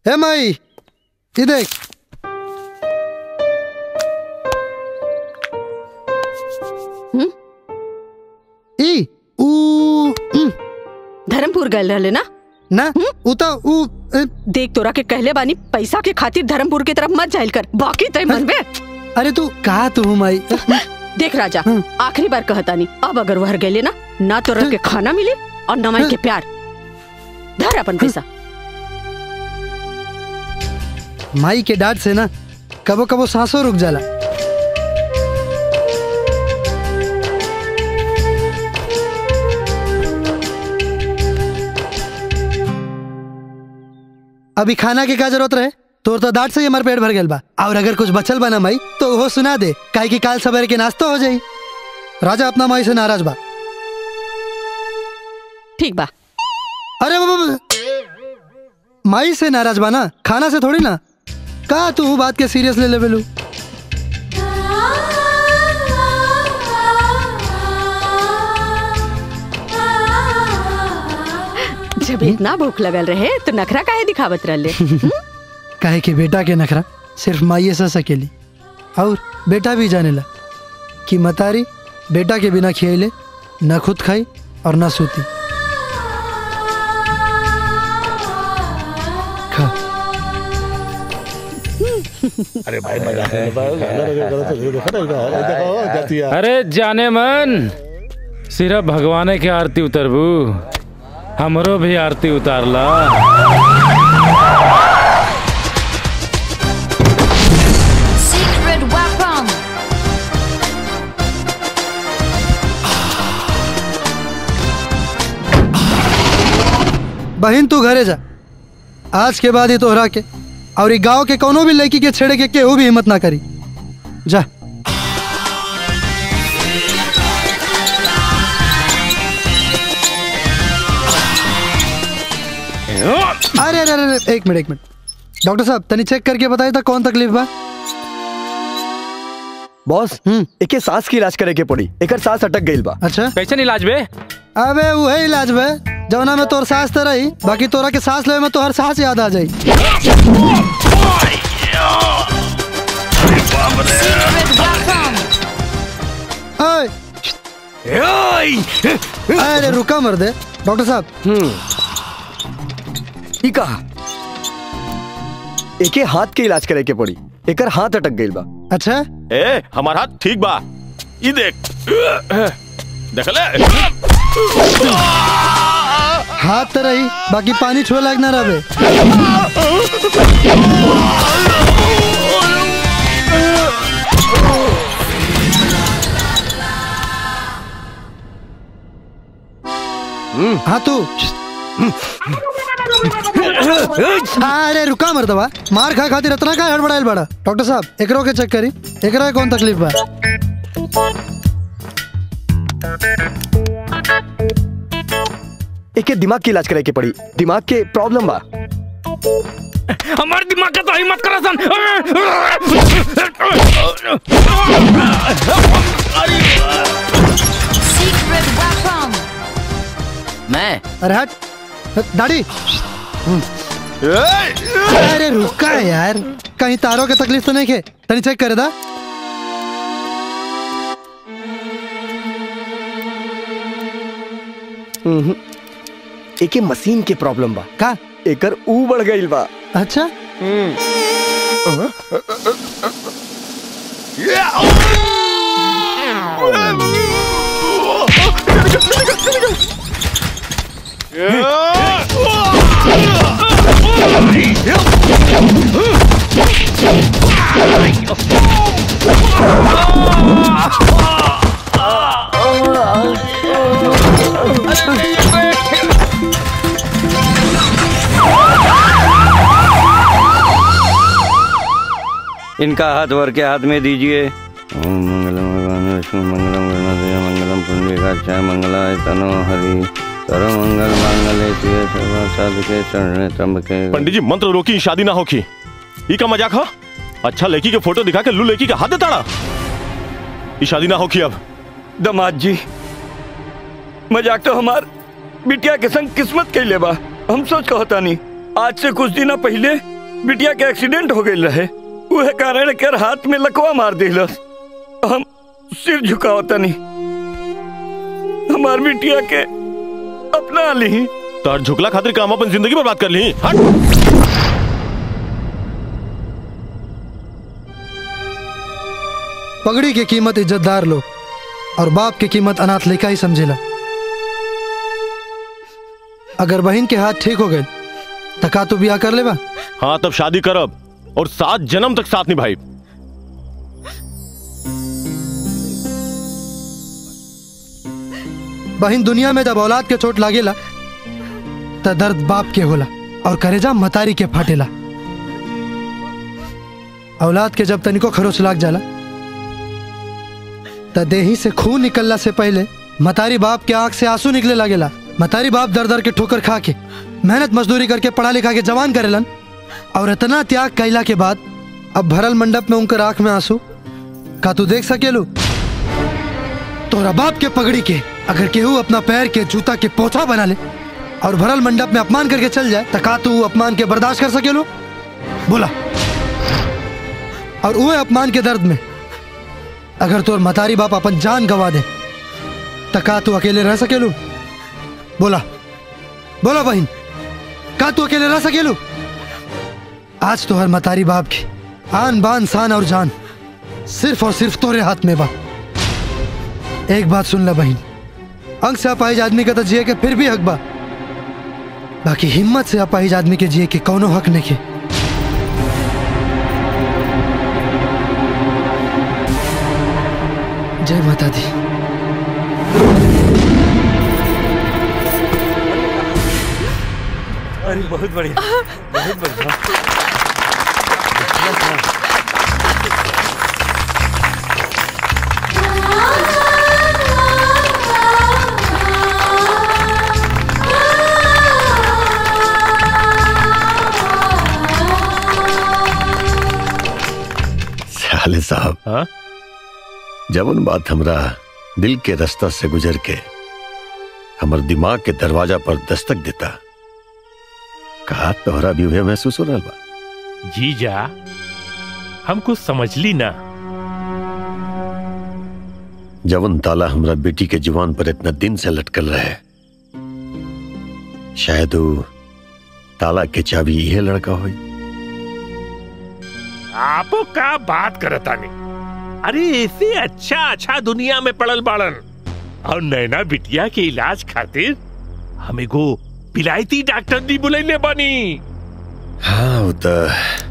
ए माई ये देख ई ऊ उम, धर्मपुर गए रहले ना ना ऊ तो ऊ ए, देख तोरा के कहले बानी पैसा के खातिर धर्मपुर की तरफ मत जाइल कर बाकी तय मन में अरे तू कहा तू माई देख राजा आखिरी बार कहता नहीं अब अगर वह गए ना ना तोरा के खाना मिले और न माई के प्यार धर अपन पैसा माई के डांट से ना कबो कबो सांसों रुक जाला अभी खाना के का जरूरत रहे तोर तो डांट से ही हमार पेट भर गल बा और अगर कुछ बचल बा ना माई तो वो सुना दे काहे कि काल सवेरे के नाश्ता हो जाई राजा अपना माई से नाराज बा ठीक बा अरे बाबा बाबा। माई से नाराज बा ना खाना से थोड़ी ना का तू बात के सीरियस ले लेवे लू जब इतना भूख लगल रहे तो नखरा काहे दिखावत रहले काहे कि बेटा के नखरा सिर्फ माइए से सकेली और बेटा भी जानेला कि मतारी बेटा के बिना खियाइले न खुद खाई और न सूती खा अरे भाई मजा अरे जाने मन सिर्फ भगवाने के आरती उतरबू हमरो भी आरती उतारला Secret weapon. बहन तू घरे जा आज के बाद ही तोहरा के और ई गांव के कोनो भी लड़की के छेड़े के केहू भी हिम्मत ना करी जा अरे अरे अरे अरे, एक मिनट एक मिनट डॉक्टर साहब तनी चेक करके बताए था कौन तकलीफ बा बॉस एके सांस की इलाज करे के पड़ी एकर सांस अटक गईल बा अच्छा कैसे इलाज बे अबे वही इलाज बे जवना में तोर सांस तो रही बाकी तोरा के सांस लेवे में तोहर सांस याद आ जाई Secret weapon. ओए! अरे रुका मर दे डॉक्टर साहब ई कहा एके हाथ के इलाज करे के पड़ी एकर हाथ अटक गईल बा अच्छा ए हमारा हाथ ठीक बा ई देख देखले हाथ तो रही बाकी पानी छुए लायक ना रहे हाँ तू अरे रुका मर्दवा मार खा खातिर इतना का हड़बड़ाइल बड़ा डॉक्टर साहब एकरो के चेक करी एकरा के कौन तकलीफ बा एके दिमाग के इलाज करे के पड़ी दिमाग के प्रॉब्लम बा हमारे दिमाग का तो हिम्मत करा सन Secret weapon. मैं अरे हट दाढ़ी अरे रुका यार कहीं तारों के तकलीफ तो नहीं के तनी चेक करे दा उहुं। एके मशीन के प्रॉब्लम बा का एकर ऊ बढ़ गईल बा अच्छा इनका हाथ वर के हाथ में दीजिए ओम मंगलम भगवान विष्णु मंगलम गणपति मंगलम पुंडरीकाक्षाय मंगलाय तनो हरि सर्व मंगल मांगल्ये शिवे सर्व साधुके शरणे त्र्यंबके पंडित जी मंत्र रोकी शादी ना होकी ई का मजाक ह अच्छा लड़की के फोटो दिखा के लू लड़की का हाथ देताड़ा ई शादी ना होकी अब दमाद जी मजाक तो हमार बिटिया के संग किस्मत कैले बा हम सोच कहता नहीं आज से कुछ दिन पहले बिटिया के एक्सीडेंट हो गई रहे उहे कारण कर हाथ में लकवा मार दिलस हम सिर झुकाओ तनी हमार बिटिया के अपना ली तार झुकला खातिर काम अपन जिंदगी बर्बाद कर ली हट पगड़ी की कीमत इज्जतदार लोग और बाप की कीमत अनाथ लेखा ही समझेला अगर बहन के हाथ ठीक हो गए तो का तू ब्याह कर लेबा हाँ तब शादी करब और सात जन्म तक साथ निभाई बहन दुनिया में जब औलाद के चोट लागेला त दर्द बाप के होला और करेजा मतारी के फाटेला औलाद के जब तनिको खरोच लाग जाला त देही से खून निकलला से पहले मतारी बाप के आंख से आंसू निकले लागेला मतारी बाप दर दर के ठोकर खा के मेहनत मजदूरी करके पढ़ा लिखा के जवान करेलन और इतना त्याग कैला के बाद अब भरल मंडप में उनकर आंख में आंसू का तू देख सकेलू तोरा बाप के पगड़ी के अगर केहू अपना पैर के जूता के पोछा बना ले और भरल मंडप में अपमान करके चल जाए तो का तू अपमान के बर्दाश्त कर सकेलो बोला और वो अपमान के दर्द में अगर तोर मतारी बाप अपन जान गवा दे तो का तू अकेले रह सकेलू बोला बोला बहन का तू अकेले रह सकेलू आज तो हर मतारी बाप की आन बान शान और जान सिर्फ और सिर्फ तोरे हाथ में बा एक बात सुन ला बहन अंग से अपाहिज आदमी का तो जिए के फिर भी हक बा बाकी हिम्मत से अपाहिज आदमी के जिए के कौनो हक नहीं के जय माता दी अरे बहुत बढ़िया बहुत बढ़िया साले साहब हाँ जवन बात हमरा दिल के रास्ता से गुजर के हमर दिमाग के दरवाजा पर दस्तक देता कहा तोहरा भी उहे महसूस हो रहा बा जीजा हम कुछ समझ ली ना जवन ताला हमरा बेटी के जुबान पर इतना दिन से लटकल रहे शायद वो ताला के चाबी यह लड़का होई आपो का बात करता नहीं अरे ऐसे अच्छा अच्छा दुनिया में पड़ल बाड़न और नैना बिटिया के इलाज खातिर हमें गो पिलायती डॉक्टर दी बुलैले बनी हाँ वो तो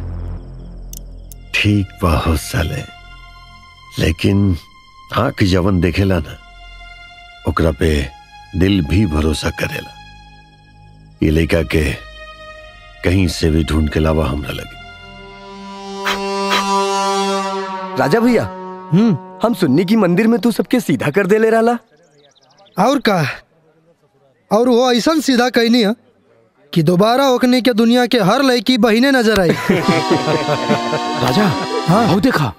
ठीक बा हो साले लेकिन आंख जवन देखेला ना ओकरा पे दिल भी भरोसा करेला ये लड़का के कहीं से भी ढूंढ के लावा हमरा लगे राजा भैया हम्म हम सुन्नी की मंदिर में तू सबके सीधा कर दे ले रहा और का और वो ऐसा सीधा कहनी है कि दोबारा ओकने के दुनिया के हर लड़की बहिने नजर आई राजा हाँ आओ देखा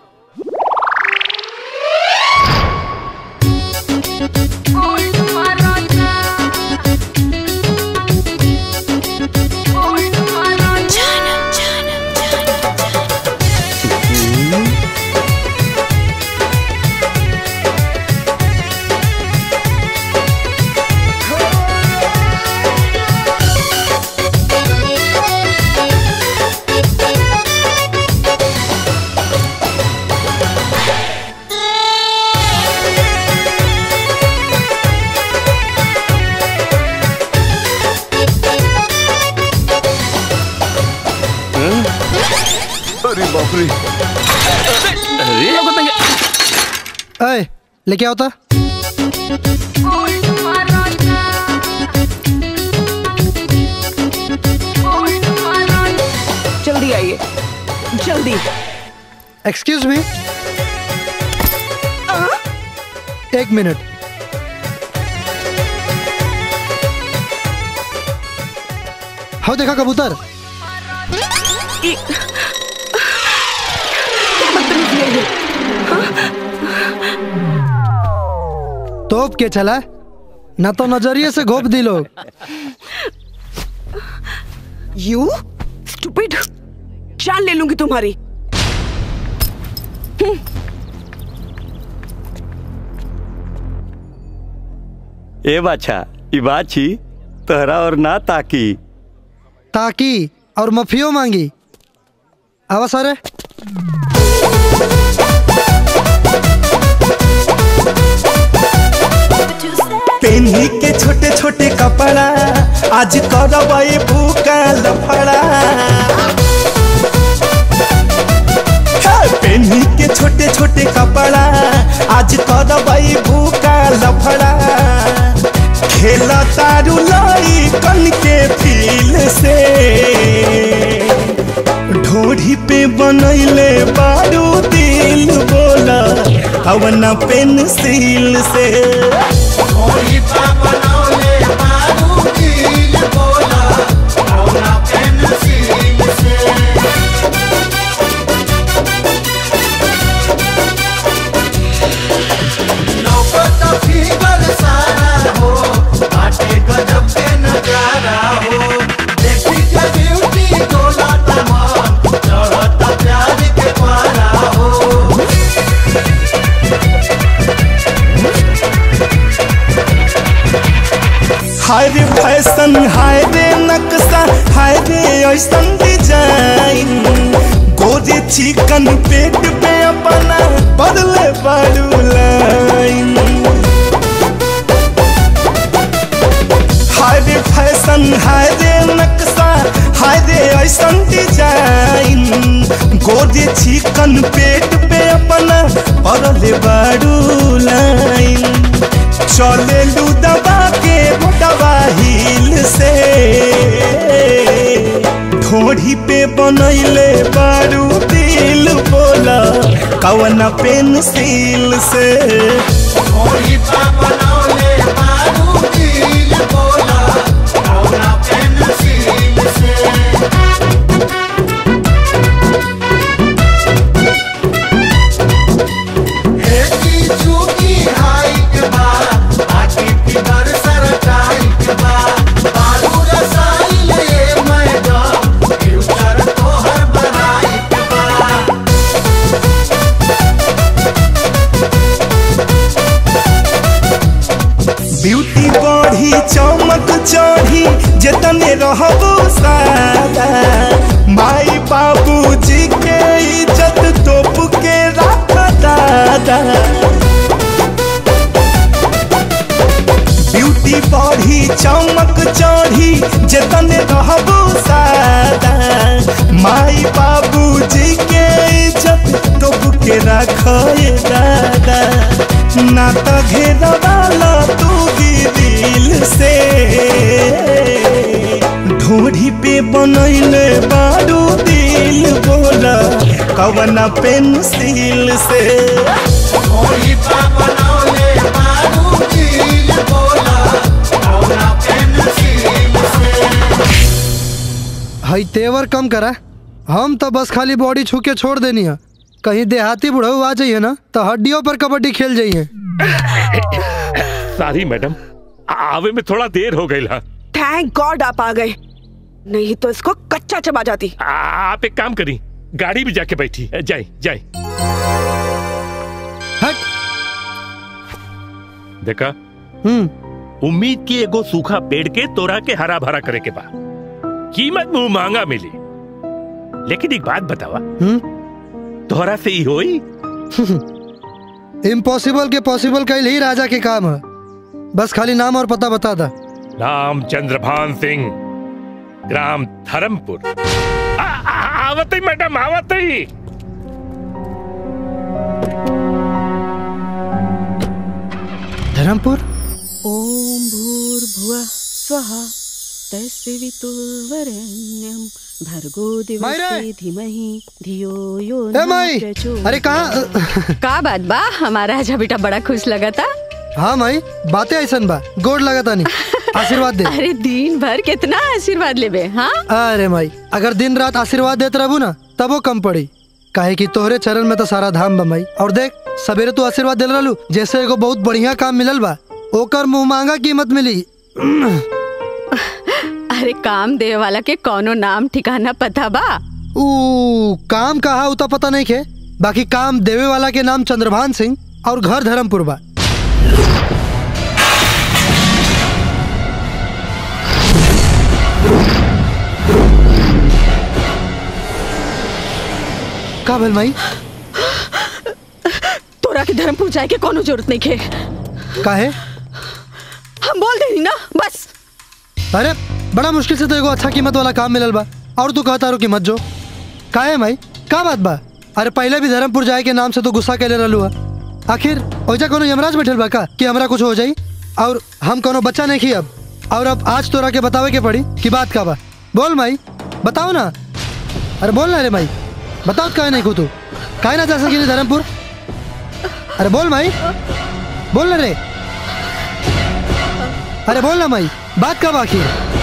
अरे बाप रे अय लेके आओ ता जल्दी आइए जल्दी एक्सक्यूज मी एक मिनट हाँ देखा कबूतर तोप के चला ना तो नजरिए से घोप दी लोग यू स्टूपिड जान ले लूंगी तुम्हारी ए बाछा ई बात छी तोहरा और ना ताकी ताकि और मफियो मांगी आवा सारे पेन्ही के छोटे छोटे कपड़ा आज करवाए भूका लफड़ा हे, पेन्ही के छोटे छोटे कपड़ा आज करवाए भूका लफड़ा खेला तारू लाई कन के फील से ढोढ़ी पे बनैले बारू दिल बोला अवना पेंसिल से हाय रे फैशन हाय रे नक्शा हाय रे ऐसन डिजाइन गोरे चिकन पेट पे अपना बदले बारू लाइन हाय रे फैशन हाय रे नक्शा हाय रे ऐसन डिजाइन गोरे चिकन पेट पे अपना बदले बारू लाइन चले लू दबा के दबा हिल से ढोढ़ी पे बनैले बारू दिल बोला कवन पेंसिल से ढोढ़ी पे बनौले बारू दिल बोला कवन पेंसिल से ब्यूटी बढ़ी चमक चढ़ी जतने रहबो सादा माई बाबू जी के इज्जत तोप के रख दादा ब्यूटी बढ़ी चमक चढ़ी जतने रहबो सादा माई बाबू जी के इज्जत तोप के रख दादा ना तो घेरवाला तू भी दिल से ढोढ़ी पे बनैले बारू दिल बोला कवना पेंसिल से ढोढ़ी पे बनौले बारू दिल बोला कवना पेंसिल से हई तेवर कम करा हम तो बस खाली बॉडी छू के छोड़ देनी है कहीं देहाती बुढ़ऊ आ जाइए ना तो हड्डियों पर कबड्डी खेल जाइए सॉरी मैडम आवे में थोड़ा देर हो गई थैंक गॉड आप आ गए नहीं तो इसको कच्चा चबा जाती आप एक काम करी गाड़ी भी जाके बैठी जाए जाए देखा हम्म उम्मीद की एगो सूखा पेड़ के तोरा के हरा भरा करे के बा कीमत मुंह मांगा मिली लेकिन एक बात बतावा हम्म तोहरा से ही होई इम्पॉसिबल के पॉसिबल कल ही राजा के काम है बस खाली नाम और पता बता दा नाम चंद्रभान सिंह ग्राम धर्मपुर आ- आ- आवत ही मैडम आवत ही धर्मपुर ओम भूर्भुवः स्वः तस्वितुर्वरेण्यं भर्गो दिवसे धीमहि धियो यो ए न माई प्रचोदयात्। अरे कहाँ का बात बा हमारा राजा बेटा बड़ा खुश लगा था हाँ माई बातें ऐसन बा गोड़ लगा तानी आशीर्वाद दे अरे दिन भर कितना आशीर्वाद लेबे हाँ अरे माई अगर दिन रात आशीर्वाद देते रहू ना तब वो कम पड़ी काहे कि तोहरे चरण में तो सारा धाम बा माई और देख सवेरे तू आशीर्वाद दिल रहलू जैसे एगो बहुत बढ़िया काम मिलल बा ओकर मुंह मांगा कीमत मिली अरे काम देवे वाला के कौनो नाम ठिकाना पता बा ऊ काम कहा उता पता नहीं खे बाकी काम देवे वाला के नाम चंद्रभान सिंह और घर धर्मपुर बा का भेल माई तोरा के धर्मपुर जाए के कोनो जरूरत नहीं खे काहे हम बोल देनी ना बस अरे बड़ा मुश्किल से तो एगो अच्छा कीमत वाला काम मिलल बा और तू कहता रो कीमत जो काहे माई का बात बा अरे पहले भी धर्मपुर जाए के नाम से तो गुस्सा कैले रहलू हा आखिर ओइजा कोनो यमराज बैठल बा का कि हमरा कुछ हो जाई और हम कोनो बच्चा नहीं खी अब और अब आज तोरा के बतावे के पड़ी कि बात का बा बोल माई बताओ ना अरे बोल ना रे माई बताओ काहे नहीं को तू काहे ना जा सकी धर्मपुर अरे बोल माई बोल ना रे अरे बोल ना माई बात का बाकी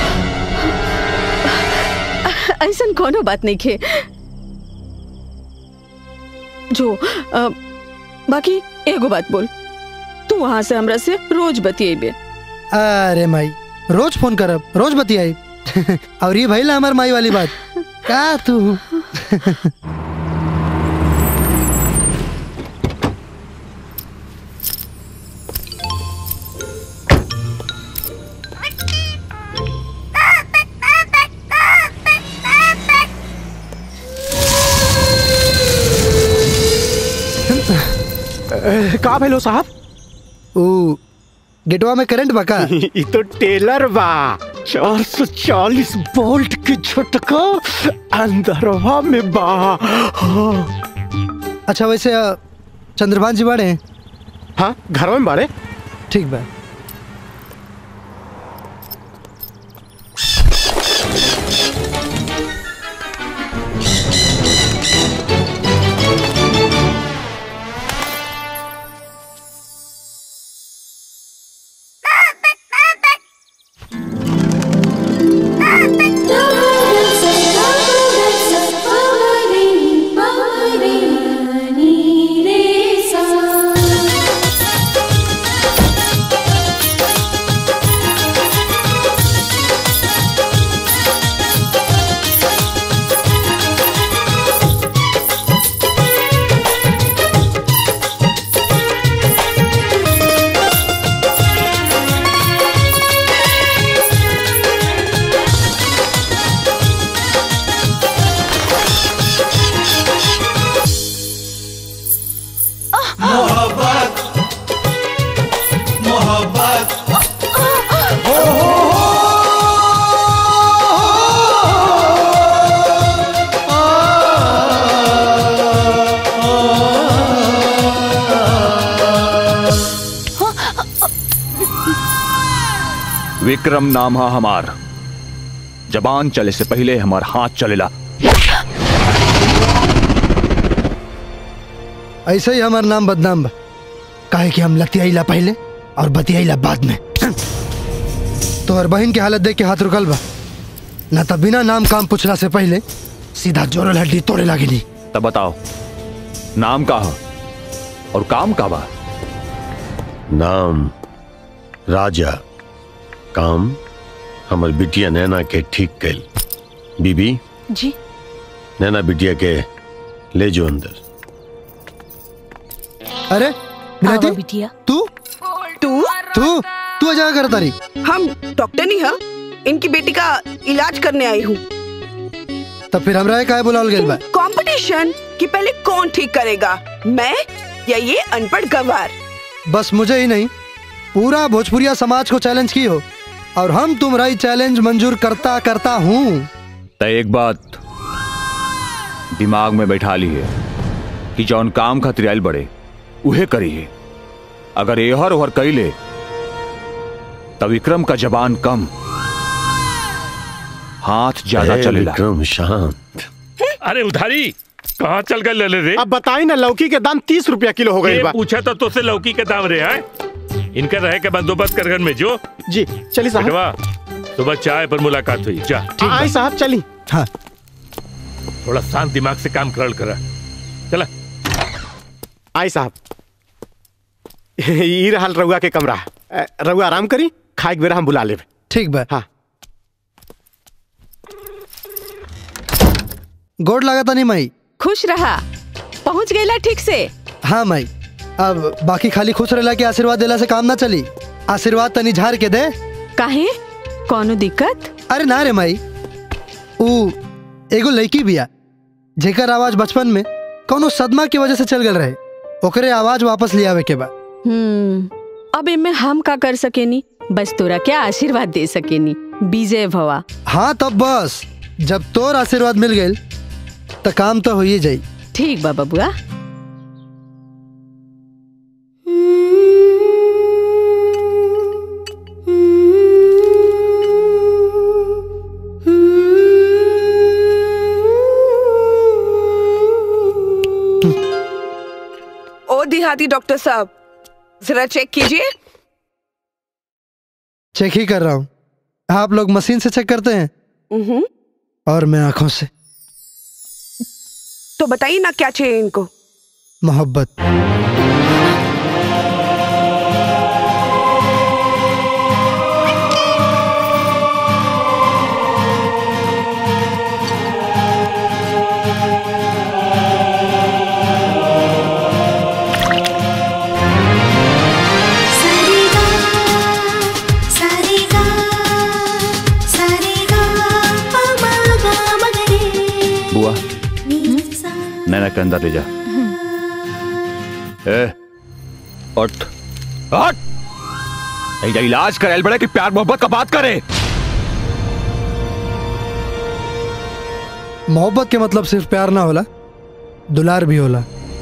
ऐसा कोनो बात नहीं खे जो अ, बाकी एगो बात बोल तू वहां से हमरा से रोज बतियेबे अरे माई रोज फोन करब रोज बतियाई और ये भइल हमार माई वाली बात का तू का भेलो साहब ओ गेटवा में करंट बका ई तो टेलर बा 440 वोल्ट के झटका अंदरवा में बा हाँ। अच्छा वैसे अ, चंद्रभान जी बड़े हाँ घरवा में बाड़े ठीक बा मोहब्बत मोहब्बत विक्रम नाम है हमार जबान चले से पहले हमार हाथ चलेला ऐसे ही हमार नाम बदनाम बा काहे कि हम लतियाईला पहले और बतियाईला बाद में तोहर बहन की हालत देख के हाथ रुकल बा ना तो बिना नाम काम पूछला से पहले सीधा जोरल हड्डी तोड़े लागी नहीं तब बताओ नाम का है और काम का बा नाम राजा काम हमर बिटिया नैना के ठीक कैल बीबी जी नैना बिटिया के ले जो अंदर अरे बिलायती बिटिया तू तू तू तू अजा कर तारी हम डॉक्टर नहीं है इनकी बेटी का इलाज करने आई हूँ तब फिर हमरा काय बुलावल गेल बा कंपटीशन कि पहले कौन ठीक करेगा मैं या ये अनपढ़ गवार बस मुझे ही नहीं पूरा भोजपुरिया समाज को चैलेंज की हो और हम तुम्हारा ही चैलेंज मंजूर करता करता हूँ तो एक बात दिमाग में बैठा ली है कि जौन काम खातिर आयल बड़े उहे करी है अगर एहर ओहर कैले तो विक्रम का जबान कम हाथ ज्यादा ए, चलेला विक्रम शांत अरे उधारी कहाँ चल गए ले रे अब बताई ना लौकी के दाम तीस रुपया किलो हो गई ये बा पूछा तो तुझसे लौकी के दाम रे हैं इनका रहे के बंदोबस्त कर घर में जो जी चलिए साहब बेटवा सुबह चाय पर मुलाकात हुई जा आई साहब चली हाँ थोड़ा शांत दिमाग से काम करल करा चला आई साहब ई रहल रउआ के कमरा अ, रउआ आराम करी खाए के बेरा हम बुला लेब ठीक बा हाँ गोड लागता नहीं माई खुश रहा पहुंच गईला ठीक से हाँ माई अब बाकी खाली खुश रहला के आशीर्वाद देला से काम ना चली आशीर्वाद तनी झाड़ के दे काहे कौनो दिक्कत अरे ना रे माई ऊ एगो लड़की बिया जेकर आवाज बचपन में कौनो सदमा की वजह से चल गल रहे ओकरे आवाज वापस ले आवे के बा हम्म अब इनमें हम का कर सकेनी बस तोरा क्या आशीर्वाद दे सकेनी विजय भवा हाँ तब बस जब तोर आशीर्वाद मिल गई तो काम तो हो ही जाई ठीक बा बबुआ ओ देहाती डॉक्टर साहब जरा चेक कीजिए चेक ही कर रहा हूँ आप लोग मशीन से चेक करते हैं उहुं। और मैं आंखों से तो बताइए ना क्या चाहिए इनको मोहब्बत बुआ नैना के अंदर ले जा ए उठ उठ नहीं जा इलाज कर बड़े कि प्यार मोहब्बत का बात करे मोहब्बत के मतलब सिर्फ प्यार ना होला दुलार भी होला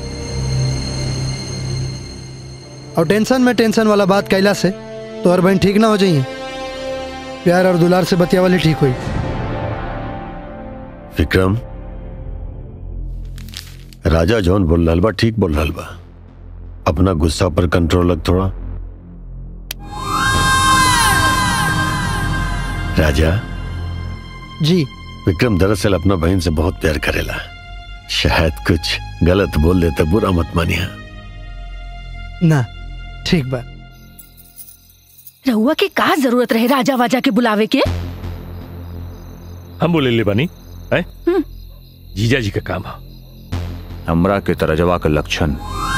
और टेंशन में टेंशन वाला बात कैला से तो और बहन ठीक ना हो जाइए प्यार और दुलार से बतिया वाली ठीक हुई विक्रम राजा जौन बोल रहा बा ठीक बोल रहा बा अपना गुस्सा पर कंट्रोल रख थोड़ा राजा जी विक्रम दरअसल अपना बहन से बहुत प्यार करेला शायद कुछ गलत बोल दे तो बुरा मत मानिया ना ठीक बा रहुआ के का जरूरत रहे राजा वाजा के बुलावे के हम बोले ले बनी है जीजा जी का काम है हमरा के तरजवा का लक्षण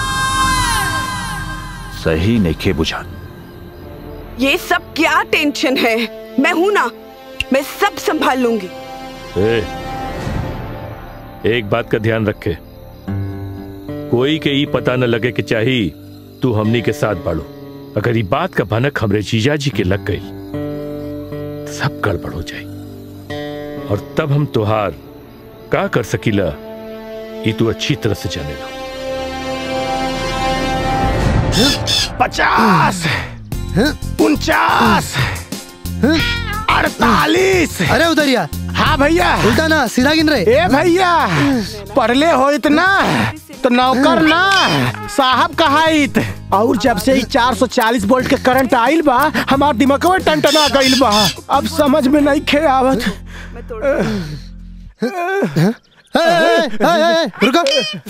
सही नहीं बुझान ये सब क्या टेंशन है मैं हूं ना मैं सब संभाल लूंगी ए, एक बात का ध्यान रखे कोई के ई पता न लगे कि चाही तू हमनी के साथ बाड़ो अगर ये बात का भनक हमरे जीजा जी के लग गई तो सब गड़बड़ हो जाए और तब हम तुहार का कर सकीला ये तू अच्छी तरह से जानेगा पचास उनचास अड़तालीस अरे उधरिया हाँ भैया उल्टा ना सीधा गिन रहे ए भैया पढ़ले हो इतना तो नौकर ना साहब कहाइत और जब से ही 440 वोल्ट के करंट आइल बा हमार दिमाग में टनटना गइल बा अब समझ में नहीं खे आवत ए, ए, ए, ए, रुको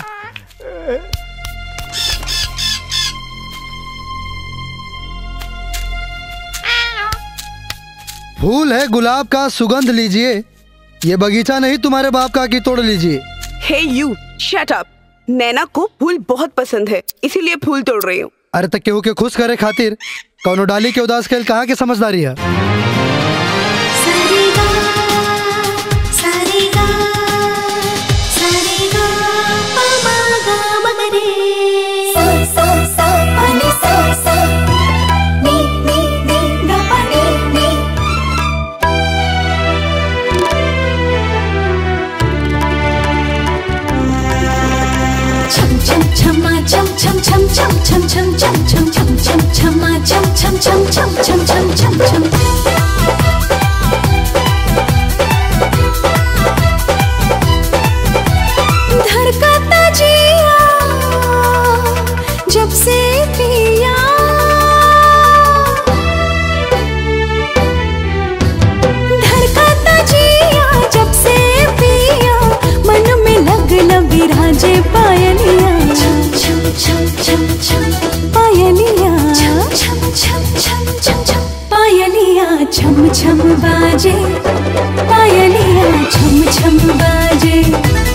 फूल है गुलाब का सुगंध लीजिए ये बगीचा नहीं तुम्हारे बाप का कि तोड़ लीजिए हे यू शट अप नैना को फूल बहुत पसंद है इसीलिए फूल तोड़ रही हूँ अरे तक केहू के खुश करे खातिर कौनो डाली के उदास खेल कहाँ के समझदारी है Chum chum chama chum chum chum chum chum chum chum chum chum chum chama chum chum chum chum chum chum chum chum धड़कता जिया जब से पिया धड़कता जिया जब से पिया मन में लगन विराजे पायलिया छम छम छम छम छम पायलिया छम छम छम छम छम छम पायलिया छम छम बाजे पायलिया छम छम बाजे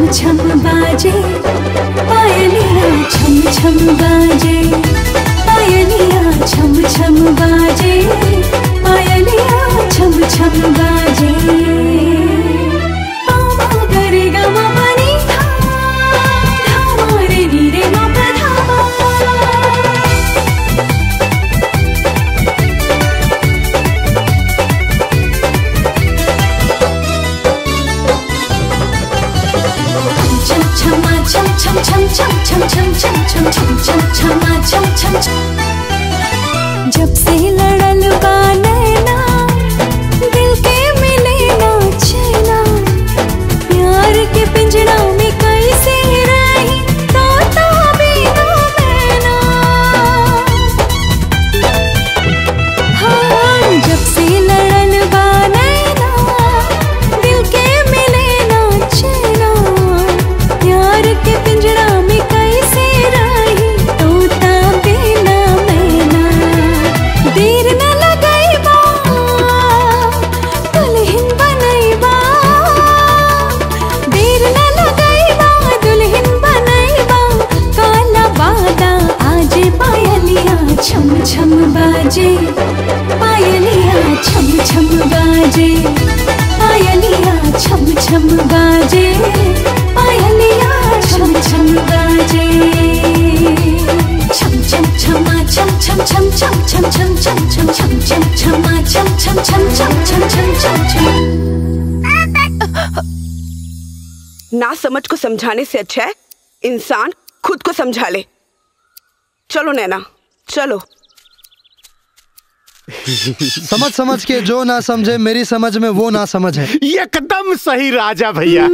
छम छम बाजे पायलिया छम छम बाजे पायलिया छम छम बाजे पायलिया छम छम बाजे पामा गरे गमा पनी धा धामा रे नी रे मा पा धामा छम छमा छम छम छम छम छम छम छम छम छम छम छमा छम छम छम जब से लड़ल बा नैना दिल के मिले ना चैना प्यार के पिंजड़ा में कैसे रही तोता बिना मैना हाँ जब से लड़ल बा नैना दिल के मिले ना चैना प्यार के पिंजरा में कैसे रही तोता बिना मैना देर न लगैबा दुल्हन बनैबा देर न लगैबा दुल्हन बनैबा काला बादा आज पायलिया छम छम बाजे पायलिया छम छम बाजे पायलिया छम छम बाजे पायलिया छम छम बाजे छम छम छमा छम छम छम छम छम छम छम छम छम छम छमा छम छम छम छम छम छम छम छम ना समझ को समझाने से अच्छा है इंसान खुद को समझा ले चलो नैना चलो समझ समझ के जो ना समझे मेरी समझ में वो ना समझ है एकदम सही राजा भैया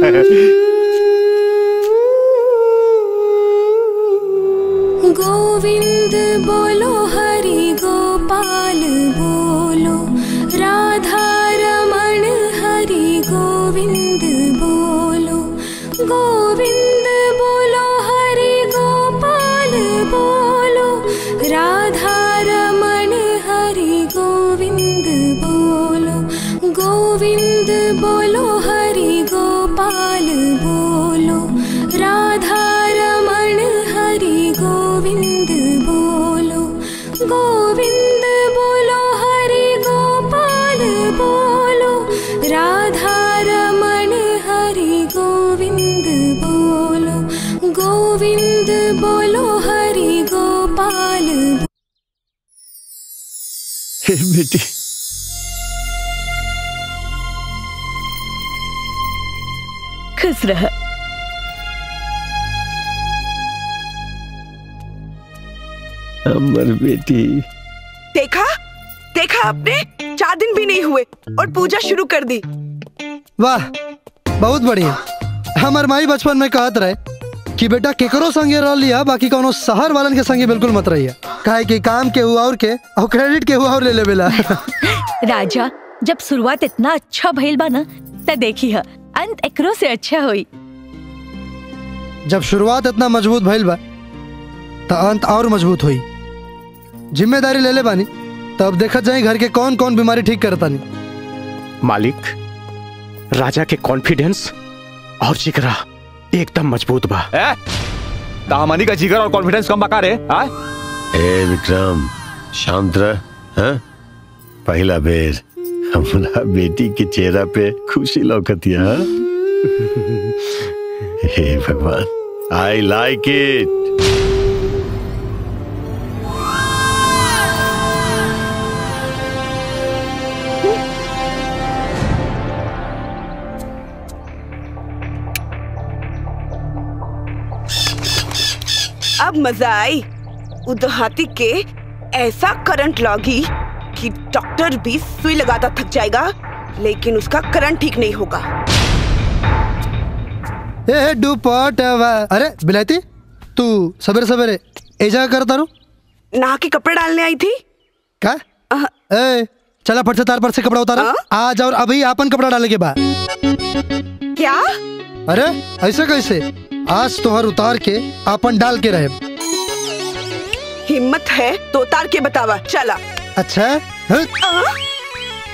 गोविंद बोलो हरि गोपाल बोलो राधा रमण हरि गोविंद बोलो गोविंद बोलो हरि गोपाल बोलो राधा रमण हरि गोविंद बोलो गोविंद बोलो हरि गोपाल बोलो राधा रमण हरि गोविंद बोलो गोविंद बोलो हरि गोपाल बोलो राधा रमण हरि गोविंद बोलो गोविंद बोलो हरि गोपाल हे बेटी खुश रह अमर बेटी देखा देखा आपने चार दिन भी नहीं हुए और पूजा शुरू कर दी वाह बहुत बढ़िया हमार माई बचपन में कहत रहे कि बेटा केकरो संगे रह लिया बाकी कोनो शहर वालन के संगे बिल्कुल मत रहिया काहे कि काम के हुआ और के और क्रेडिट के हुआ और ले लेवेला राजा जब शुरुआत इतना अच्छा भइल बा ना त देखी ह अंत एकरो से अच्छा होई जब शुरुआत इतना मजबूत भइल बा तो अंत और मजबूत हुई जिम्मेदारी ले ले बानी तब देखत जाए घर के कौन कौन बीमारी ठीक करतानी मालिक राजा के कॉन्फिडेंस और जिगरा एकदम मजबूत बा ए कहामानी का जिगर और कॉन्फिडेंस कम बका रे आ? ए विक्रम शांत रह हाँ? पहला बेर हमरा बेटी के चेहरा पे खुशी लौकतिया हाँ? हे भगवान आई लाइक इट अब मजा आई उदहाती के ऐसा करंट लगी कि डॉक्टर भी सुई लगाता थक जाएगा लेकिन उसका करंट ठीक नहीं होगा ए दुपट अरे बिलायती तू सवेरे सवेरे एजा करता रू नहा के कपड़े डालने आई थी का ए चला फट से तार पर से कपड़ा उतारा आज और अभी आपन कपड़ा डाले के बाद क्या अरे ऐसे कैसे आज तोहर उतार के आपन डाल के रहे हिम्मत है तो उतार के बतावा चला अच्छा हाँ?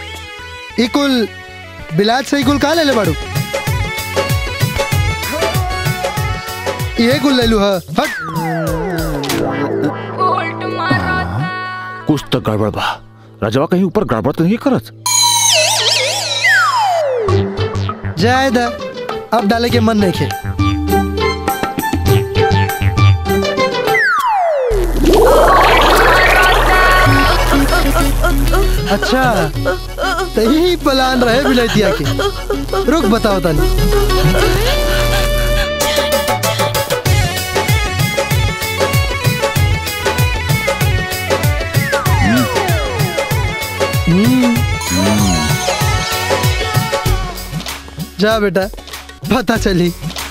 इकुल बिलाज से इकुल का ले ले बाड़ू ये कुल ले लू हा हट कुछ तो गड़बड़ बा राजवा कहीं ऊपर गड़बड़ तो नहीं करत जाए दा अब डाले के मन नहीं खे अच्छा तो यही प्लान रहे बिलैतिया के रुक बताओ तनी हम्म। जा बेटा पता चली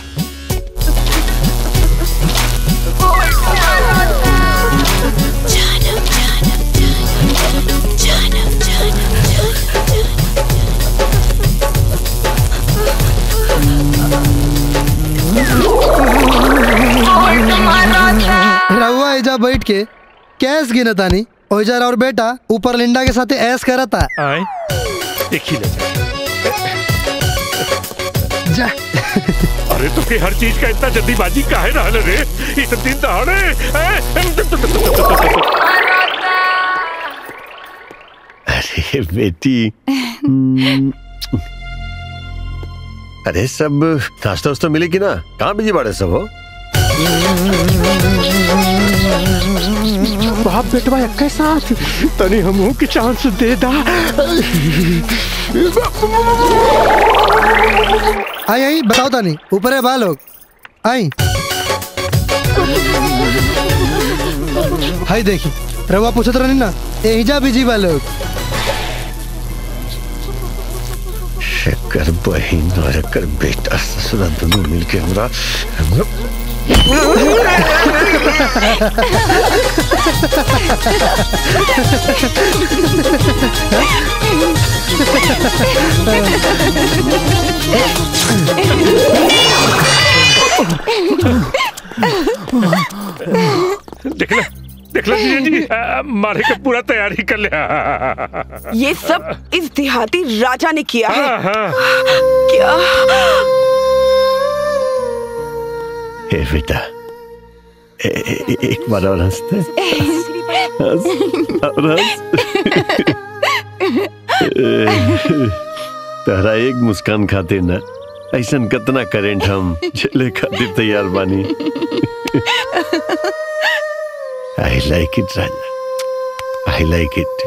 रहुआ एजा बैठ के कैस गिनतानी ओइजा और बेटा ऊपर लिंडा के साथे ऐस करता आए देखी ले जा अरे तो के हर चीज का इतना जल्दीबाजी काहे रहल रे इतने दिन दहाड़े हैं? अरे बेटी हम्म, अरे सब नाश्ता उस्ता मिले कि ना कहाँ बिजी बाड़े सब हो बाप बेटवा एक साथ तनी हमहू के चांस दे दा आई आई बताओ तानी ऊपर है बा लोग आई हाय देखी रवा पूछत रहनी ना एहिजा बिजी बा लोग एकर बहिन और एकर बेटा ससुरा दोनों मिलके हमरा हमरा देख ले देख ले जीजा जी आ, मारे का पूरा तैयारी कर लिया ये सब इस देहाती राजा ने किया है हाँ, हाँ। क्या ए बेटा ए, ए, ए, एक बार और हंसते हंस और हंस तहरा एक मुस्कान खातिर ना ऐसन कितना करेंट हम झेले खातिर तैयार बानी आई like it Raja I like it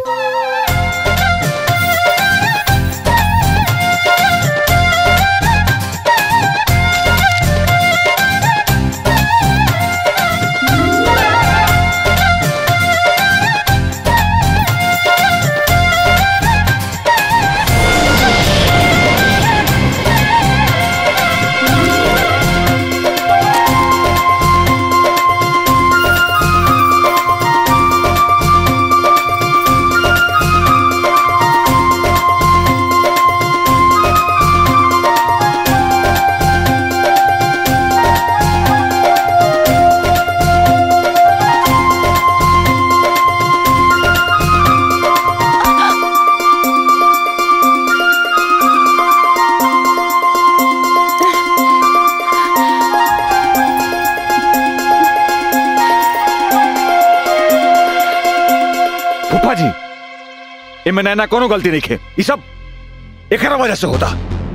फूफा जी इनमें नैना कोनो गलती नहीं खे ये सब एकरा वजह से होता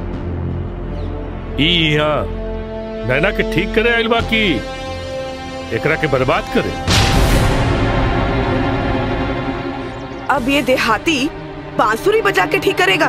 ई यहाँ नैना के ठीक करे आइल बा की एकरा के बर्बाद करे अब ये देहाती बांसुरी बजा के ठीक करेगा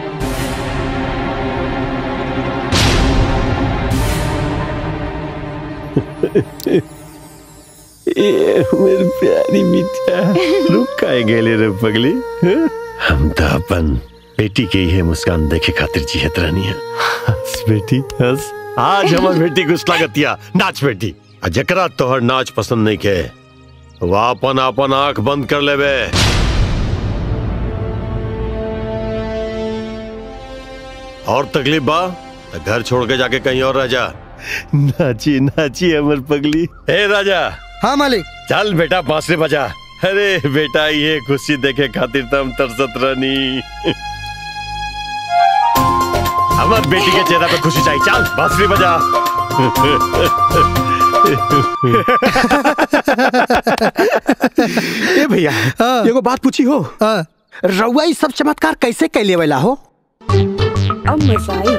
ये मेरी प्यारी बिटिया रुक काहे गेले रे पगली हैं? हम तो अपन बेटी के ही मुस्कान देखे खातिर जियत रहनी है हंस बेटी हंस आज हमर बेटी को स्वागतिया नाच बेटी आ जकरा तोहर नाच पसंद नहीं के वह अपन अपन आंख बंद कर लेबे और तकलीफ बा तो घर छोड़ के जाके कहीं और रह जा नाची नाची अमर पगली हे राजा हाँ मालिक चल बेटा बांसुरी बजा अरे बेटा ये खुशी देखे खातिर तो हम तरसत रहनी हमार बेटी के चेहरा पे खुशी चाहिए चल बांसुरी बजा ए भैया एगो बात पूछी हो रउआ ई सब चमत्कार कैसे कैले वाला हो अब मजा आई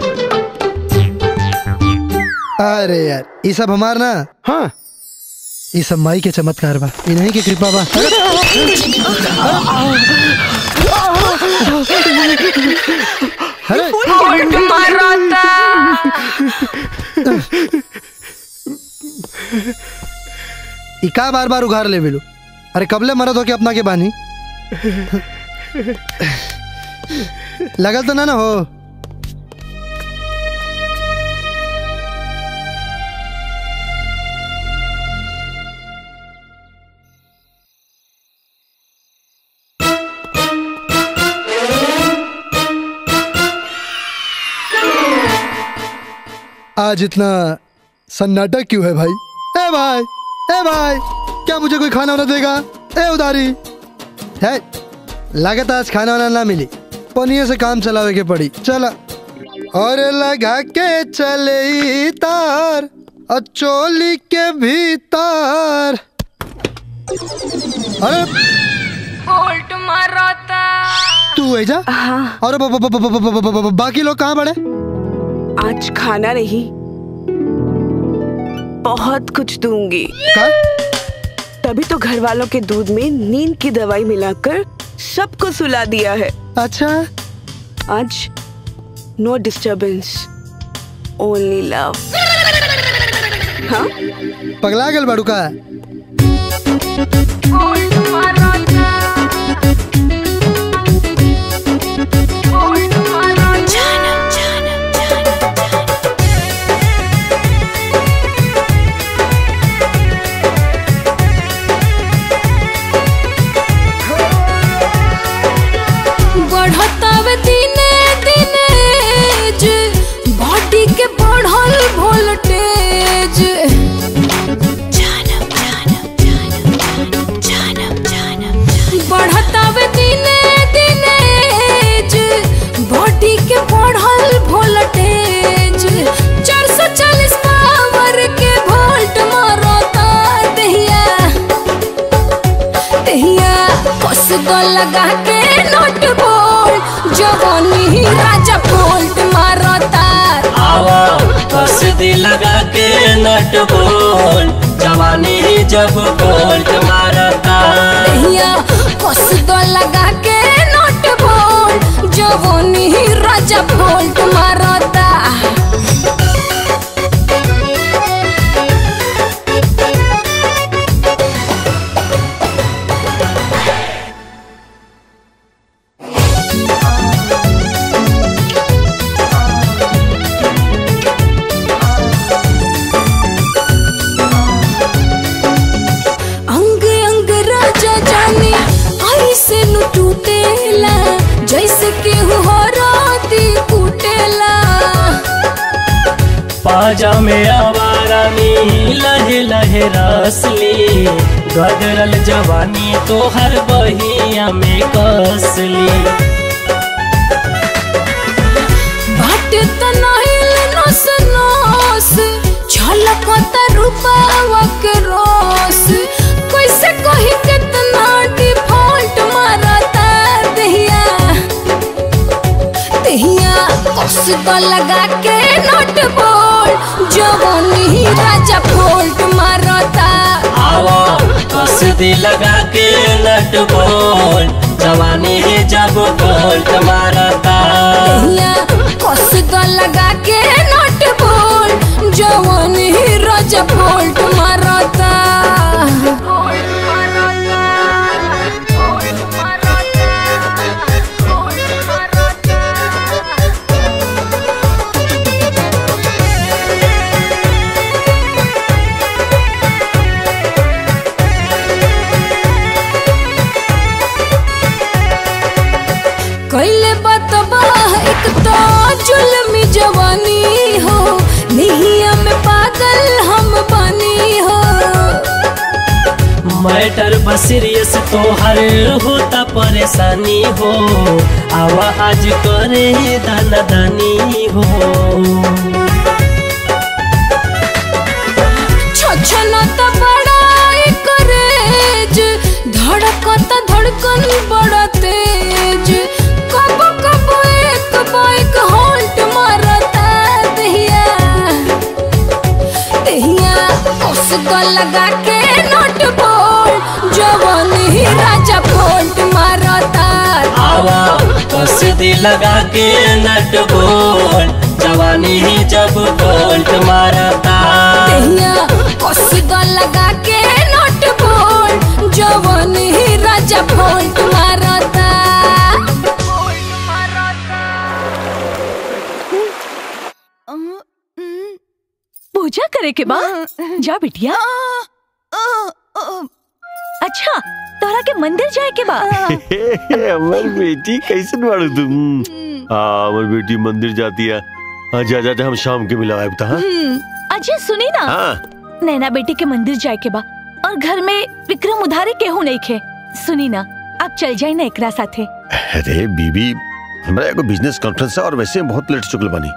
अरे यार ये सब हमार ना हाँ ये सब माई के चमत्कार बा इन्हीं की कृपा बा अरे ई का बार बार उघार ले बेलू अरे कबले मरद हो के अपना के बानी लगल तो ना ना हो आज इतना सन्नाटा क्यों है भाई ए भाई ए भाई क्या मुझे कोई खाना वाना देगा ए उधारी है लागत आज खाना वाना ना मिली पनिये से काम चलावे के पड़ी चला और लगा के चले ई तार और चोली के भीतर अरे बोल्ट मारता तू है जा और ब- ब- ब- ब- ब- ब- ब- ब- बाकी लोग कहाँ पड़े आज खाना नहीं बहुत कुछ दूंगी तभी तो घर वालों के दूध में नींद की दवाई मिलाकर सबको सुला दिया है अच्छा आज नो डिस्टरबेंस ओनली लव हाँ पगला गल बाड़ू का बढ़तावे दिने दिने जे बॉडी के बढ़ल वोल्टेज बढ़तावे दिने दिने जे बॉडी के बढ़ल वोल्टेज 440 पावर के वोल्ट मारता दहिया दहिया कस दो लगा के नोट बोल जवानी ही राजा बोल्ट मारता आवा कस दी लगा के नट बोल जवानी ही जब बोल्ट मारता दहिया कस दो लगा के नोट बोल जवानी ही राजा बोल्ट मारता अंग अंग राजा जाने ऐसे नु टूटेला जैसे केहू हो राती कूटेला पाजा में आवारा में लहे लहे रसली गदरल जवानी तो हर बहिया में कसली बाट तनाइल नस नस छलकत रूपावा के रोस कैसे कही कितना डिफॉल्ट मारता दहिया दहिया कस तो लगा के नोट बोल जवानी ही राजा फोल्ट मारता आवा कस दी लगा के नट बोल जवानी ही जब बोल्ट मारता दहिया कस तो लगा के नोट बोल जवानी ही राजा फोल्ट मारता कैले बतबा एक तो जुल्मी जवानी हो निहिया में पागल हम बनी हो मैटर बसीरियस तो हर होता परेशानी हो आवा आज करे दाना दानी हो छ तो लगा के नोट बोल जवन ही राजा फोल्ट मारता आवा कसीदी लगा के नट बोल जवानी ही जब बोल्ट मारता दहिया कसी तो लगा के नोट बोल जवन ही राजा फोल्ट मारता पूजा करे के बा जा बिटिया अच्छा तोरा के मंदिर जाए के बा अमर बेटी कैसे बाड़ू तुम हाँ अमर बेटी मंदिर जाती है हाँ जा जा जा, हम शाम के मिला आए हाँ अजय सुनी ना हाँ नैना बेटी के मंदिर जाए के बा और घर में विक्रम उधारी केहू नहीं खे सुनी ना आप चल जाए ना एकरा साथे अरे बीबी हमारा एगो बिजनेस कॉन्फ्रेंस है और वैसे हम बहुत लेट चुकल बनी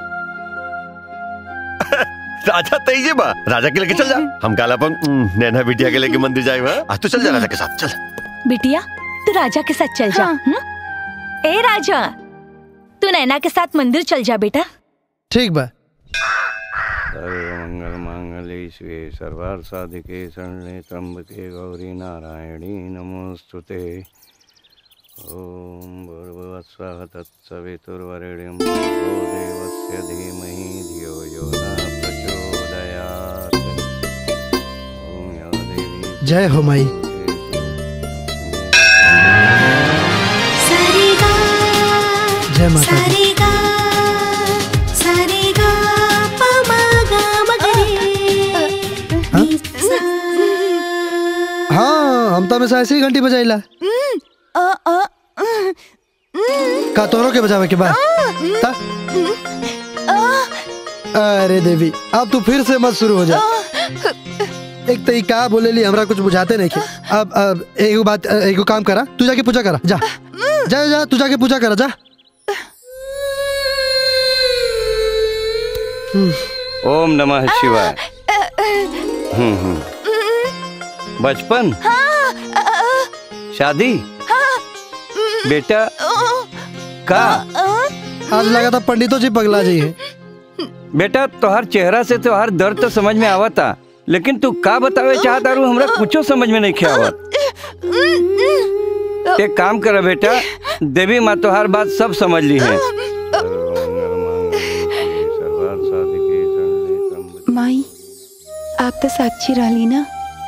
राजा तैजे बा राजा के लेके चल जा हम काला अपन उम, नैना बिटिया के लेके मंदिर जाए हाँ? आज तो चल जा राजा के साथ चल बिटिया तू राजा के साथ चल जा हम्म? ए राजा तू नैना के साथ मंदिर चल जा बेटा ठीक बा सर्वमंगल मांगल्ये शिवे सर्वार्थ साधिके शरणे त्र्यंबके गौरी नारायणी नमोस्तुते ओम भूर्भुवस्सः तत्सवितुर्वरेण्यं भर्गो देवस्य धीमहि धियो यो न प्रचोदयात् ओम या देवी जय हो माई जय माता दी हाँ हम तो हमेशा ऐसे ही घंटी बजाइला का तोरो के बजावे के बाद ता? अरे देवी अब तू फिर से मत शुरू हो जा एक तो ई का बोले ली हमरा कुछ बुझाते नहीं के अब अब एगो बात एगो काम करा तू जाके पूजा करा जा जा जा तू जाके पूजा करा जा ओम नमः शिवाय हम्म हम्म बचपन शादी बेटा का आज लगा था पंडितों जी पगला जी है बेटा तोहर चेहरा से तोहर दर्द तो समझ में आवता लेकिन तू का बतावे चाहता रू हमरा कुछो समझ में नहीं आवत एक काम कर बेटा देवी माँ तोहर बात सब समझ ली है माई आप तो साक्षी रहली ना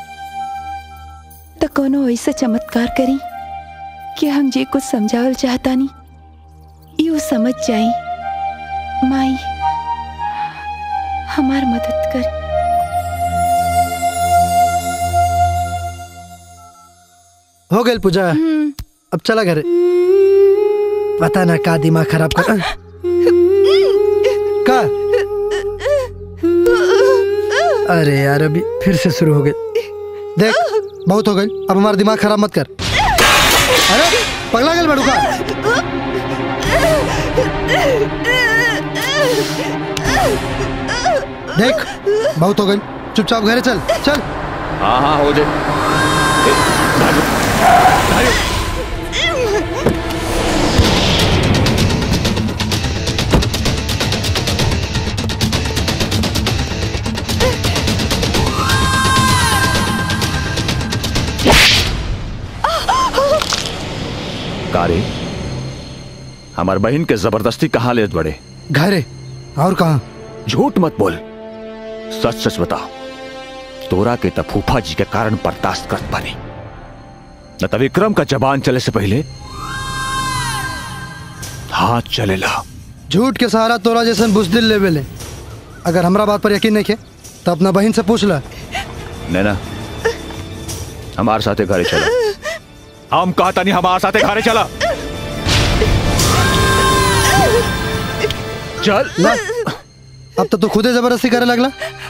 तो कोनो ऐसा चमत्कार करी कि हम जे कुछ समझावल चाहता नहीं यू समझ जाई माई हमार मदद कर हो गई पूजा अब चला घर पता ना का दिमाग खराब कर का अरे यार अभी फिर से शुरू हो गई देख बहुत हो गई अब हमारा दिमाग खराब मत कर अरे पगला गल बड़ू का देख बहुत हो गई चुपचाप घरे चल चल हाँ हाँ हो जाए कारे हमार बहन के जबरदस्ती कहाँ ले बड़े घरे और कहा झूठ मत बोल सच सच बता तोरा के त फूफा जी के कारण बर्दाश्त करत पानी न त विक्रम का जबान चले से पहले हाथ चलेला झूठ के सहारा तोरा जैसन बुजदिल लेवल है अगर हमरा बात पर यकीन नहीं है तो अपना बहन से पूछ ला नैना हमारे साथे घरे चलो हम कहता नहीं हमारे साथे घरे चला चल ना अब तो तू खुदे जबरदस्ती करे लगला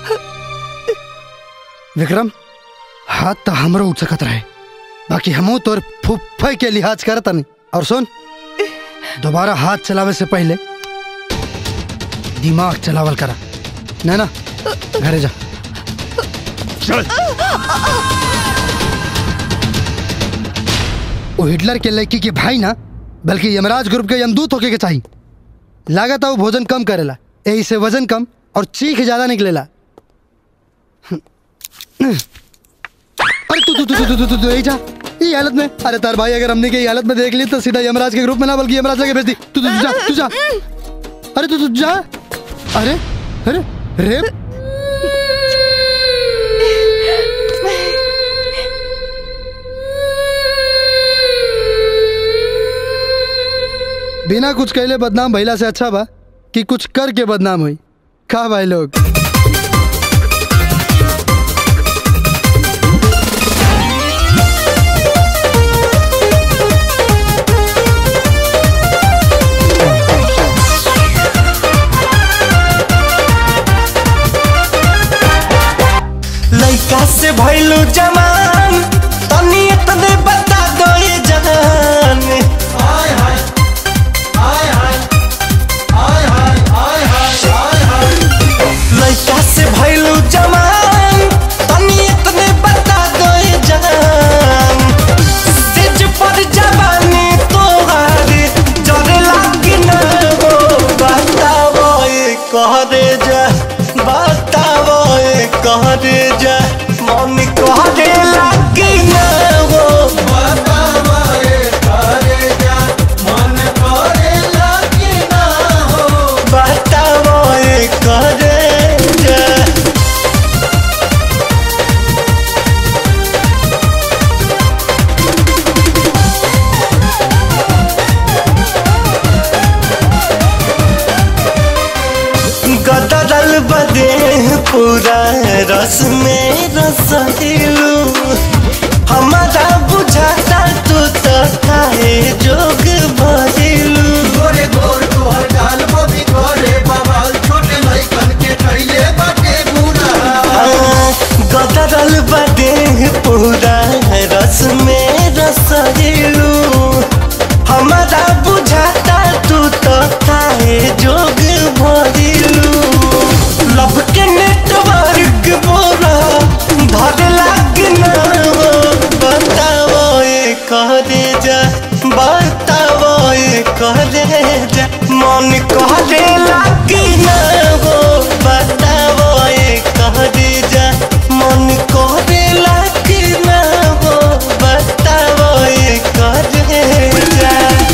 विक्रम हाथ तो हमरो उठ सकत रहे बाकी हमू तोर फुफ्फे के लिहाज करता नहीं और सुन दोबारा हाथ चलावे से पहले दिमाग चलावल करा नैना घरे जा चल वो हिटलर के लड़की के भाई ना बल्कि यमराज ग्रुप के यमदूत होके के चाहिए लागत है वो भोजन कम करेला यही से वजन कम और चीख ज्यादा निकलेला अरे तू तू तू तू तू तू तू यही जा ये हालत में अरे तार भाई अगर हमने के ये हालत में देख ली तो सीधा यमराज के ग्रुप में ना बल्कि यमराज के भेज दी तू तू तू जा तू जा अरे तू तू जा अरे अरे रे बिना कुछ कहले बदनाम भइला से अच्छा बा कि कुछ करके बदनाम हुई खा भाई लोग लइका से भइलू जमान तनी इतने बता दो ये जान हाय हाय हाय हाय हाय हाय हाय हाय हाय हाय लइका से भइलू जमान तनी इतने बता दो ये जान सिज पर जवानी तोहारी जरे लागी ना हो बताओ ये कह दे जा बताओ ये कह दे जा मन कह दे लागी ना हो बताओ ये कह दे जा मन कह दे लागी ना हो बताओ ये कह दे जा गदरल बदे पूरा रस में रस दिलू हमारा बुझाता तू तो खाए जोग भरिलू गोरे गोर तोहर गाल बबी गोरे बवाल छोटे लइकन के कइले बाटे बुरा गदरल बदे पूरा रस में रस दिलू हमारा बुझाता तू तो खाए जोग भरिलू लब के नेटवर्क बोरा धर लाग ना हो बताओ ये कह दे जा बताओ ये कह दे जा मन कह दे लाग ना हो बताओ ये कह दे जा मन कह दे लाग ना हो बताओ ये कह दे जा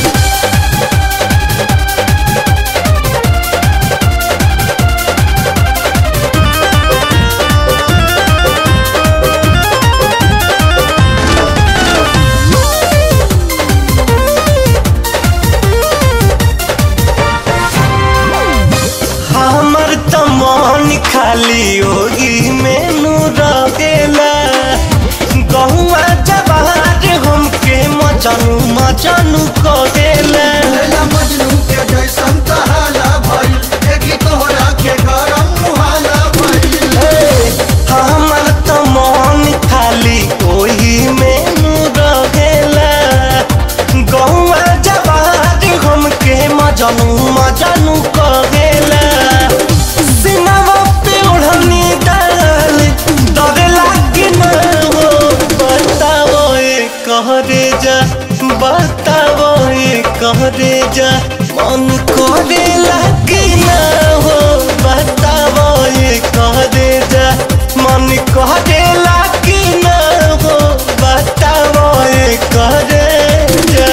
हमर त मन खाली ओही मेनू रहेला गहुआ जवार हमके मचनू मचनू करेला मजनू के जैसन तहाला भइल देखी तोहरा के गरम मुहाला भइल हमर त मन खाली ओही मेनू रहेला गहुआ जवार हमके मजनू मजनू करेला सिनवा पे ओढ़नी डाल डर लागे न हो बताओ ये कह दे जा बताओ ये कह दे जा मन करे लागे न हो बताओ ये कह दे जा मन कह दे लागे न हो बताओ ये कह दे जा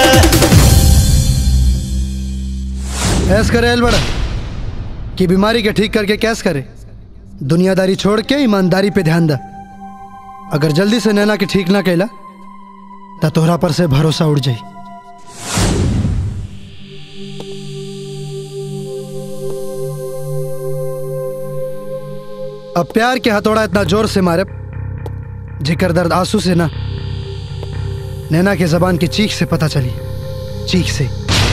ऐस करे एल बड़ा कि बीमारी के ठीक करके कैस करे दुनियादारी छोड़ के ईमानदारी पे ध्यान दा अगर जल्दी से नैना के ठीक ना कैला तो तोहरा पर से भरोसा उड़ जाई अब प्यार के हथौड़ा इतना जोर से मारे जिकर दर्द आंसू से ना नैना के जबान की चीख से पता चली चीख से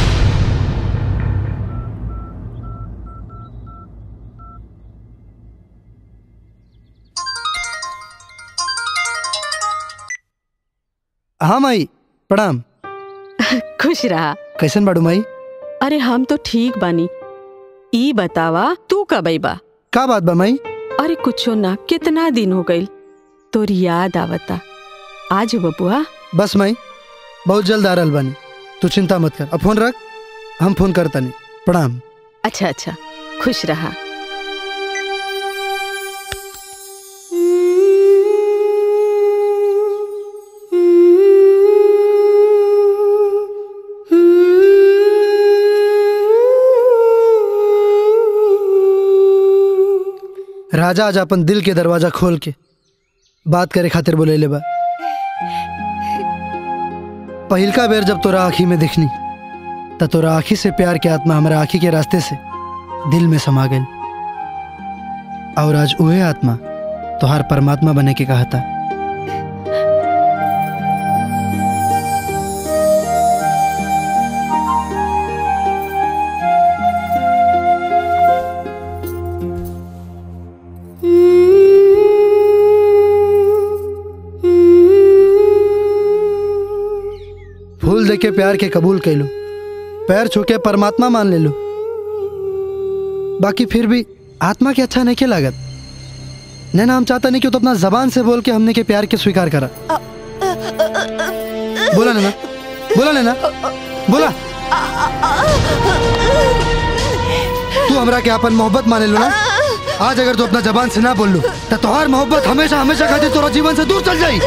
हाँ माई प्रणाम खुश रहा कैसन बाड़ू माई अरे हम तो ठीक बानी ई बतावा तू कब बा का बात बा माई अरे कुछो ना कितना दिन हो गइल तोर याद आवता आज बबुआ बस माई बहुत जल्द आ रहल बानी तू चिंता मत कर अब फोन रख हम फोन करता नहीं प्रणाम अच्छा अच्छा खुश रहा राजा आज अपन दिल के दरवाजा खोल के बात करे खातिर बोले ले बा पहिलका बेर जब तोरा आँखी में दिखनी त तोरा आँखी से प्यार के आत्मा हमारा आँखी के रास्ते से दिल में समा गई और आज उहे आत्मा तोहार परमात्मा बने के कहा था फूल दे के प्यार के कबूल कर लो पैर छू के परमात्मा मान ले लो बाकी फिर भी आत्मा के अच्छा नहीं के लागत नैना हम चाहता नहीं कि तो अपना जबान से बोल के हमने के प्यार के स्वीकार करा बोला नैना बोला नैना बोला तू हमरा के अपन मोहब्बत माने लो ना आज अगर तू अपना जबान से ना बोल लो तो तोहार मोहब्बत हमेशा हमेशा खातिर तोरा जीवन से दूर चल जाई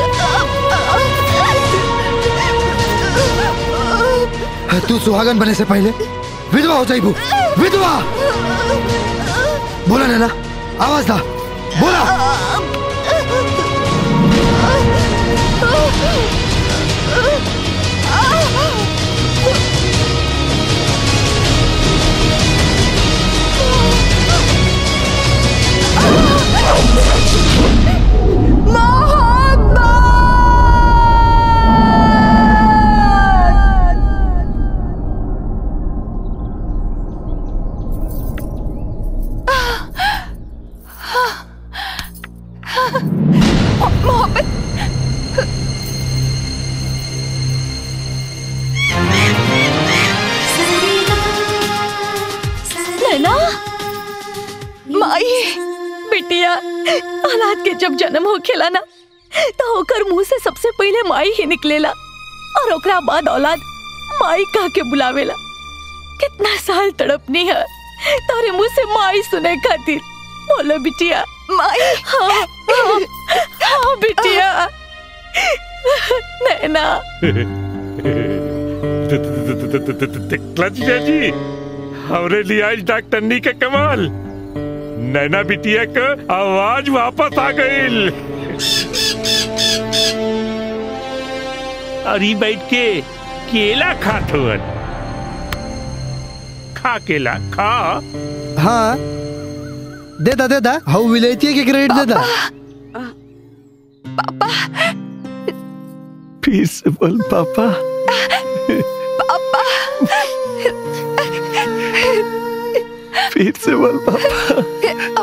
तू सुहागन बने से पहले विधवा हो जाइबू विधवा बोला नैना आवाज दा बोला मोहब्बत नैना माई बिटिया औलाद के जब जन्म हो खेला ना तो ओकर मुंह से सबसे पहले माई ही निकलेला और ओकरा बाद औलाद माई कह के बुलावेला कितना साल तड़पनी है तारे मुंह से माई सुने खातिर बोलो बिटिया माई हाँ हाँ, हाँ बिटिया नैना क्लच जी हमरे लिए आज डॉक्टरनी के कमाल नैना बिटिया का आवाज वापस आ गई अरे बैठ के केला खात हुअन खा केला खा हाँ दे दा दे दा हाउ विलेती के क्रेडिट दे दा फिर से बोल पापा पापा फिर से बोल पापा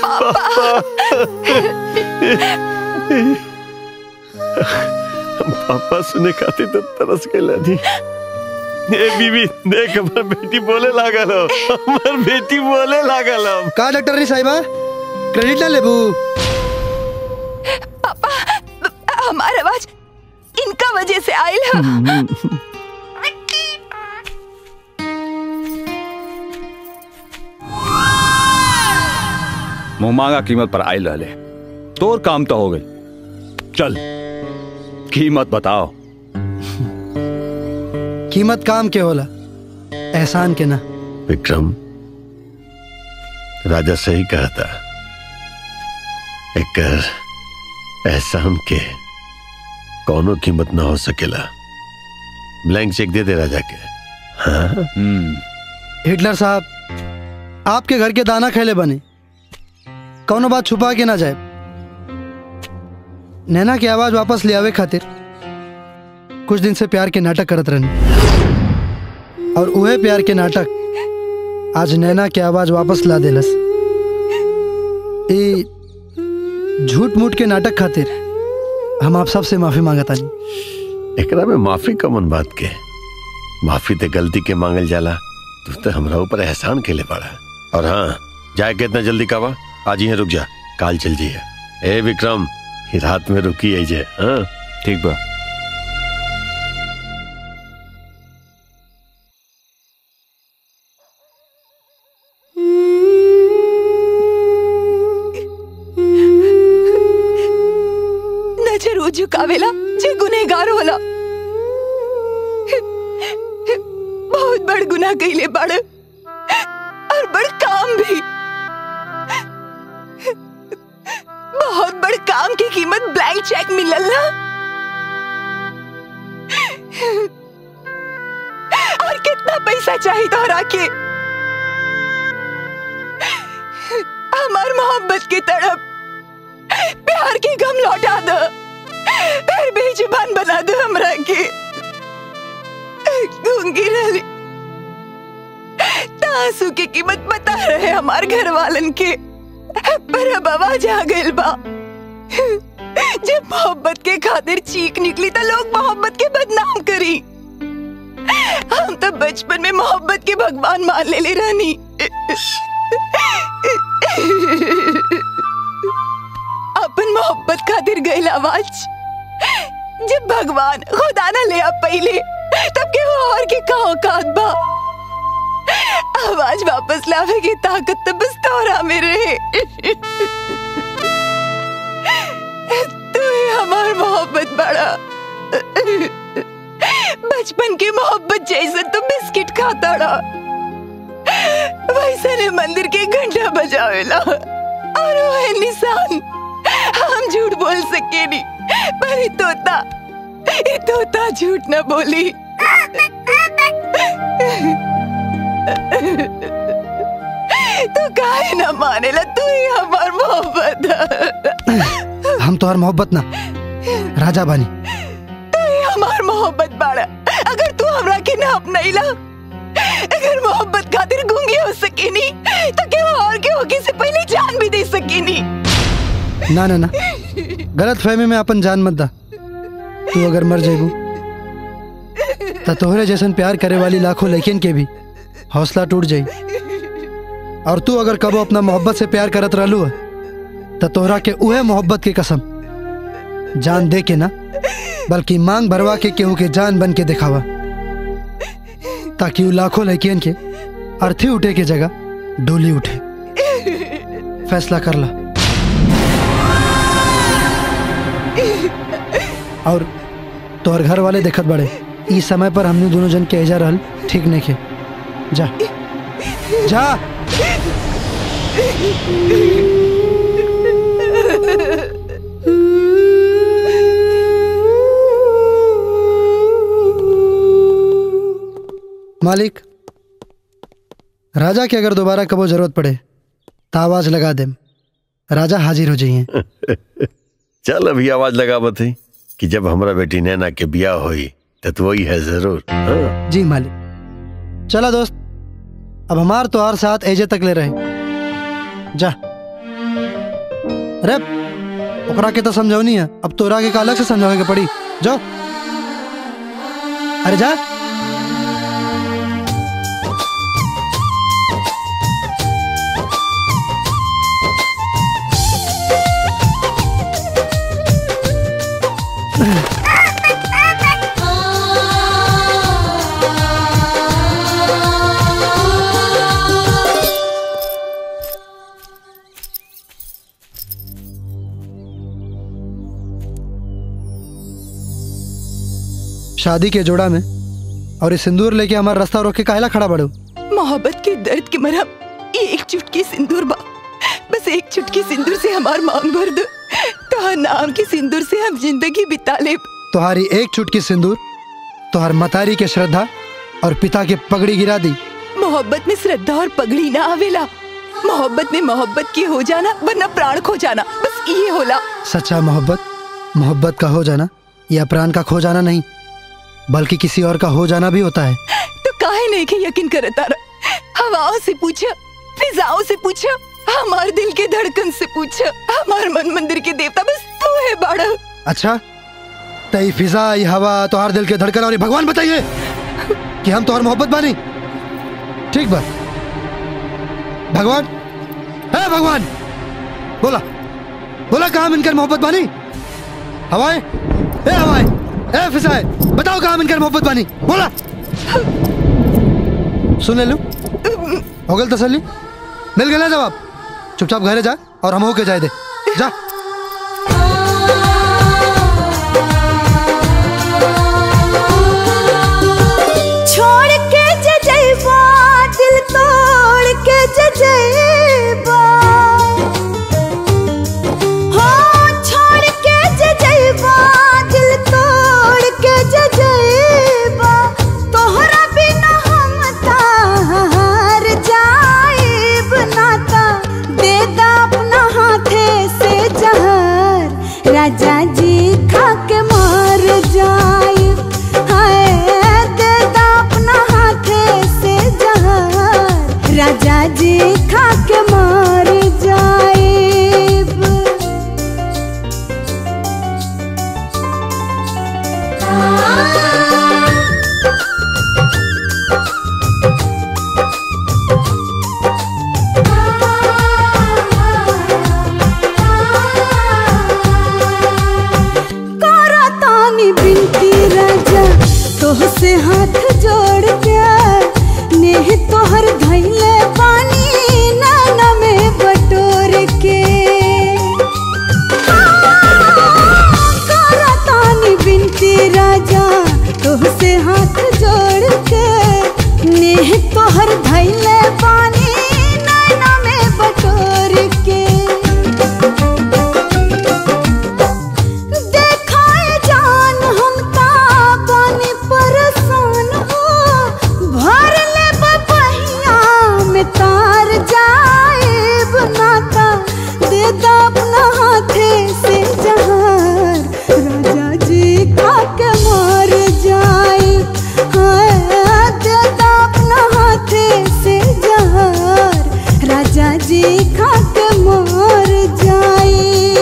हम पापा सुने खाते तो तरस के लानी ए बीबी देख हमर बेटी बोले लागल हो हमर बेटी बोले लागल हो का डॉक्टर नी साहिबा क्रेडिट ना लेबू पापा हमारा आवाज इनका वजह से आयल है मुंह मांगा कीमत पर आयल रहले तोर काम तो हो गई चल कीमत बताओ कीमत काम के होला एहसान के ना विक्रम राजा सही कहा था एक एहसान के कौनो कीमत ना हो सकेला ब्लैंक चेक दे दे राजा के हाँ हिटलर साहब आपके घर के दाना खेले बने कौनो बात छुपा के ना जाए नैना की आवाज वापस ले आवे खातिर कुछ दिन से प्यार के नाटक करत रहनी और उहे प्यार के नाटक आज नैना के आवाज वापस ला देलस ई झूठ मूठ के नाटक खातिर हम आप सबसे माफी मांगता नहीं एकरा में माफी कमन बात के माफी ते गलती के मांगल जाला तू तो हमरा ऊपर एहसान के ले पड़ा और हाँ जाए के इतना जल्दी कावा आज ही रुक जा काल चल जी ए विक्रम ही रात में रुकी है जे हाँ ठीक बा नजर उ झुकावेला जे गुनेगार होला बहुत बड़ गुनाह कइले बड़ और बड़ काम भी की कीमत ब्लैंक चेक मिलल ना और कितना पैसा चाहिए तोहरा के हमार मोहब्बत की तड़प प्यार की गम लौटा दो फिर बेजुबान बना दो हमरा के गूंगी रही तासू की कीमत बता रहे हमार घर वालन के पर अब आवाज आ गइल बा जब मोहब्बत के खातिर चीख निकली तो लोग मोहब्बत के बदनाम करी हम तो बचपन में मोहब्बत के भगवान मान ले ले रानी अपन मोहब्बत खातिर गइल आवाज जब भगवान खुदा ना ले आप पहले तब के वो और के का औकात बा आवाज वापस लावे की ताकत तो बस तोरा में रहे तू ही हमार मोहब्बत बड़ा बचपन की मोहब्बत जैसे तो बिस्किट खाता रहा वैसे ने मंदिर के घंटा बजावेला और वो है निशान हम झूठ बोल सके नहीं पर ये तोता ये तोता झूठ न बोली तू काहे न मानेला तू ही हमार मोहब्बत हम तोहर मोहब्बत ना राजा बानी तू ही हमार मोहब्बत बाड़ा अगर तू हमरा के ना अपनाइला अगर मोहब्बत खातिर गूंगी हो सकेनी तो क्या और के होगी से पहले जान भी दे सकेनी ना ना ना गलत फहमी में अपन जान मत दा तू अगर मर जेबू तो तोहरे जैसन प्यार करे वाली लाखों लड़कियन के भी हौसला टूट जाई और तू अगर कबो अपना मोहब्बत से प्यार करत रहलू तो तोहरा के उहे मोहब्बत की कसम जान दे के ना बल्कि मांग भरवा के केहू के जान बन के दिखावा ताकि वो लाखों लड़कियन के अर्थी उठे के जगह डोली उठे फैसला कर ला और तोहर घर वाले देखत बड़े इस समय पर हमने दोनों जन के एजा रहल ठीक नहीं खे जा जा मालिक राजा की अगर दोबारा कबो जरूरत पड़े तो आवाज लगा दे राजा हाजिर हो जाइए चल अभी आवाज लगा बते कि जब हमरा बेटी नैना के बिया होई तो तू वही है जरूर हाँ? जी मालिक चला दोस्त अब हमार तो हर साथ एजे तक ले रहे जा अरे ओकरा के तो समझौनी है अब तोरा के का अलग से समझावे के पड़ी जाओ अरे जा शादी के जोड़ा में और ये सिंदूर लेके हमारा रास्ता रोक के काहला खड़ा बड़ो मोहब्बत के दर्द की मरहम ये एक चुटकी सिंदूर बा बस एक चुटकी सिंदूर से हमार मांग भर दो तो नाम के सिंदूर से हम जिंदगी बिता ले तुम्हारी एक चुटकी सिंदूर तुहार मतारी के श्रद्धा और पिता के पगड़ी गिरा दी मोहब्बत में श्रद्धा और पगड़ी ना आवेला मोहब्बत में मोहब्बत की हो जाना वरना प्राण खो जाना बस ये होला सच्चा मोहब्बत मोहब्बत का हो जाना या प्राण का खो जाना नहीं बल्कि किसी और का हो जाना भी होता है तो काहे नहीं के यकीन करता रहा हवाओं से पूछा फिजाओं से पूछा हमार दिल के धड़कन से पूछा हमार मन मंदिर के देवता बस तू है बाड़ा अच्छा तई फिजा ये हवा तुहार दिल के धड़कन और ये भगवान बताइए कि हम तुहार मोहब्बत बानी ठीक बा भगवान है भगवान बोला बोला कहा मिनकर मोहब्बत बानी हवाएं ए हवाएं ए फिजाएं बताओ कहा मिनकर मोहब्बत बानी बोला सुन ले लू हो गल तसल्ली मिल गया जवाब चुपचाप घरे जा और हम होके जाए दे जा छोड़ के जजेबा दिल तोड़ के जजेबा हो छोड़ मर जाए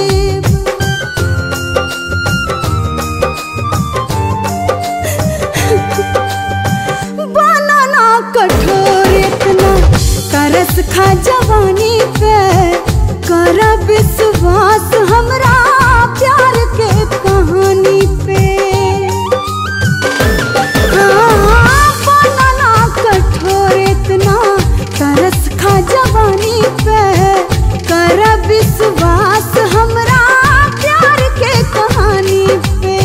बनाना कठोर इतना तरस खा जवानी पे कर विश्वास हमरा प्यार के कहानी पे हाँ, बनाना कठोर इतना तरस खा जवानी पे कर विश्वास हमरा प्यार के कहानी पे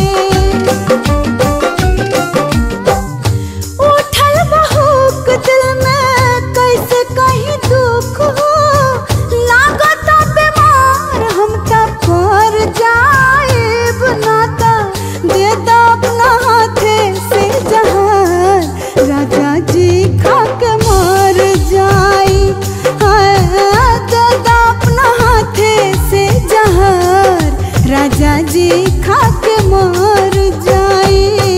उठल बहुक दिल में कैसे कहीं दुख हो लागत बीमार हम तब पर जाए नाता दे दो अपना हाथे से जहान राजा जी खा के मर जाए हाय, दे दो अपना हाथे से जहान राजा जी खा के मर जाए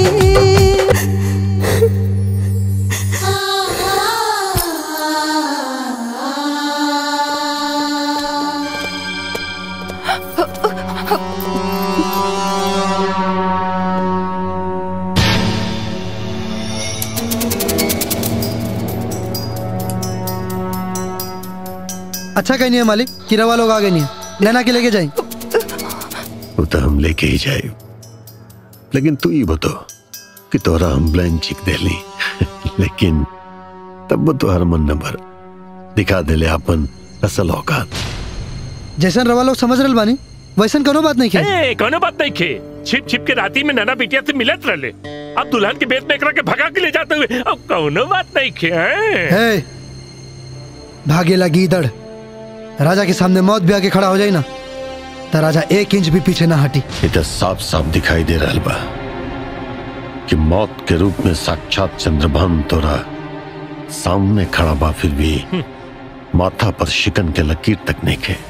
अच्छा कहीं नहीं है मालिक किरावा लोग आ गए नहीं है नैना के लेके जाए वो तो हम लेके ही जाए लेकिन तू ही बतो कि तोरा हम ब्लैंक चिक दे ली लेकिन तब वो तो हर मन नंबर दिखा देले अपन असल औकात जैसन रवा लोग समझ रहे बानी वैसन कोनो बात नहीं खे ए, कोनो बात नहीं खे छिप छिप के राती में नैना बिटिया से मिलत रहले अब दुल्हन के बेत में एकरा के भगा के ले जाते हुए अब कोनो बात नहीं खे हैं? हे भागेला गीदड़ राजा के सामने मौत भी आके खड़ा हो जाए ना तो राजा एक इंच भी पीछे ना हटी ये तो साफ साफ दिखाई दे रहा बा कि मौत के रूप में साक्षात चंद्रभान तोरा सामने खड़ा बा फिर भी माथा पर शिकन के लकीर तक नहीं खे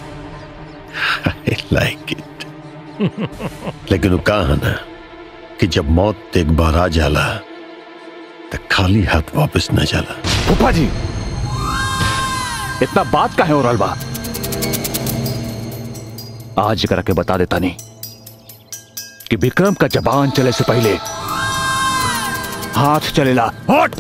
लाइक इट लेकिन वो कहा ना कि जब मौत एक बार आ जाला तो खाली हाथ वापस न जाला फूफा जी इतना बात का है और बा आज करा के बता देता नहीं कि विक्रम का जबान चले से पहले हाथ चलेला हट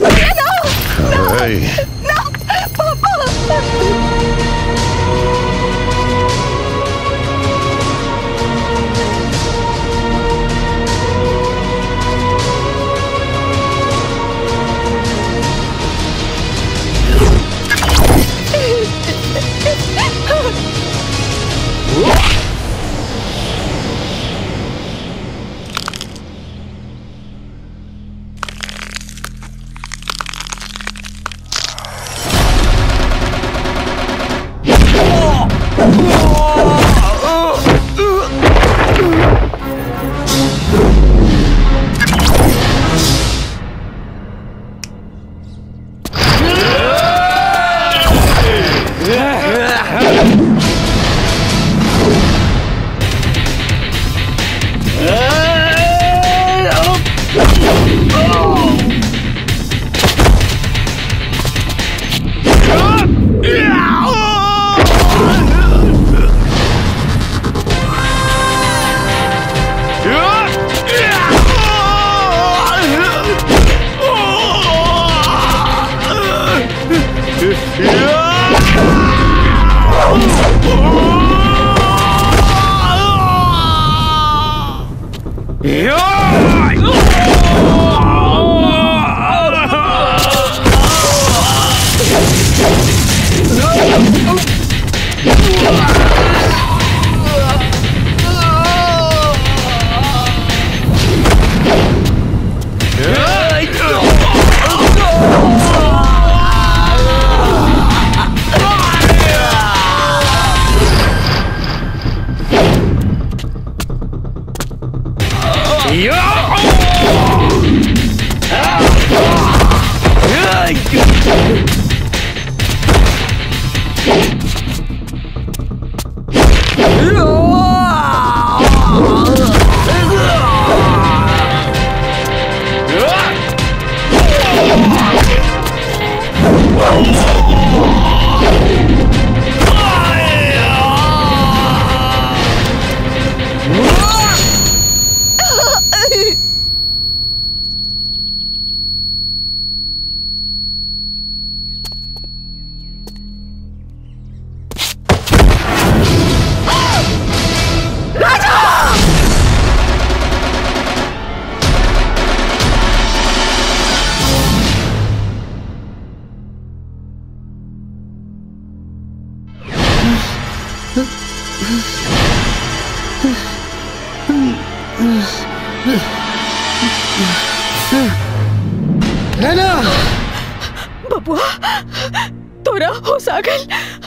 नैना बबुआ तोरा होश आ गइल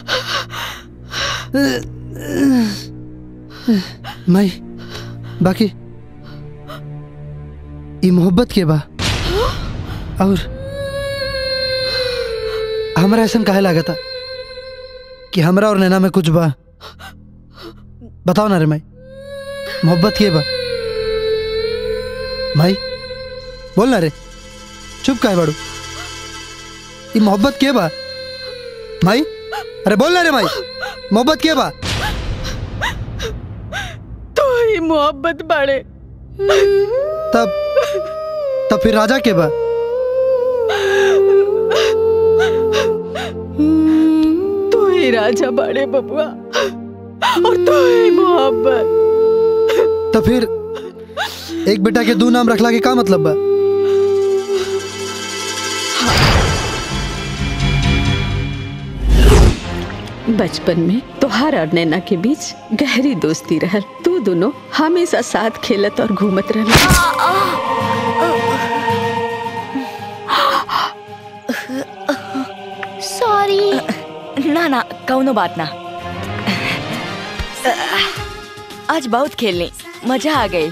माई बाकी ई मोहब्बत के बा और हमरा ऐसा काहे लागता कि हमरा और नैना में कुछ बा बताओ ना रे माई मोहब्बत के बा माई बोल ना रे चुप काहे बाड़ू ई मोहब्बत के बा माई अरे बोल ना रे माई मोहब्बत के बा तो ही मोहब्बत बाड़े तब तब फिर राजा के बा तू ही राजा बाड़े बबुआ और तू ही मोहब्बत तो फिर एक बेटा के दो नाम रखला के का मतलब बा बचपन में तोहार और नैना के बीच गहरी दोस्ती रहल तू दोनों हमेशा साथ खेलत और घूमत रहल सॉरी ना ना कौनो बात ना आज बहुत खेलनी मजा आ गई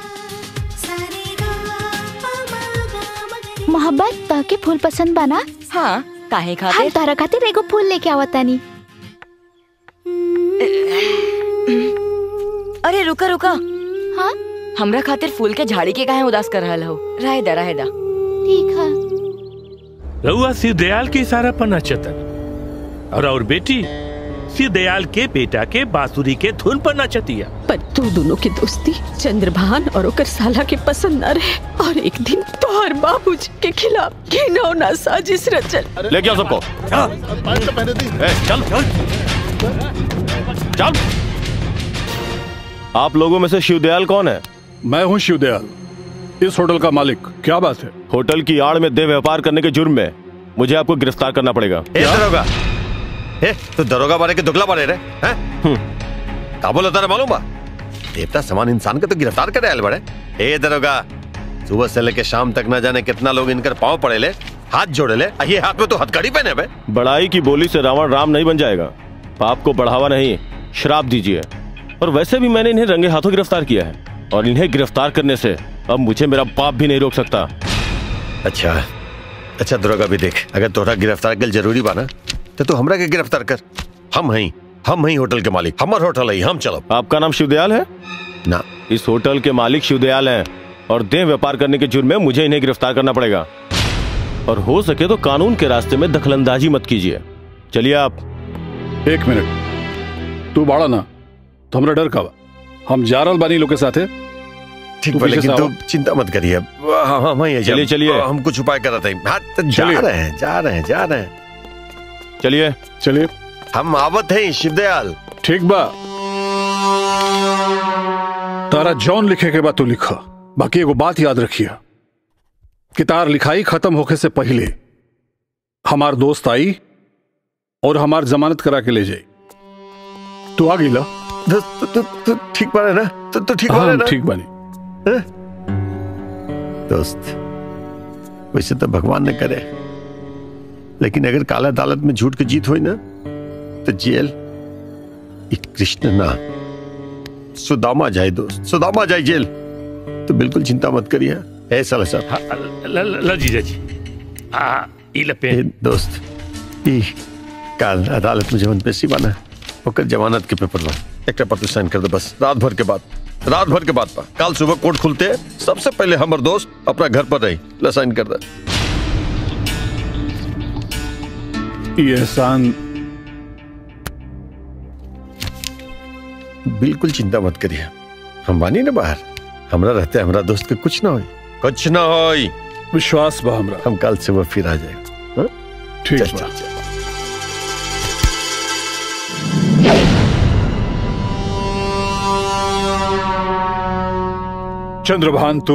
मोहब्बत ताके फूल पसंद बना हाँ काहे हम खातिर तारा खातिर एगो फूल लेके आवतानी अरे रुका रुका हाँ हमरा खातिर फूल के झाड़ी के काहे उदास कर रहल हो रहे दा रहे दा ठीक है रउआ सिर दयाल के इशारा पर नचतन और और बेटी सिर दयाल के बेटा के बांसुरी के धुन पर नचतिया पर तू दोनों की दोस्ती चंद्रभान और ओकर साला के पसंद न रहे और एक दिन तोहर बाबूजी के खिलाफ घिनौना साजिश रचल लेके आओ सबको ए, चल चल आप लोगों में से शिवदयाल कौन है मैं हूँ शिवदयाल इस होटल का मालिक क्या बात है होटल की आड़ में देह व्यापार करने के जुर्म में मुझे आपको गिरफ्तार करना पड़ेगा ए दरोगा ए तू दरोगा बारे के दुगला बारे रे हैं का बोला तारा मालूम बा देवता समान इंसान के तो गिरफ्तार करे आयल बड़े ए दरोगा सुबह से लेके शाम तक न जाने कितना लोग इनकर पाँव पड़े ले हाथ जोड़े ले आ ये हाथ में तो हथकड़ी पहने बे बड़ाई की बोली से रावण राम नहीं बन जाएगा पाप को बढ़ावा नहीं श्राप दीजिए और वैसे भी मैंने इन्हें रंगे हाथों गिरफ्तार किया है और इन्हें गिरफ्तार करने से अब मुझे मेरा बाप भी नहीं रोक सकता अच्छा अच्छा दरोगा भी देख अगर तोहरा गिरफ्तार कर जरूरी बा ना तो तू हमरा के गिरफ्तार कर हम हई हम हई होटल के मालिक हमर होटल है हम चलो आपका नाम शिवदयाल है ना इस होटल के मालिक शिवदयाल हैं और देह व्यापार करने के जुर्म में मुझे इन्हें गिरफ्तार करना पड़ेगा और हो सके तो कानून के रास्ते में दखलंदाजी मत कीजिए चलिए आप एक मिनट तू बाड़ा ना तो हमरा डर का बा हम जा रहल बानी लोग के साथे ठीक तू बा पीछे लेकिन से तू आवा। चिंता मत करिए हम हम हई चलिए, चलिए। हम कुछ उपाय कर रहे हैं हाँ तो जा चलिए। रहे हैं जा रहे हैं जा रहे हैं चलिए चलिए हम आवत हैं शिवदयाल ठीक बा तारा जौन लिखे के बाद तू लिखा बाकी एगो बात याद रखिया कि तार लिखाई खत्म होके से पहले हमार दोस्त आई और हमार जमानत करा के ले जाई तू आ गईला दोस्त तू तू ठीक बारे ना तू तू ठीक हाँ, बारे ना ठीक बानी दोस्त वैसे तो भगवान ने करे लेकिन अगर काला अदालत में झूठ की जीत हुई ना तो जेल ये कृष्ण ना सुदामा जाए दोस्त सुदामा जाए जेल तो बिल्कुल चिंता मत करिए ऐसा लसा हाँ, ल- ल- ल जीजा जी आ ई लपे ए, दोस्त ई काल अदालत में जवन पेशी बना ओकर जमानत के पेपर बा एक पर तू साइन कर दे बस रात भर के बाद रात भर के बाद पा काल सुबह कोर्ट खुलते हैं सबसे पहले हमर दोस्त अपना घर पर रही ला साइन कर दे ये एहसान बिल्कुल चिंता मत करिए हम बानी ना बाहर हमरा रहते हमरा दोस्त के कुछ ना हो कुछ ना हो विश्वास बा हमरा हम कल सुबह फिर आ जाएगा हाँ? ठीक चल, बा। चल, चल। चंद्रभान तू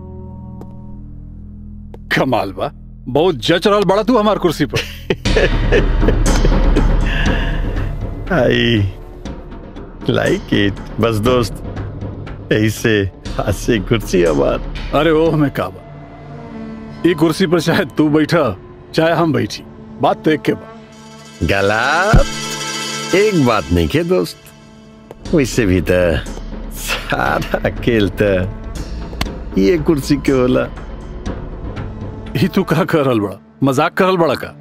कमाल बा बहुत जच रहल बड़ा तू हमार कुर्सी पर आई लाइक इट बस दोस्त ऐसे हाथ से कुर्सी हमार अरे ओह मैं काबा ये कुर्सी पर चाहे तू बैठा चाहे हम बैठी बात तो एक के बाद गलत एक बात नहीं के दोस्त वैसे भी तो सारा खेल तो ये कुर्सी के होला ही तू का करल बड़ा मजाक करल बड़ा का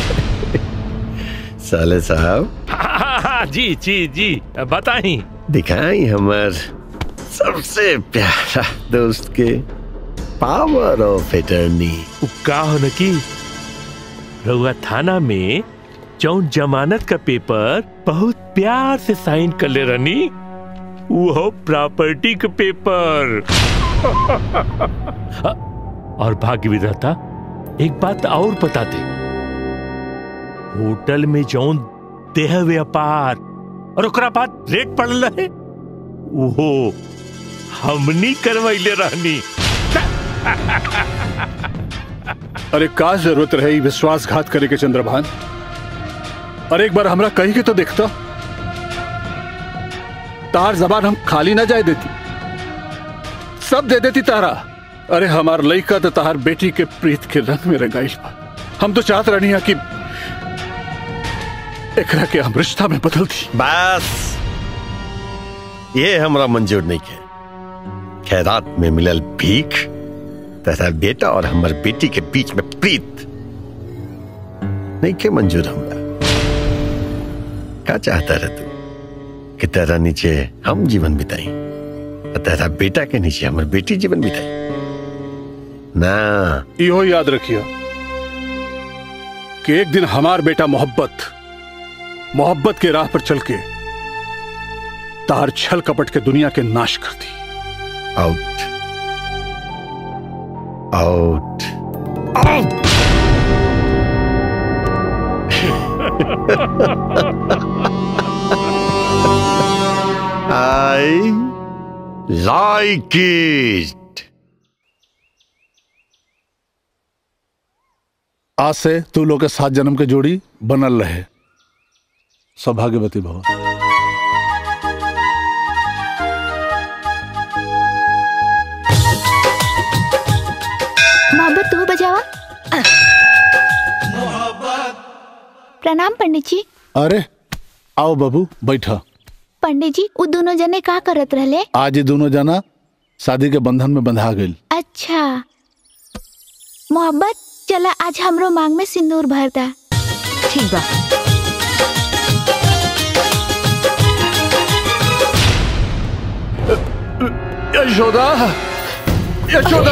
साले साहब हाँ, हाँ, जी जी जी बताई दिखाई हमार सबसे प्यारा दोस्त के पावर ऑफ एटर्नी का हो न की रउआ थाना में जौन जमानत का पेपर बहुत प्यार से साइन कर ले रनी वो प्रॉपर्टी का पेपर और भाग्य विधाता एक बात और बता दे होटल में जौन देह व्यापार और ओकरा बाद रेट पड़ल रहे वो हमनी करवैले रहनी अरे का जरूरत रहे विश्वासघात करे के चंद्रभान अरे एक बार हमरा कही के तो देखता तार जबान हम खाली ना जाए देती सब दे देती तारा अरे हमार लड़का तो तार बेटी के प्रीत के रंग में रंगाइल बा हम तो चाहत रहनी है कि एकरा के हम रिश्ता में बदल दी बस ये हमरा मंजूर नहीं के खैरात में मिलल भीख तथा बेटा और हमर बेटी के बीच में प्रीत नहीं के मंजूर हमरा का चाहता रह तू कि तेरा नीचे हम जीवन बिताई और तेरा बेटा के नीचे हमर बेटी जीवन बिताई ना इहो याद रखियो कि एक दिन हमार बेटा मोहब्बत मोहब्बत के राह पर चल के तार छल कपट के दुनिया के नाश कर दी out out out I like it आज से तू लोग के सात जन्म के जोड़ी बनल रहे सौभाग्यवती भव मोहब्बत तू बजावा प्रणाम पंडित जी अरे आओ बाबू बैठा पंडित जी वो दोनों जने का करत रहले आज ये दोनों जना शादी के बंधन में बंधा गई अच्छा मोहब्बत चला आज हमरो मांग में सिंदूर भर दा ठीक बा यशोदा यशोदा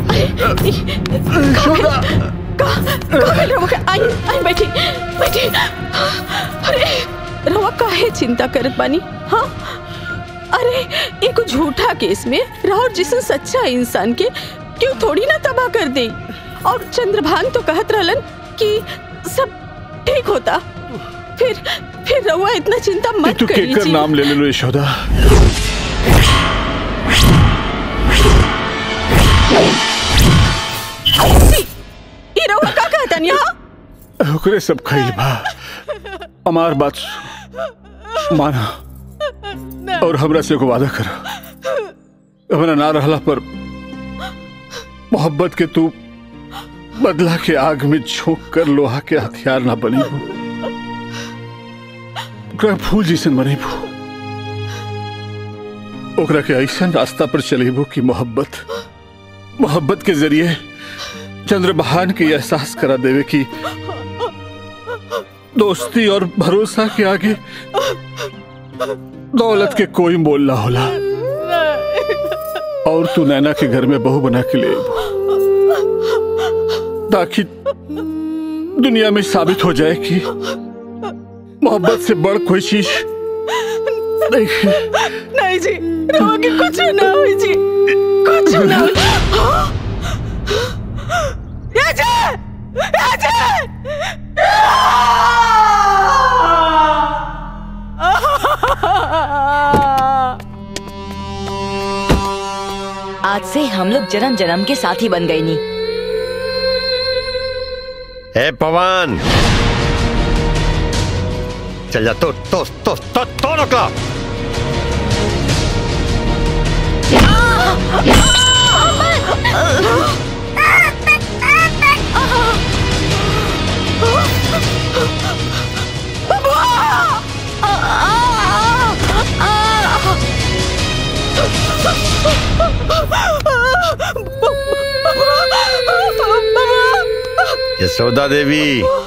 यशोदा आई आई बैठी बैठी अरे रवा काहे चिंता करत बानी हाँ अरे एक झूठा केस में राहुल जिसन सच्चा इंसान के क्यों थोड़ी ना तबाह कर दे और चंद्रभान तो कहत रहलन कि सब ठीक होता फिर फिर रवा इतना चिंता मत तू केकर करिए नाम ले ले लो यशोदा ये रवा का कहतन यहाँ ओकरे सब खइल बा हमार बात सु- माना और हमरा से एगो वादा कर हमरा ना रहला पर मोहब्बत के तू बदला के आग में झोंक कर लोहा के हथियार ना बनी हो ओकरा फूल जैसन बनेबू ओकरा के ऐसा रास्ता पर चलेबू कि मोहब्बत मोहब्बत के जरिए चंद्रबहान के एहसास करा देवे कि दोस्ती और भरोसा के आगे दौलत के कोई मोल ना होला और तू नैना के घर में बहू बना के ले आइबू। ताकि दुनिया में साबित हो जाए कि मोहब्बत से बड़ कोई चीज नहीं है। नहीं जी रवा के कुछ ना हुई जी कुछ ना हुई हाँ? ये जे! ये जे! आज से हम लोग जन्म जन्म के साथी बन गए नी ए पवन चल जा तो तो तो तो तो रोका यशोदा देवी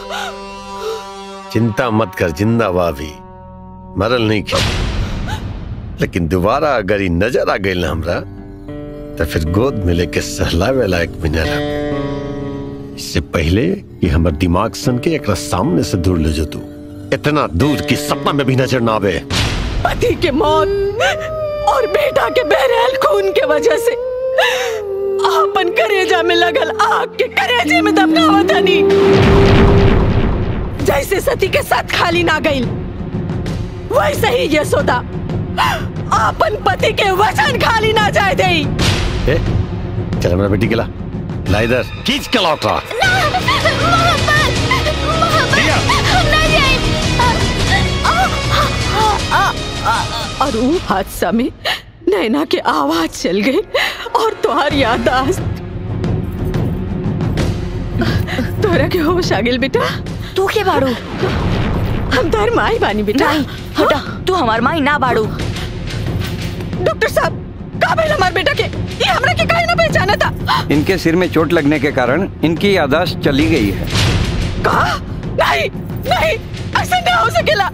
चिंता मत कर जिंदा भी मरल नहीं खेल लेकिन दोबारा अगर ही नजर आ गई ना हमरा तो फिर गोद में लेके सहलावे लायक भी न रह इससे पहले कि हमर दिमाग सन के एक सामने से दूर ले जो तू इतना दूर कि सपना में भी नजर ना आवे पति के मौत और बेटा के बहरहाल खून के वजह से आपन करेजा में लगल आग के करेजे में दबकावत हनी जैसे सती के साथ खाली ना गई वैसे ही यशोदा आपन पति के वचन खाली ना जाए दे ए, चल मेरा बेटी के ला ला इधर खींच के लौट रहा और वो हादसा में नैना के आवाज चल गई और तुहार यादाश्त तोरा के होश आ गेल बेटा तू के बाड़ू हम तार माई बानी बेटा नहीं हटा तू हमार माई ना बाड़ू डॉक्टर साहब का भइल हमार बेटा के ये हमरा के काहे ना पहचाना था इनके सिर में चोट लगने के कारण इनकी यादाश्त चली गई है कहा नहीं नहीं ऐसा ना हो सकेला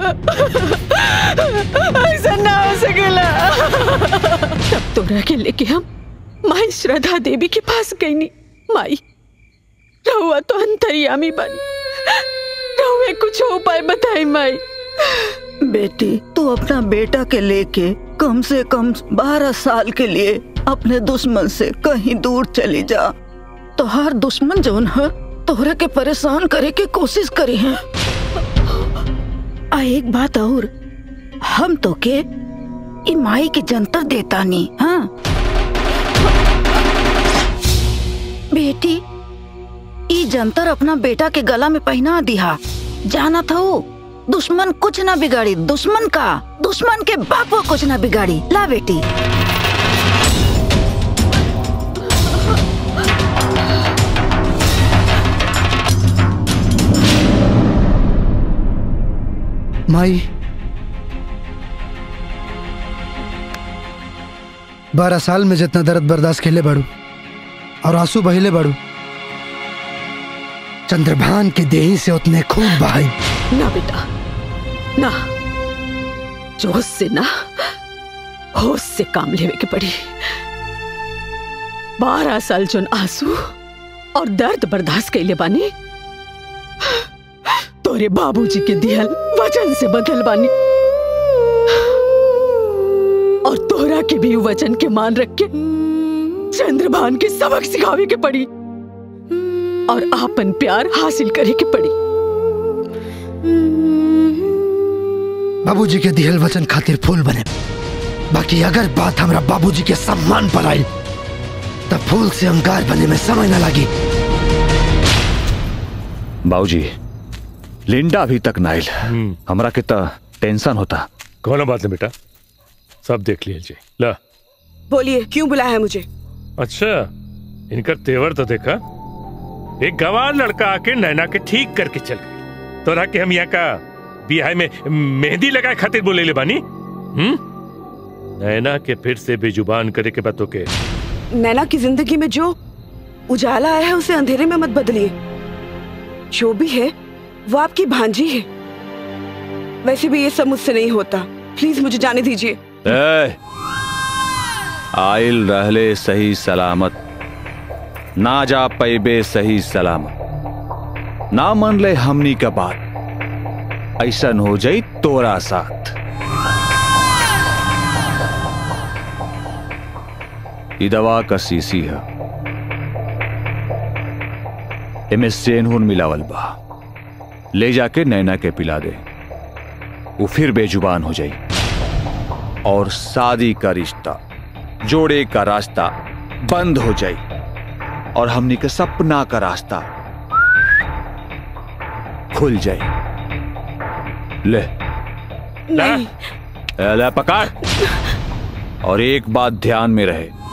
ऐसा ना हो सकेला तब तोरा के लेके हम माई श्रद्धा देवी के पास गई नी माई रहुआ तो अंतर्यामी बनी रहुए कुछ उपाय बताई माई बेटी तू अपना बेटा के लेके कम से कम बारह साल के लिए अपने दुश्मन से कहीं दूर चली जा तो हर दुश्मन जोन है तोहरा के परेशान करे के कोशिश करी है आ एक बात और हम तो के ई माई के जंतर देता नहीं हाँ बेटी ई जंतर अपना बेटा के गला में पहना दिया जाना था वो दुश्मन कुछ ना बिगाड़ी दुश्मन का दुश्मन के बाप कुछ ना बिगाड़ी ला बेटी माई बारह साल में जितना दर्द बर्दाश्त खेले बाड़ू और आंसू बहिले बाड़ू चंद्रभान के देही से उतने खूब बहाई ना बेटा ना जोश से ना होश से काम लेवे के पड़ी बारह साल जोन आंसू और दर्द बर्दाश्त कैले बानी तोरे बाबूजी के दिहल वचन से बदल बानी और तोरा के भी वचन के मान रख के चंद्रभान के सबक सिखावे के पड़ी और आपन प्यार हासिल करे के पड़ी बाबूजी के दिहल वचन खातिर फूल बने बाकी अगर बात हमरा बाबूजी के सम्मान पर आई तब फूल से अंगार बने में समय न लगी बाबूजी लिंडा अभी तक नाइल हमरा के त टेंशन होता कौन बात है बेटा सब देख लीजिए ला बोलिए क्यों बुलाया है मुझे अच्छा इनका तेवर तो देखा एक गवार लड़का आके नैना के ठीक करके चल गई तोरा के हम यहाँ का बिहार में मेहंदी लगाए खातिर बोले ले बानी हम्म नैना के फिर से बेजुबान करे के बातों के नैना की जिंदगी में जो उजाला आया है उसे अंधेरे में मत बदलिए जो भी है वो आपकी भांजी है वैसे भी ये सब मुझसे नहीं होता प्लीज मुझे जाने दीजिए ए, आइल रहले सही सलामत ना जा पैबे सही सलामत ना मन ले हमनी का बात ऐसन हो जाई तोरा साथ ई दवा का सीसी है एमे सेनहुन मिलावल बा ले जाके नैना के पिला दे वो फिर बेजुबान हो जाई और शादी का रिश्ता जोड़े का रास्ता बंद हो जाई और हमनी के सपना का रास्ता खुल जाए ले नहीं ए, ले पकड़ और एक बात ध्यान में रहे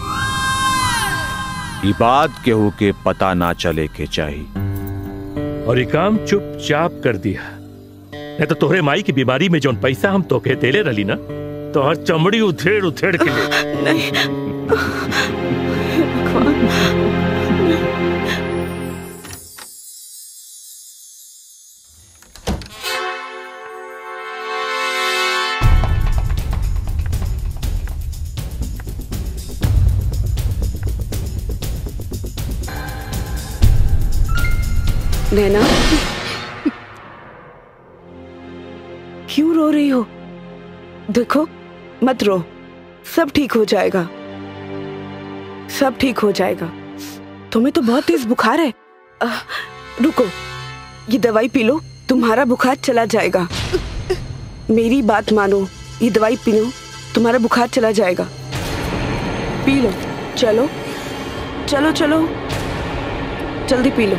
ये बात केहू के पता ना चले के चाहिए और ये काम चुपचाप कर दिया नहीं तो तोहरे माई की बीमारी में जौन पैसा हम तोके देले रही ना तो हर चमड़ी उथेड़ उथेड़ के ले नैना क्यों रो रही हो देखो मत रो सब ठीक हो जाएगा सब ठीक हो जाएगा तुम्हें तो बहुत तेज बुखार है आह, रुको ये दवाई पी लो तुम्हारा बुखार चला जाएगा मेरी बात मानो ये दवाई पी लो तुम्हारा बुखार चला जाएगा पी लो चलो चलो चलो जल्दी पी लो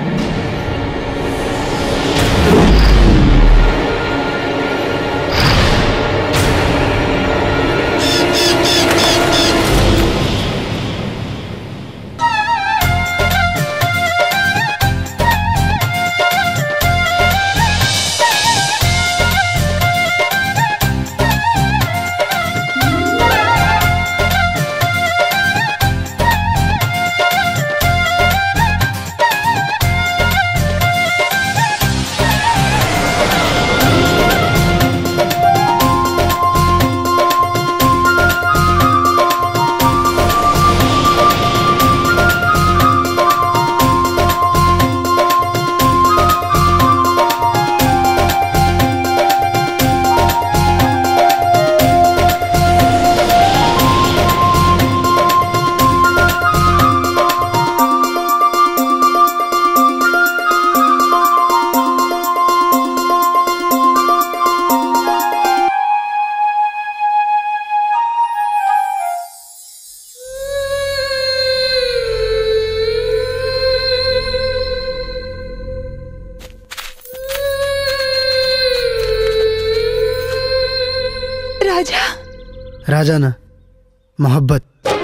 राजा राजा ना मोहब्बत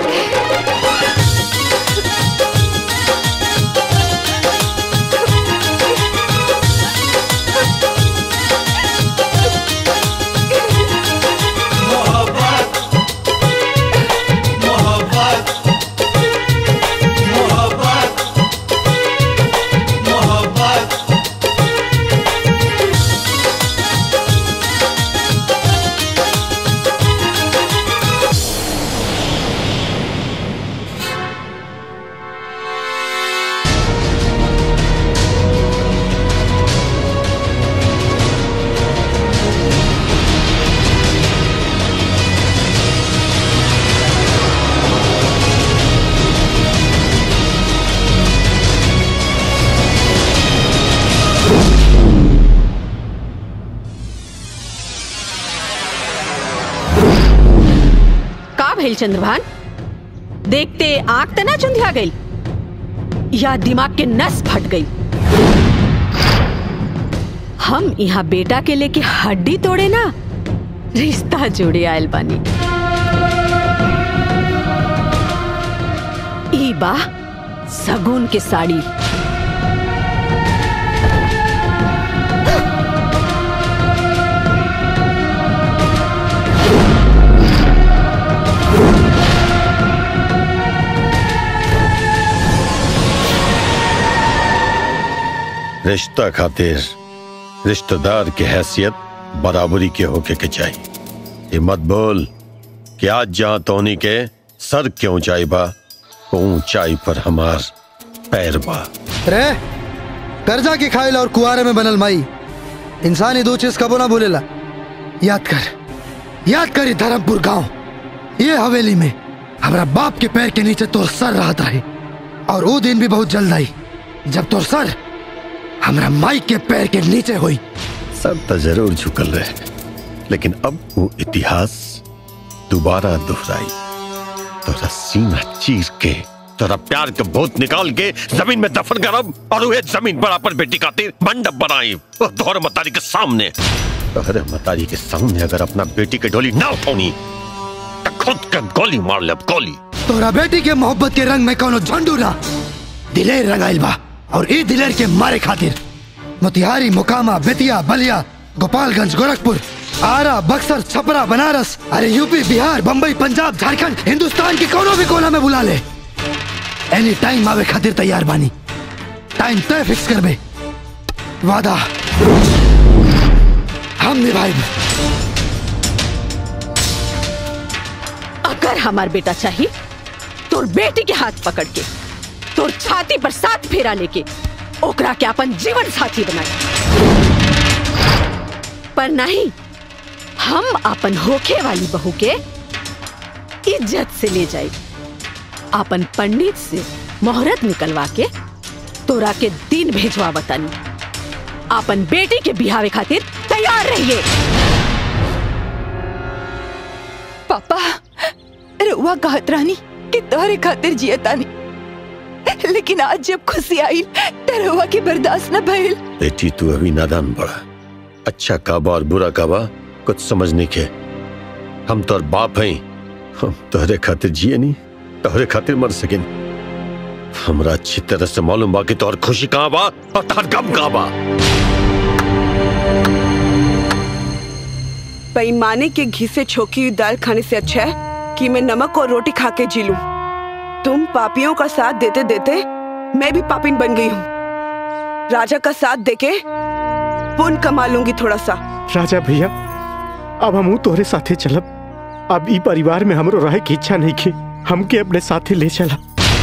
का भइल चंद्रभान देखते आंख तना चुंधिया गई या दिमाग के नस फट गई हम यहाँ बेटा के लेके हड्डी तोड़े ना रिश्ता जोड़े आयल बानी ई बा सगुन के साड़ी रिश्ता खातिर रिश्तेदार की हैसियत बराबरी के होके के चाहिए ये मत बोल कि आज जहां तोनी के सर के ऊंचाई बा वो ऊंचाई पर हमार पैर बा रे कर्जा की खाइल और कुआरे में बनल माई इंसान ही दो चीज कबो ना भूलेला याद कर याद कर ये धर्मपुर गांव ये हवेली में हमारा बाप के पैर के नीचे तोर सर रहा है और वो दिन भी बहुत जल्द आई जब तोर सर हमारा माई के पैर के नीचे हुई सर तो जरूर झुकल रहे लेकिन अब वो इतिहास दोबारा दोहराई तोरा सीना चीर के तोरा प्यार के भूत निकाल के जमीन में दफन करब और वह जमीन पर अपन बेटी खातिर मंडप बनाई वो दोहर मतारी के सामने तोहरे मतारी के सामने अगर अपना बेटी के डोली ना उठौनी तो खुद के गोली मार ले गोली तोरा बेटी के मोहब्बत के रंग में कोनो झंडू ना दिलेर रंगाइल बा और ई दिलेर के मारे खातिर मोतिहारी मुकामा बेतिया बलिया गोपालगंज गोरखपुर आरा बक्सर छपरा बनारस अरे यूपी बिहार बम्बई पंजाब झारखंड हिंदुस्तान के कोनो भी कोना में बुला ले एनी टाइम आवे खातिर तैयार बानी टाइम तय फिक्स कर बे वादा हम निभाए अगर हमार बेटा चाहिए तोर बेटी के हाथ पकड़ के तोर छाती पर साथ फेरा लेके ओकरा के अपन जीवन साथी बनाए पर नहीं हम अपन होखे वाली बहू के इज्जत से ले जाए अपन पंडित से मोहरत निकलवा के तोरा के दिन भेजवा बतानी अपन बेटी के बिहावे खातिर तैयार रहिए पापा रुआ कहत रानी कि तोहरे खातिर जियतानी लेकिन आज जब खुशी आई तो रुआ के बर्दाश्त न भइल बेटी तू अभी नादान बड़ा अच्छा काबा और बुरा काबा कुछ समझ नहीं के हम तोर बाप हैं हम तोहरे खातिर जिए नहीं तोहरे खातिर मर सकिन हमरा अच्छी तरह से मालूम बा कि तोहर खुशी कहाँ बा और तोहर गम कहाँ बा बेईमाने के घी से छोकी हुई दाल खाने से अच्छा है कि मैं नमक और रोटी खा के जी लूं। तुम पापियों का साथ देते देते मैं भी पापिन बन गई हूँ राजा का साथ देके पुण्य कमा लूंगी थोड़ा सा राजा भैया अब हम तोहरे साथे चलब अब ई परिवार में हमरो रहे की इच्छा नहीं की हमके अपने साथे ले चला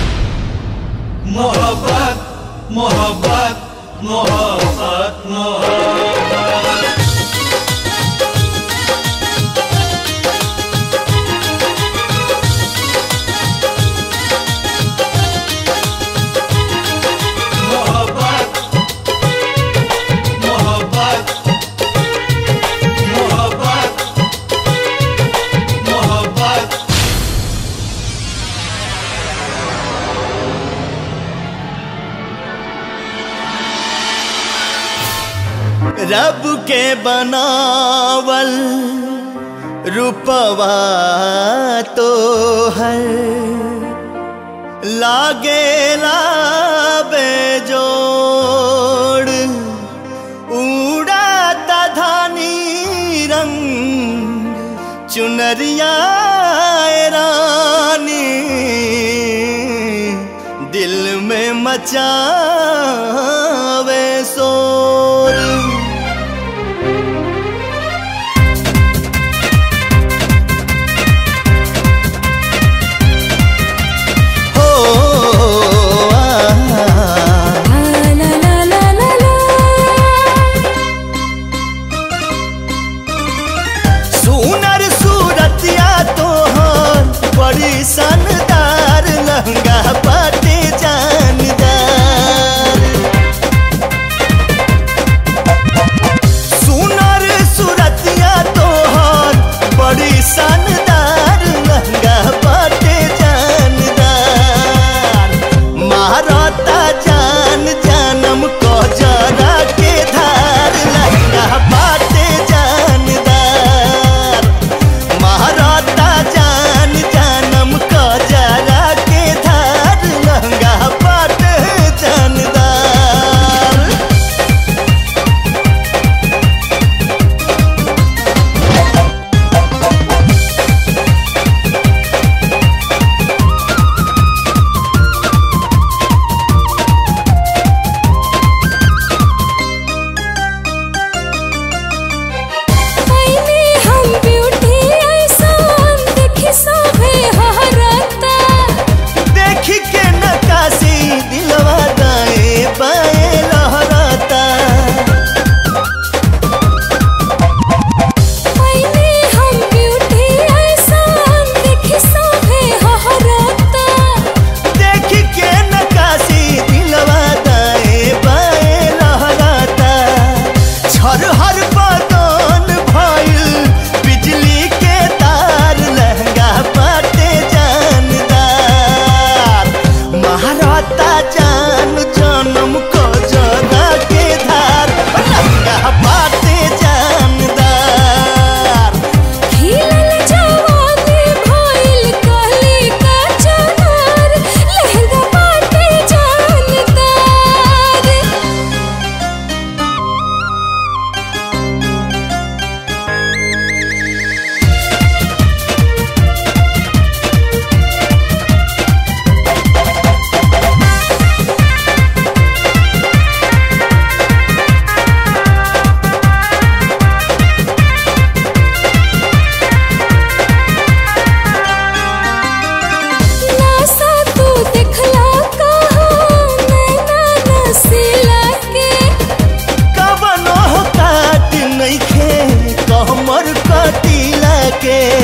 मोहब्बत मोहब्बत मोहब्बत मोहब्बत मोहब्बत मोहब्बत मोहब्बत मोहब्बत रब के बनावल रूपवा तो है लागे बेजोड़ उड़ाता धानी रंग चुनरिया रानी दिल में मचावे शोर हो सुनर सूरतिया तोहर बड़ी शानदार लहंगा पाटे जानदार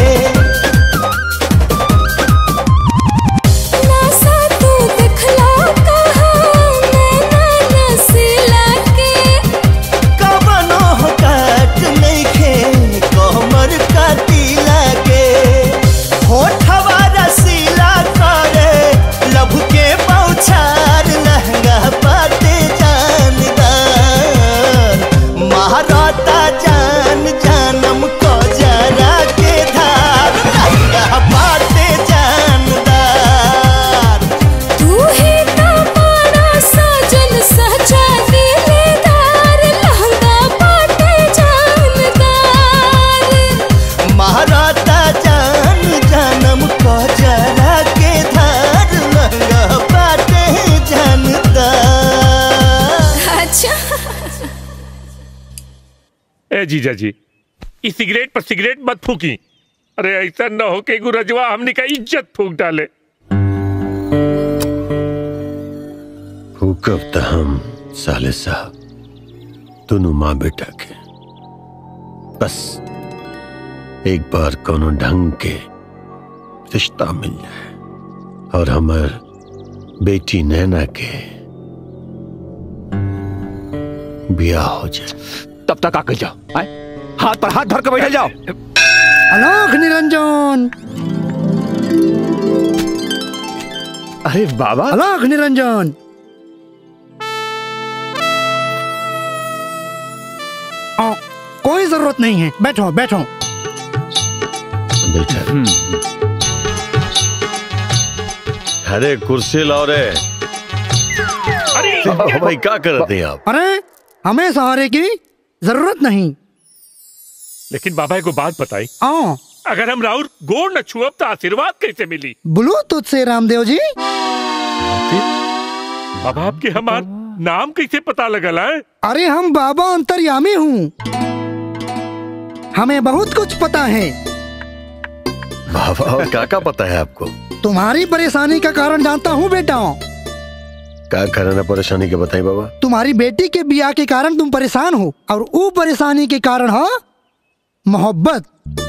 नासा तू दिखला कहाँ नैना नसीला के कवनो काट नइखे कमर काटिला के होठवा रसीला करे लभ के पौछार लहंगा पाटे जानदार महाराता जान जानम को जरा के धार लहंगा पाटे जानदार तू ही तो बड़ा साजन सचा दिलदार लहंगा पाटे जानदार महाराता जान जानम को जरा के धार लहंगा पाटे जानदार अच्छा ए जीजा जी इस सिगरेट पर सिगरेट मत फूकी अरे ऐसा न हो के गुरजवा हमने का इज्जत फूक डाले हुकब त हम साले साहब दोनों माँ बेटा के बस एक बार कोनो ढंग के रिश्ता मिल जाए और हमार बेटी नैना के ब्याह हो जाए तब तक आके जाओ आए? हाथ पर हाथ धर के बैठे जाओ अलोक निरंजन अरे बाबा अलोक निरंजन आ, कोई जरूरत नहीं है बैठो बैठो अरे कुर्सी लाओ रे अरे भाई क्या करते हैं आप अरे हमें सहारे की जरूरत नहीं लेकिन बाबा को बात बताई आओ अगर हम राउर गोड़ न छुअब तो आशीर्वाद कैसे मिली बोलो तुझसे रामदेव जी बाबा आपके हमार नाम कैसे पता लगल है अरे हम बाबा अंतर्यामी हूँ हमें बहुत कुछ पता है बाबा और क्या क्या पता है आपको तुम्हारी परेशानी का कारण जानता हूँ बेटा क्या कारण है परेशानी के बताइए बाबा तुम्हारी बेटी के बिया के कारण तुम परेशान हो और वो परेशानी के कारण हाँ मोहब्बत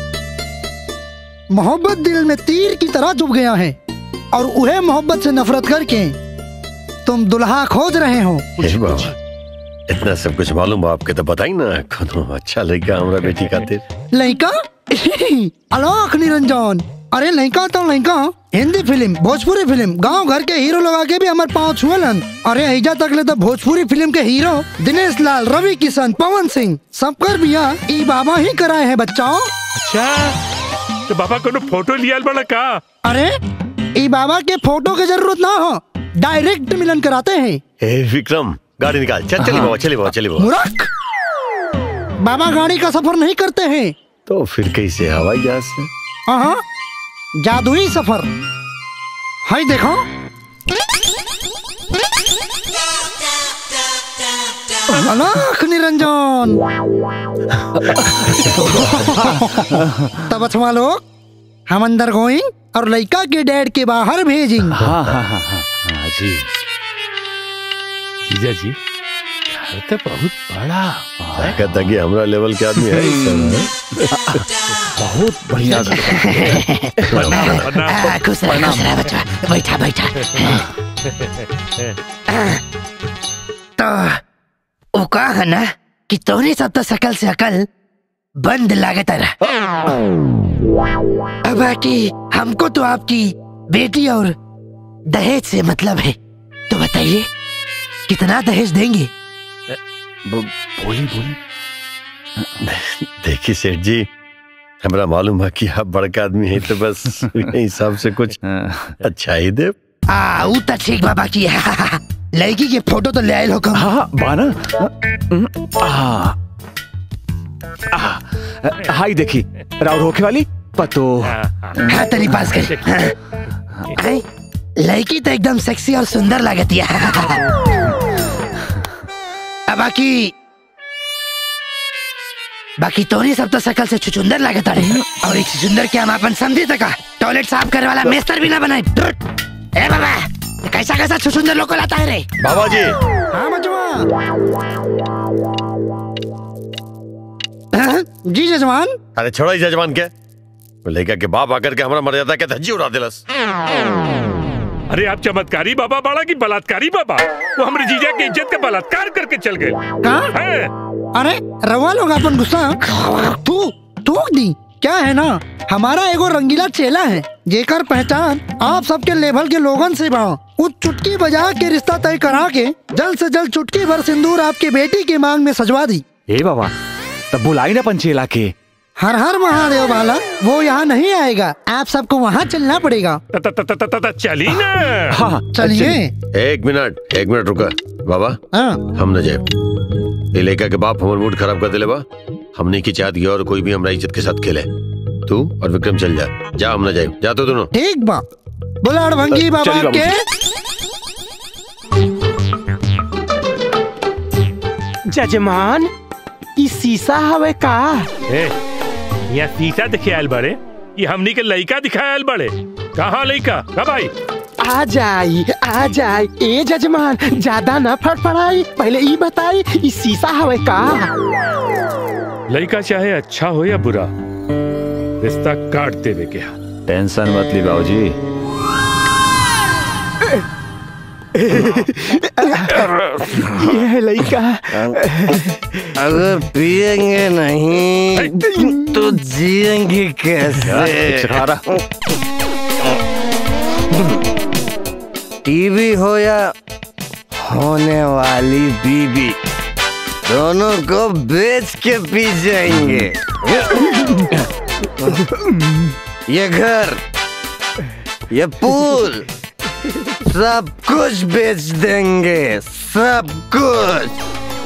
मोहब्बत दिल में तीर की तरह चुभ गया है और उहे मोहब्बत से नफरत करके तुम दुल्हा खोज रहे हो हे बाबा इतना सब कुछ मालूम है आपके तो बताई ना कोनो अच्छा लड़का हमारा बेटी खातिर लड़का अलोक निरंजन अरे लड़का तो लड़का हिंदी फिल्म भोजपुरी फिल्म गांव घर के हीरो लगा के भी हमारे पाँव छुअलन अरे ऐजा तक ले तो भोजपुरी फिल्म के हीरो दिनेश लाल रवि किशन पवन सिंह सबकर बिया ई बाबा ही कराए हैं बच्चाओं अच्छा तो बाबा को फोटो लिया बड़ा का अरे ई बाबा के फोटो की जरूरत ना हो डायरेक्ट मिलन कराते हैं ए विक्रम गाड़ी निकाल चल चलिए बाबा चलिए बाबा चलिए बाबा मूर्ख बाबा गाड़ी का सफर नहीं करते हैं तो फिर कैसे हवाई जहाज से हाँ जादुई सफर हाय देखो अलाख निरंजन तब अच्छा लोग हम अंदर गोइंग और लड़का के डैड के बाहर भेजिंग हाँ हाँ हाँ हाँ हाँ जी जीजा जी घर तो बहुत बड़ा कहता कि हमारा लेवल के आदमी है इस समय। बहुत बढ़िया आ, खुश रह खुश रह बच्चा बैठा बैठा तो वो कहा है ना कि तोरे सब तो शकल से अकल बंद लागत रहा अब बाकी हमको तो आपकी बेटी और दहेज से मतलब है तो बताइए कितना दहेज देंगे बोली बोली देखिए सेठ जी हमारा मालूम है कि आप बड़का आदमी है तो बस उसी हिसाब से कुछ अच्छा ही दे आ ऊ तो ठीक बाबा की है लड़की के फोटो तो ले आए हो कम हाँ बाना हाँ हाई देखी राउर होके वाली पतो हाँ तनी पास कर हाँ। आई, लड़की तो एकदम सेक्सी और सुंदर लगती है अब बाकी बाकी तोरी सब तो शकल से छुचुंदर लागत रहे और एक छुचुंदर के हम अपन समझी तका टॉयलेट साफ करे वाला मेस्तर भी ना बनाए धुत। ए बाबा कैसा कैसा छुचुंदर लोग को लाता है रे बाबा जी हाँ मजवा जी जजमान अरे छोड़ो इस जजमान के लड़का के बाप आकर के हमारा मर्यादा के धज्जी उड़ा दिलस अरे आप चमत्कारी बाबा बाड़ा की बलात्कारी बाबा वो हमारे जीजा की इज्जत का बलात्कार करके चल गए हैं? अरे रवा लोग अपन गुस्सा तू थूक दी क्या है ना हमारा एगो रंगीला चेला है जेकर पहचान आप सबके लेवल के लोगन से बा वो चुटकी बजा के रिश्ता तय करा के जल्द से जल्द चुटकी भर सिंदूर आपकी बेटी की मांग में सजवा दी ए बाबा तब बुलाई ना पंचेला के हर हर महादेव वाला वो यहाँ नहीं आएगा आप सबको वहाँ चलना पड़ेगा चली ना हाँ चलिए एक मिनट एक मिनट रुका बाबा हाँ हम न जाए ये लड़का के बाप हमार मूड खराब कर दिले बा हमने की चाहत की और कोई भी हमारा इज्जत के साथ खेले तू और विक्रम चल जा जा हम न जाए जा तो दोनों ठीक बा बोला अड़भंगी बाबा चलिए बाबू के जजमान ई शीशा हवे का ए, यहाँ शीशा दिखे आयल बड़े ये हमनी के लड़का दिखायल बड़े कहाँ लड़का कब आई आ जाई आ जाई ए जजमान ज्यादा न फड़फड़ाई पहले ई बताई ई शीशा हवे का लड़का चाहे अच्छा हो या बुरा रिश्ता काट देवे के हाथ टेंशन मत ली बाबूजी ये है लड़का अगर पिएंगे नहीं तो जिएंगे कैसे टीवी हो या होने वाली बीबी दोनों को बेच के पी जाएंगे ये घर ये पूल सब कुछ बेच देंगे सब कुछ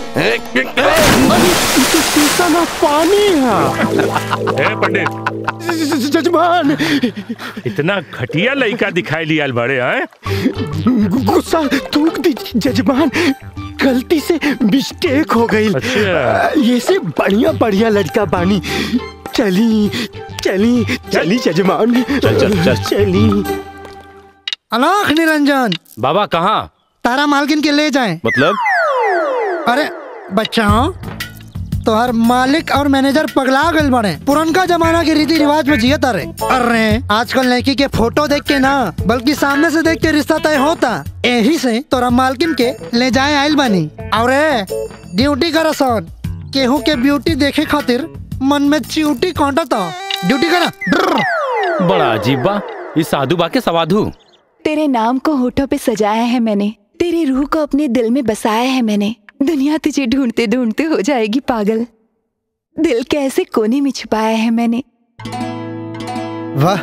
शीशा ना पानी है ए पंडित जजमान इतना घटिया लड़का दिखाई लिया बड़े हैं गुस्सा थूक दी जजमान गलती से मिस्टेक हो गई अच्छा। ये से बढ़िया बढ़िया लड़का बानी चली चली चली जजमान चल, चल, चल। चली अलाख निरंजन बाबा कहाँ तारा मालकिन के ले जाएं मतलब अरे बच्चा तो हर मालिक और मैनेजर पगला गल बने पुरनका जमाना के रीति रिवाज में जियत अरे अरे आजकल लड़की के फोटो देख के ना बल्कि सामने से देख के रिश्ता तय होता यही से तोरा मालकिन के ले जाए आयल बनी और ड्यूटी कर सन केहू के ब्यूटी देखे खातिर मन में च्यूटी कांटता ड्यूटी करा ब्रर। बड़ा अजीब बा ये साधु बा के सवाधु तेरे नाम को होठों पे सजाया है मैंने तेरी रूह को अपने दिल में बसाया है मैंने दुनिया तुझे ढूंढते ढूंढते हो जाएगी पागल दिल के ऐसे कोने में छुपाया है मैंने वाह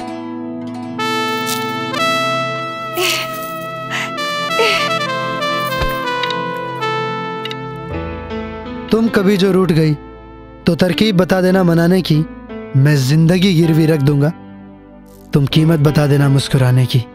तुम कभी जो रूठ गई तो तरकीब बता देना मनाने की मैं जिंदगी गिरवी रख दूंगा तुम कीमत बता देना मुस्कुराने की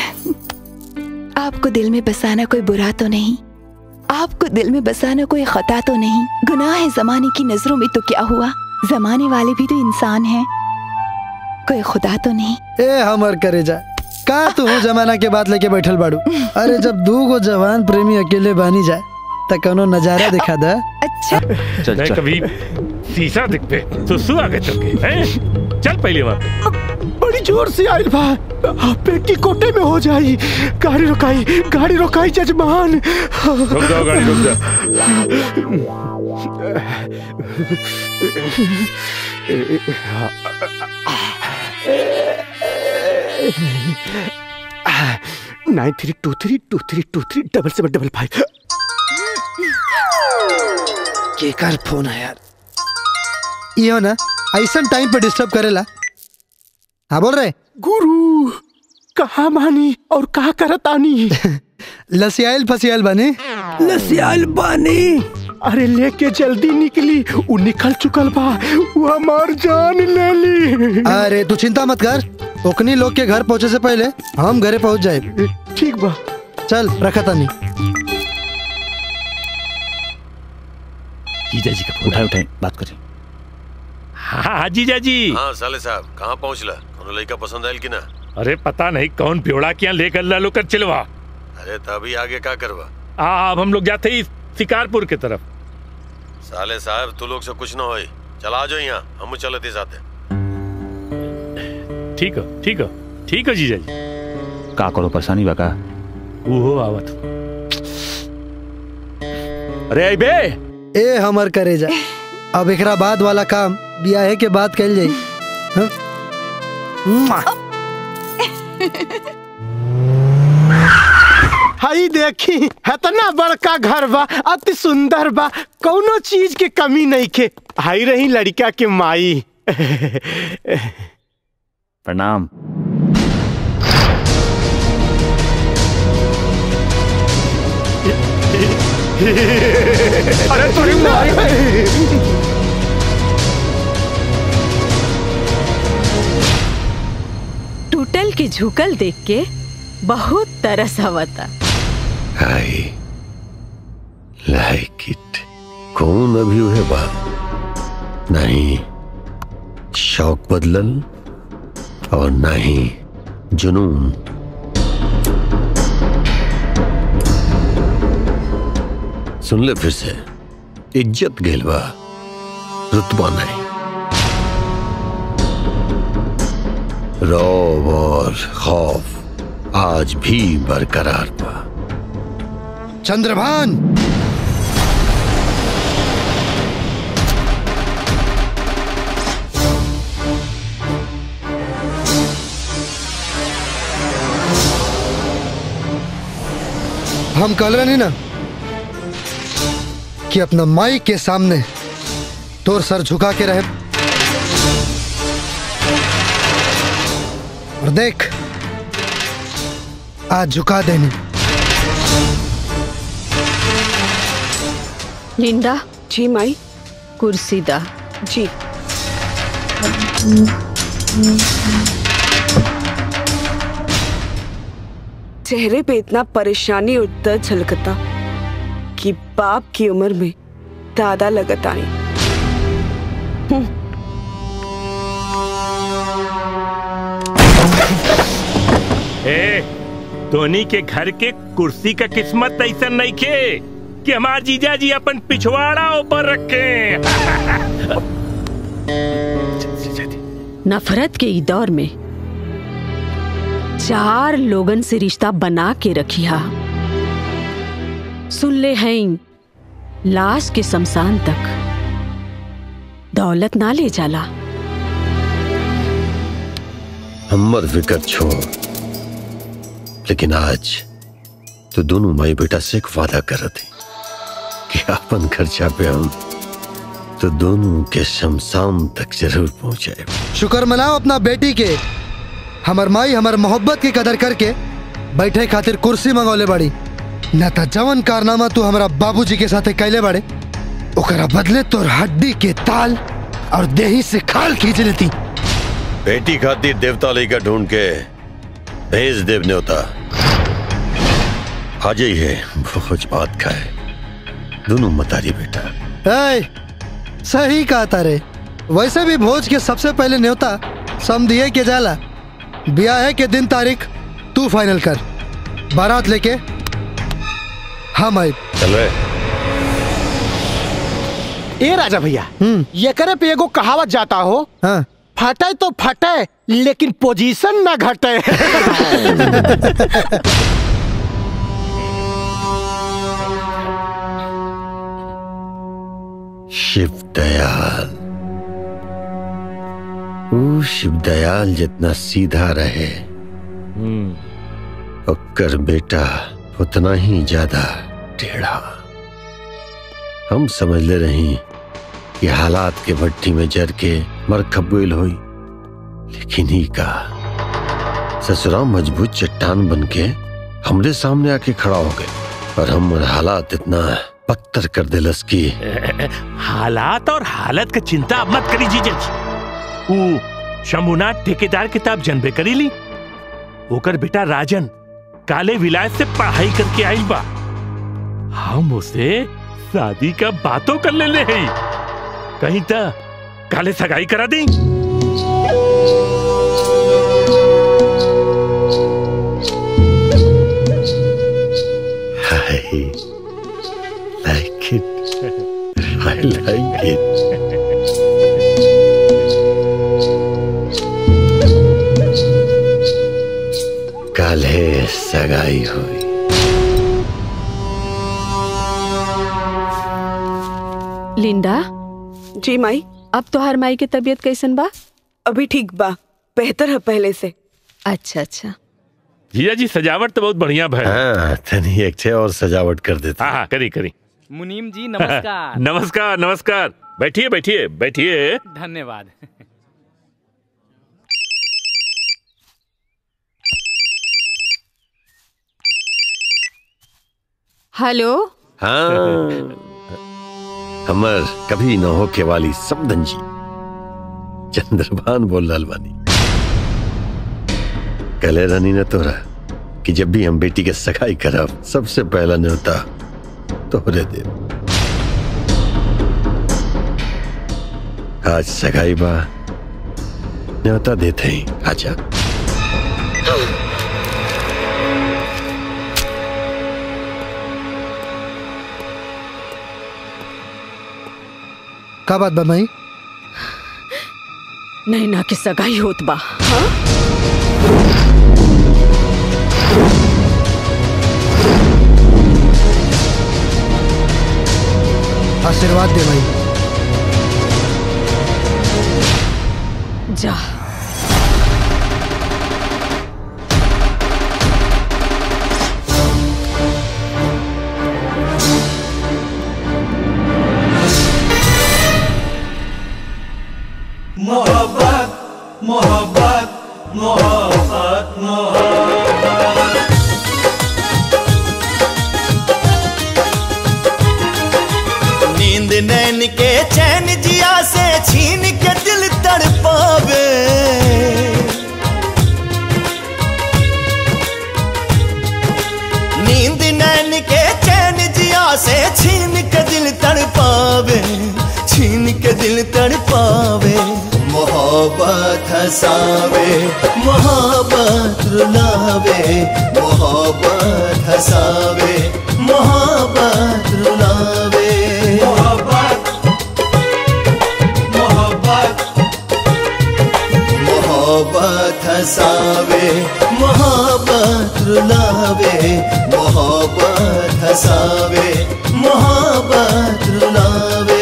आपको दिल में बसाना कोई बुरा तो नहीं आपको दिल में बसाना कोई खता तो नहीं गुनाह है जमाने की नजरों में तो क्या हुआ जमाने वाले भी तो इंसान हैं कोई खुदा तो नहीं ए हमर करे जा का तू हो जमाना के बात लेके बैठल बाड़ू अरे जब दू गो जवान प्रेमी अकेले बानी जाए त कोनो नजारा दिखा दा अच्छा चल मैं चल कभी शीशा दिख पे तो सु आगे चल के हैं चल पहले वहाँ पे बड़ी जोर से आयल बा पेट की कोटे में हो जाई गाड़ी रुकाई गाड़ी रुकाई जजमान रुक जाओ गाड़ी रुक जाओ nine three two three two three two three double seven double five केकर फोन है यार यो ना ऐसा टाइम पे डिस्टर्ब करेला हाँ बोल रहे गुरु कहा मानी और कहा करतानी लसियाल फसियाल बने लसियाल बानी अरे लेके जल्दी निकली वो निकल चुकल बा वो हमार जान ले ली अरे तू चिंता मत कर ओकनी लोग के घर पहुंचे से पहले हम घरे पहुंच जाए ठीक बा चल रखा तानी जीजा जी का उठाए उठाए बात करें हाँ जीजा जी हाँ साले साहब कहाँ पहुँचला कोनो लड़का पसंद आयल कि ना अरे पता नहीं कौन प्योड़ा क्या लेकर लालो कर चिलवा अरे तभी आगे का करवा आ, अब हम लोग जाते ही शिकारपुर की तरफ साले साहब तू लोग से कुछ ना होई चला आ जाओ यहाँ हम चलते साथे ठीक है ठीक है ठीक है जीजा जी का करो परेशानी बा का ओहो आवत अरे आई बे ए हमर करे जा अब एकरा बाद वाला काम बियाहे के बाद कैल जाई हाँ? मुआ। हई देखी इतना बड़का घर बा अति सुंदर बा कौनो चीज के कमी नहीं के हई रही लड़का के माई प्रणाम अरे तोरी माई टूटल के झुकल देख के बहुत तरस आवता आई लाइक इट कौन अभी हुए बात नहीं शौक बदलल और नहीं जुनून सुन ले फिर से इज्जत गेलवा रुतबा नहीं रौब और खौफ आज भी बरकरार बा चंद्रभान हम कल रहे नहीं ना कि अपना माई के सामने तोर सर झुका के रहे और देख आज झुका देनी लिंडा जी माई कुर्सी दा जी चेहरे पे इतना परेशानी और दर्द झलकता कि बाप की उम्र में दादा लगत आई ए धोनी के घर के कुर्सी का किस्मत ऐसा नहीं खे कि हमार जीजा जी अपन पिछवाड़ा ऊपर रखे नफरत के ई दौर में चार लोगन से रिश्ता बना के रखिया सुन ले हैं लाश के शमशान तक दौलत ना ले जाला हमर फिकर छोड़ लेकिन आज तो दोनों माई बेटा से एक वादा कर रहे थे कि अपन खर्चा पे हम तो दोनों के शमशान तक जरूर पहुंचाए शुक्र मनाओ अपना बेटी के हमर माई हमर मोहब्बत की कदर करके बैठे खातिर कुर्सी मंगौले बाड़ी न त जवन कारनामा तू हमरा बाबूजी के साथे कैले बाड़े ओकरा बदले तोर हड्डी के ताल और देही से खाल खींच लेती बेटी खातिर देवता लेकर ढूंढ के भेज देव न्योता आज ही है भोज बात का है दोनों मतारी बेटा ए, सही कहा तारे वैसे भी भोज के सबसे पहले न्योता समझिए के जाला ब्याह के दिन तारीख तू फाइनल कर बारात लेके हम आए चल रहे ए राजा भैया ये करे पे एगो कहावत जाता हो हाँ। फटे तो फटे लेकिन पोजीशन ना घटे शिव दयाल वो शिव दयाल जितना सीधा रहे ओकर बेटा उतना ही ज्यादा टेढ़ा हम समझ ले रही कि हालात के भट्टी में जर के मर खबुल हुई लेकिन ही का ससुरा मजबूत चट्टान बन के हमरे सामने आके खड़ा हो गए और हम हालात इतना पत्थर कर दिलस की हालात और हालत का चिंता अब मत करी जीजा जी ऊ शंभुनाथ ठेकेदार किताब जनबे करी ली ओकर बेटा राजन काले विलायत से पढ़ाई करके आई बा हम उसे शादी का बातों कर ले ले हैं। कहीं तो काले सगाई करा दी I like it. I like it. काले सगाई हुई लिंडा जी माई अब तोहार माई के तबीयत कैसन बा अभी ठीक बा बेहतर है पहले से अच्छा अच्छा जिया जी सजावट तो बहुत बढ़िया भैया हाँ तनी एक छे और सजावट कर देते हाँ हाँ करी करी मुनीम जी नमस्कार नमस्कार नमस्कार बैठिए बैठिए बैठिए धन्यवाद हेलो हाँ हमर कभी न होके वाली समदन जी चंद्रभान बोल रहल बानी कले रानी ने तोरा कि जब भी हम बेटी के सगाई करब सबसे पहला न्योता तोहरे दे आज सगाई बा न्योता देते ही आजा का बात बा माई नैना के सगाई होत बा आशीर्वाद दे माई जा मोहब्बत मोहब्बत मोहब्बत मोहब्बत नींद नैन के चैन जिया से छीन के दिल तड़पावे नींद नैन के चैन जिया से छीन के दिल तड़पावे छीन के दिल तड़पावे मोहब्बत हसावे मोहब्बत रुलावे मोहब्बत हसावे मोहब्बत रुलावे मोहब्बत मोहब्बत मोहब्बत हसावे मोहब्बत रुलावे मोहब्बत हसावे मोहब्बत रुलावे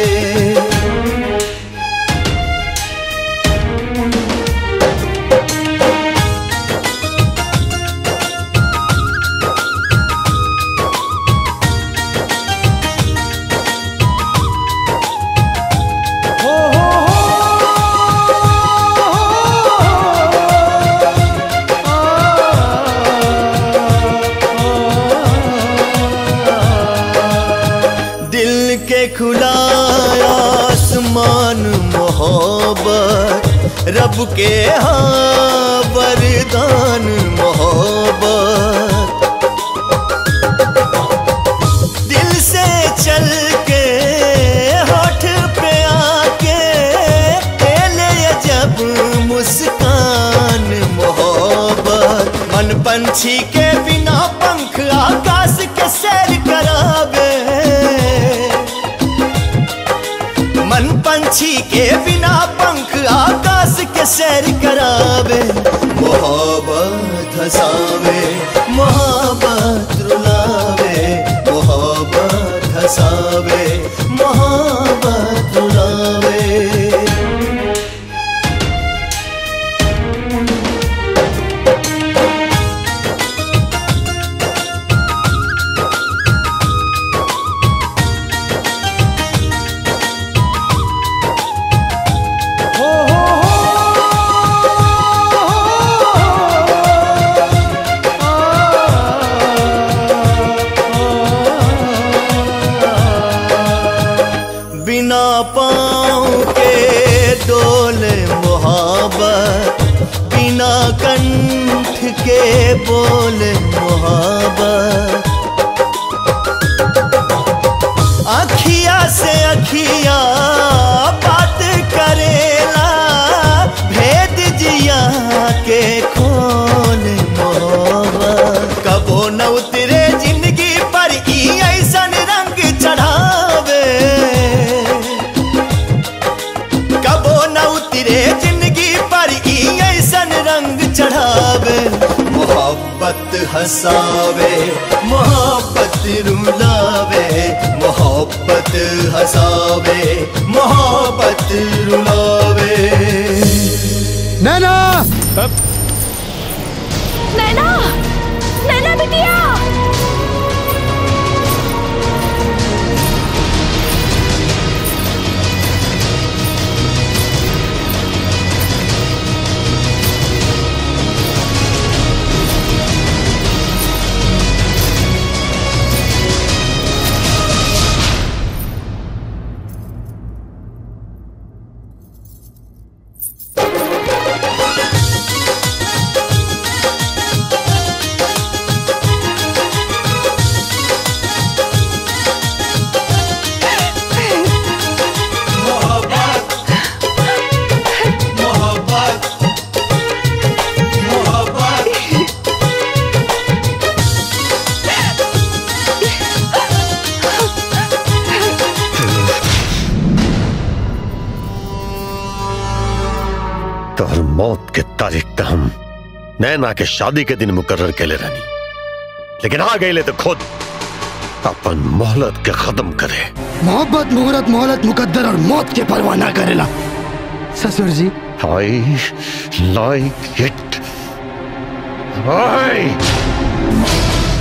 दिल के खुला आसमान मोहब्बत रब के हाँ वरदान मोहब्बत दिल से चल के होठ पे आके खेले जब मुस्कान मोहब्बत मन पंछी के बिना पंख आकाश के सैर करावे मन पंछी के बिना पंख आकाश के सैर करावे मोहब्बत हसावे मोहब्बत रुलावे मोहब्बत हसावे मोहब्बत रुलावे बिना पाँव के डोले मोहब्बत बिना कंठ के बोले मोहब्बत अखिया से अखिया बात करेला भेद जिया के खोल मोहब्बत कबो न उतरे जिंदगी पर ई ऐसन रंग चढ़ावे कबो न उतरे जिंदगी पर ई ऐसन रंग चढ़ावे मोहब्बत हसावे मोहब्बत रुलावे मोहब्बत हसावे मोहब्बत रुलावे नैना नैना नैना बिटिया तोहर मौत के तारीख तो हम नैना के शादी के दिन मुकर्र के ले रहनी लेकिन आ गए ले तो खुद अपन मोहलत के खत्म करे मोहब्बत मुहूर्त मोहलत मुकद्दर और मौत के परवाह ना करेला ससुर जी आई लाइक इट आई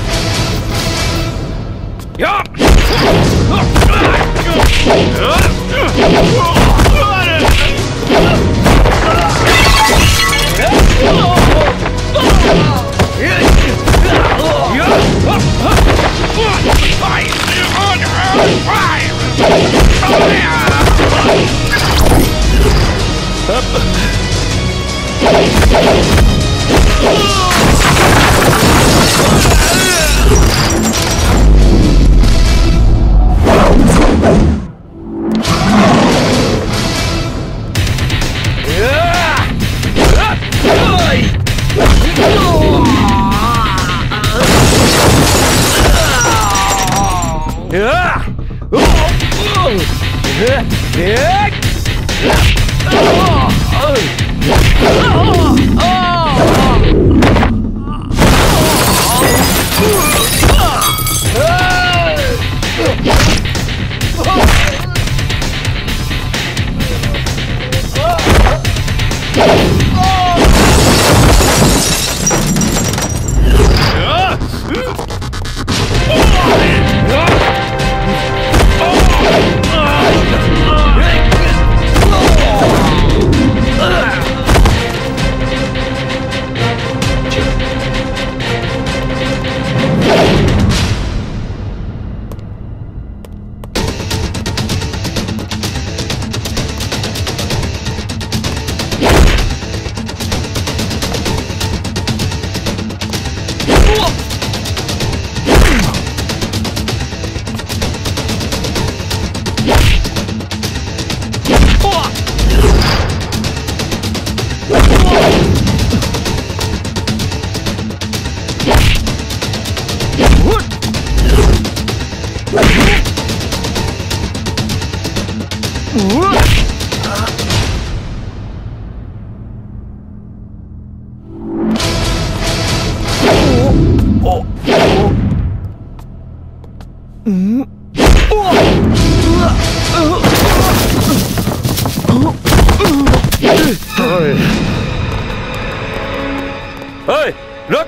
ओए, रुक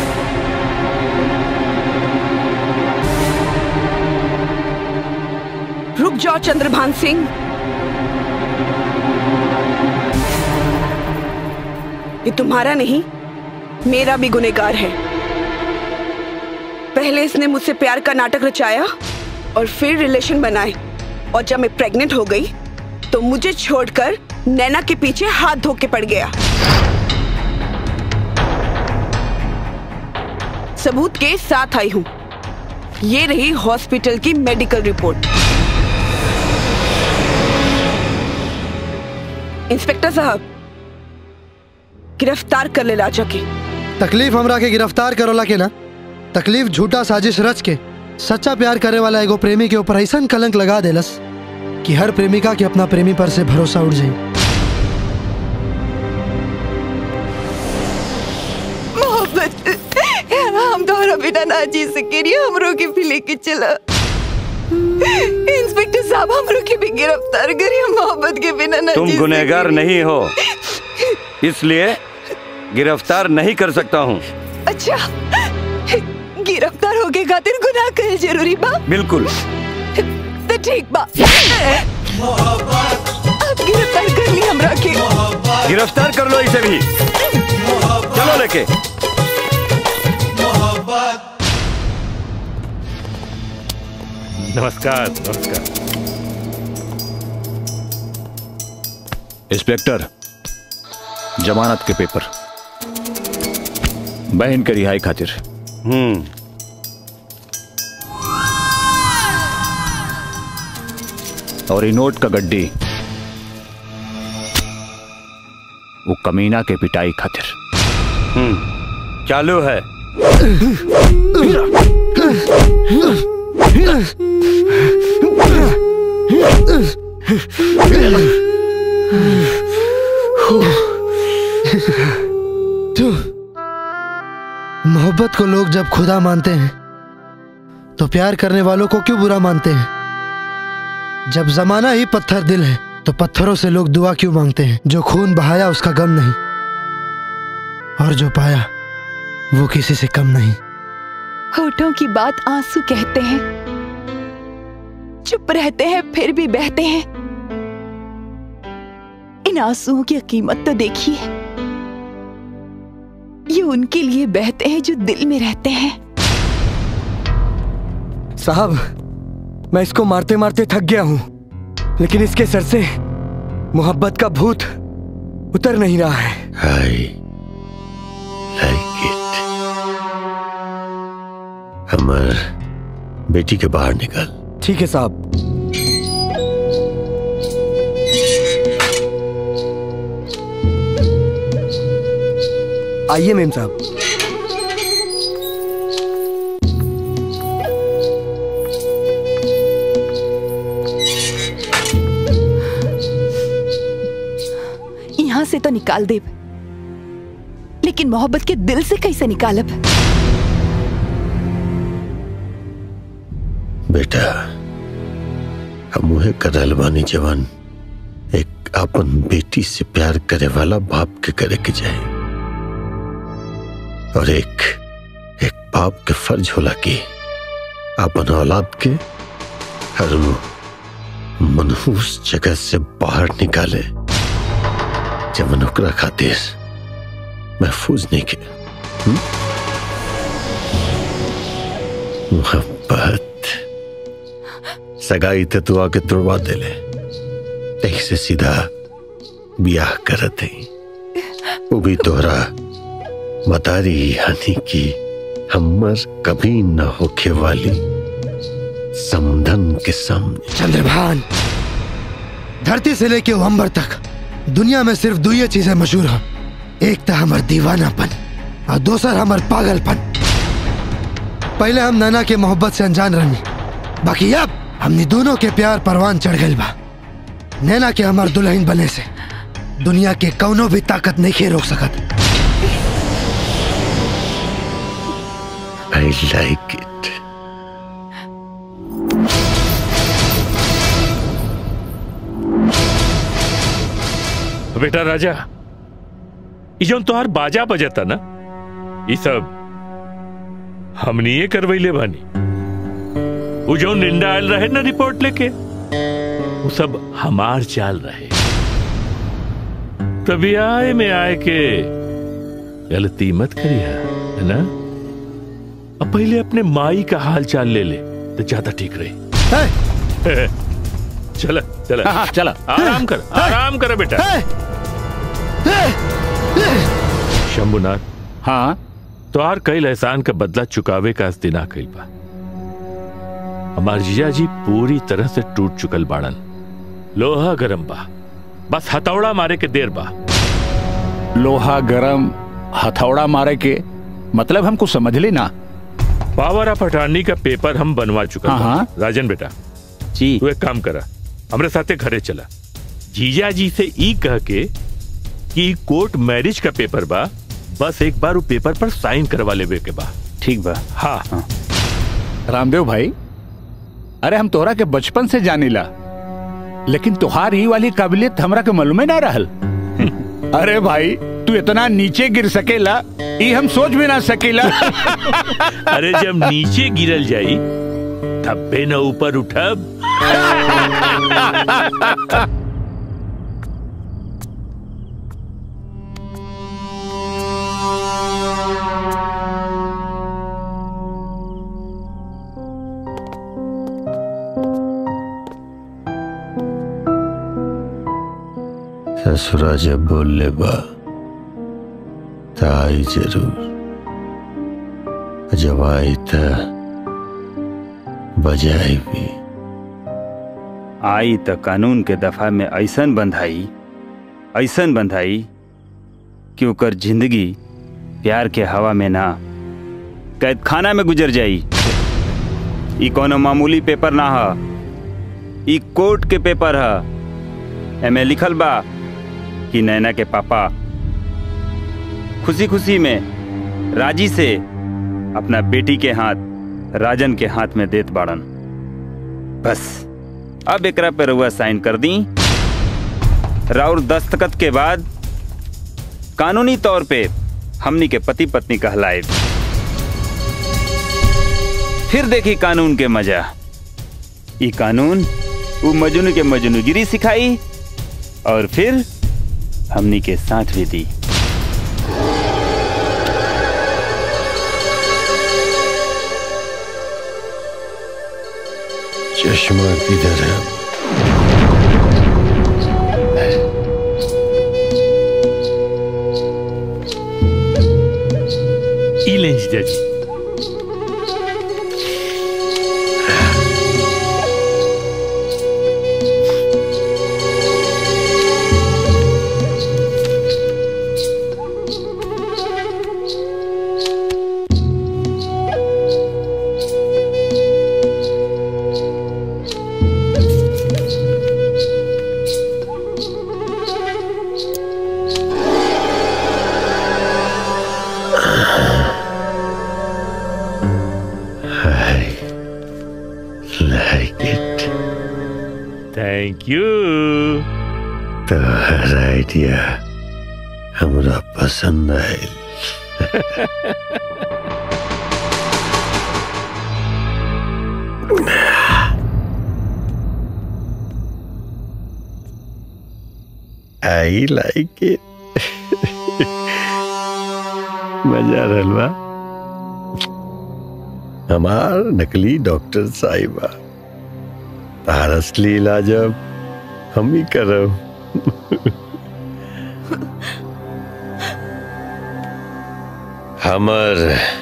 रुक जाओ चंद्रभान सिंह ये तुम्हारा नहीं मेरा भी गुनेगार है पहले इसने मुझसे प्यार का नाटक रचाया और फिर रिलेशन बनाए और जब मैं प्रेग्नेंट हो गई तो मुझे छोड़कर नैना के पीछे हाथ धो के पड़ गया सबूत के साथ आई हूं ये रही हॉस्पिटल की मेडिकल रिपोर्ट इंस्पेक्टर साहब गिरफ्तार कर ले राजा के तकलीफ हमरा के गिरफ्तार करोला के ना तकलीफ झूठा साजिश रच के सच्चा प्यार करे वाला एगो प्रेमी के ऊपर ऐसा कलंक लगा देलस कि हर प्रेमिका के अपना प्रेमी पर से भरोसा उड़ जाए मोहब्बत बिना ना जी सके रही हमरो के भी लेके चला इंस्पेक्टर साहब हमरो के भी गिरफ्तार करी हम मोहब्बत के बिना ना तुम जी गुनहगार नहीं हो इसलिए गिरफ्तार नहीं कर सकता हूँ अच्छा गिरफ्तार होके खातिर गुनाह करे जरूरी बा बिल्कुल तो ठीक बा अब गिरफ्तार कर ली हमरा के गिरफ्तार कर लो इसे भी चलो लेके नमस्कार नमस्कार इंस्पेक्टर जमानत के पेपर बहन के रिहाई खातिर हम्म और ये नोट का गड्डी वो कमीना के पिटाई खातिर हम्म चालू है तू मोहब्बत को लोग जब खुदा मानते हैं तो प्यार करने वालों को क्यों बुरा मानते हैं जब जमाना ही पत्थर दिल है तो पत्थरों से लोग दुआ क्यों मांगते हैं जो खून बहाया उसका गम नहीं और जो पाया वो किसी से कम नहीं होठों की बात आंसू कहते हैं चुप रहते हैं फिर भी बहते हैं इन आंसुओं की कीमत तो देखिए ये उनके लिए बहते हैं जो दिल में रहते हैं साहब मैं इसको मारते मारते थक गया हूं लेकिन इसके सर से मोहब्बत का भूत उतर नहीं रहा है I like it. अमर बेटी के बाहर निकल ठीक है साहब आइए मेम साहब यहाँ से तो निकाल दे लेकिन मोहब्बत के दिल से कैसे निकालब बेटा हम उहे करल बानी जवान एक अपन बेटी से प्यार करे वाला बाप के करे के जाए और एक एक बाप के फर्ज होला कि अपन औलाद के हर मनहूस जगह से बाहर निकाले जवन ओकरा खातिर महफूज नहीं के हम्म? मोहब्बत सगाई ते तू आके तुड़वा दे ले यही से सीधा ब्याह करत है वो भी तोहरा मतारी यानी कि हमर कभी न होखे वाली समधन के सामने चंद्रभान धरती से लेके अंबर तक दुनिया में सिर्फ दो ही चीजें मशहूर हैं एक तो हमार दीवानापन और दूसर हमार पागलपन पहले हम नाना के मोहब्बत से अनजान रहनी बाकी अब हमने दोनों के प्यार परवान चढ़ गई बा नैना के हमार दुल्हन बने से दुनिया के कौनो भी ताकत नहीं खे रोक सकत आई लाइक इट बेटा राजा ई जौन तोहार बाजा बजता ना ई सब हमनी ये करवैले बानी वो जौन निंदा आयल रहे ना रिपोर्ट लेके वो सब हमार चाल रहे तभी आए में आए के गलती मत करिया है ना अब पहले अपने माई का हाल चाल ले ले तो ज्यादा ठीक रहे चला चला हाँ, चला। आराम कर आराम कर बेटा शंभुनाथ हाँ तोहार कई एहसान का बदला चुकावे का आज दिन आ गइल बा हमार जीजा जी पूरी तरह से टूट चुकल बाड़न लोहा गरम बा बस हथौड़ा मारे के देर बा लोहा गरम हथौड़ा मारे के मतलब हमको समझ ली ना पावर ऑफ अटॉर्नी का पेपर हम बनवा चुका हाँ, बा। हाँ। राजन बेटा जी तू एक काम करा हमरे साथे घरे चला जीजा जी से ई कह के कि कोर्ट मैरिज का पेपर बा बस एक बार वो पेपर पर साइन करवा लेवे के बा ठीक बा हाँ रामदेव भाई अरे हम तोहरा के बचपन से जानीला लेकिन तुहार ही वाली काबिलियत हमरा के मालूमे ना रहल अरे भाई तू इतना नीचे गिर सकेला ई हम सोच भी ना सकेला अरे जब नीचे गिरल जाई तब बे न ऊपर उठब ससुरा जब बोल ले बा त आई जरूर जब आई त बजाई भी आई त कानून के दफा में ऐसन बंधाई ऐसन बंधाई कि ओकर जिंदगी प्यार के हवा में ना कैद खाना में गुजर जाई ई कोनो मामूली पेपर ना ह ई कोर्ट के पेपर ह एमे लिखल बा कि नैना के पापा खुशी खुशी में राजी से अपना बेटी के हाथ राजन के हाथ में देत बाड़न बस अब एकरा पे रउआ साइन कर दी राउर दस्तखत के बाद कानूनी तौर पे हमनी के पति पत्नी कहलाए फिर देखी कानून के मजा ई कानून वो मजनू के मजनूगिरी सिखाई और फिर हमनी के साथ भी दी चश्मा किधर है ई लें जीजा जी I like it. Thank you तो हर आइडिया हमरा पसंद आयल आई लाइक इट मजा रहल बा हमार नकली डॉक्टर साहिबा तार असली इलाज अब हम ही करब हमर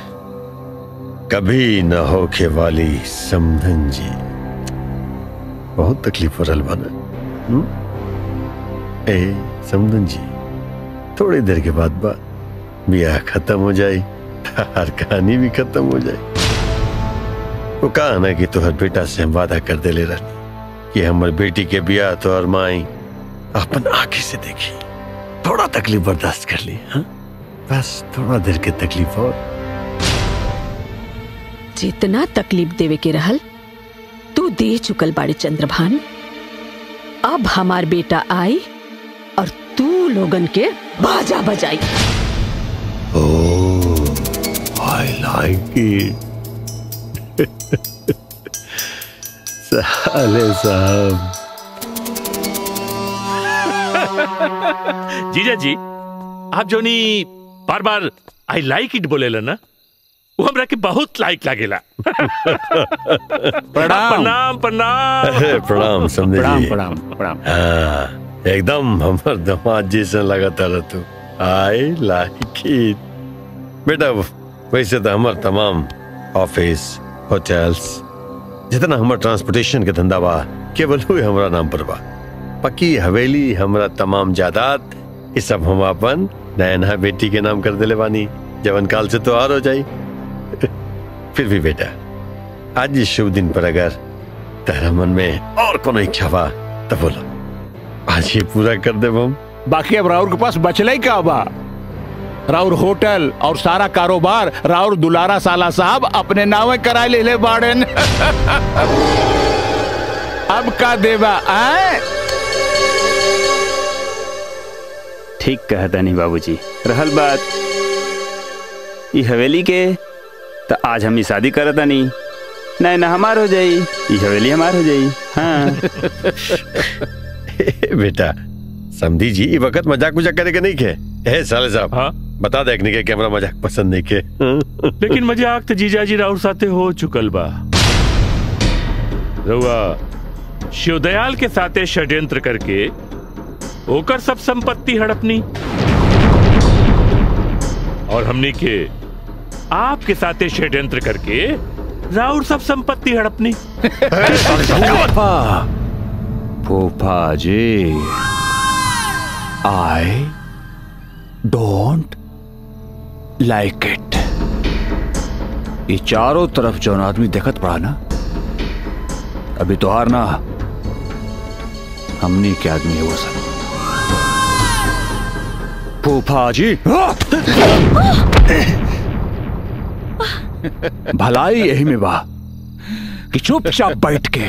कभी न होखे वाली समधन जी बहुत तकलीफ हो रहल बना हम्म? ए समधन जी थोड़ी देर के बाद बा ब्याह खत्म हो जाए हर कहानी भी खत्म हो जाए वो कहा ना कि तोहर बेटा से हम वादा कर दे ले रह कि हमर बेटी के ब्याह तो और माई अपन आंखें से देखी थोड़ा तकलीफ बर्दाश्त कर ली हाँ बस थोड़ा देर के तकलीफ और जितना तकलीफ देवे के रहल तू दे चुकल बाड़ी चंद्रभान अब हमार बेटा आई और तू लोगन के बाजा बजाई आई लाइक इट साले साहब जीजा जी आप जो नी बार बार आई लाइक इट बोलेला ना वो हमरा के बहुत लाइक लागेला प्रणाम प्रणाम अरे, प्रणाम समझे प्रणाम, जी। प्रणाम, प्रणाम। हाँ एकदम हमर दामाद जैसा लगाता रह तू आई लाइक इट बेटा वैसे तो हमार तमाम ऑफिस होटल्स जितना हमार ट्रांसपोर्टेशन के धंधा बा केवल हुए हमरा नाम पर बा पक्की हवेली हमरा तमाम जायदाद ये सब हम अपन नयना बेटी के नाम कर देले बानी जवन काल से तो और हो जाई फिर भी बेटा आज इस शुभ दिन पर अगर तेरा मन में और कोनो इच्छा बा तो बोलो आज ये पूरा कर दे हम बाकी अब राहुल के पास बचला ही का बा राउर होटल और सारा कारोबार राउर दुलारा साला साहब अपने नावे करा ले ले बाड़न अब का देवा आए ठीक कहता नहीं बाबूजी रहल बात ई हवेली के तो आज हम ई शादी करता नहीं नहीं ना हमार हो जाई ई हवेली हमार हो जाई हाँ बेटा समझी जी ये वक्त मजाक मजाक करे के नहीं के ए साले साहब हाँ? बता देखने के कैमरा मजाक पसंद नहीं के लेकिन मजाक तो जीजाजी राउर साथे हो चुकल बा रउआ शिवदयाल के साथे षड्यंत्र करके ओकर सब संपत्ति हड़पनी और हमने के आपके साथे षड्यंत्र करके राउर सब संपत्ति हड़पनी फूफा जी आई डोंट लाइक इट ये चारों तरफ जो आदमी देखत पड़ा ना अभी तो हार ना हमने के आदमी है वो सब फूफा जी भलाई यही में बा कि चुपचाप बैठ के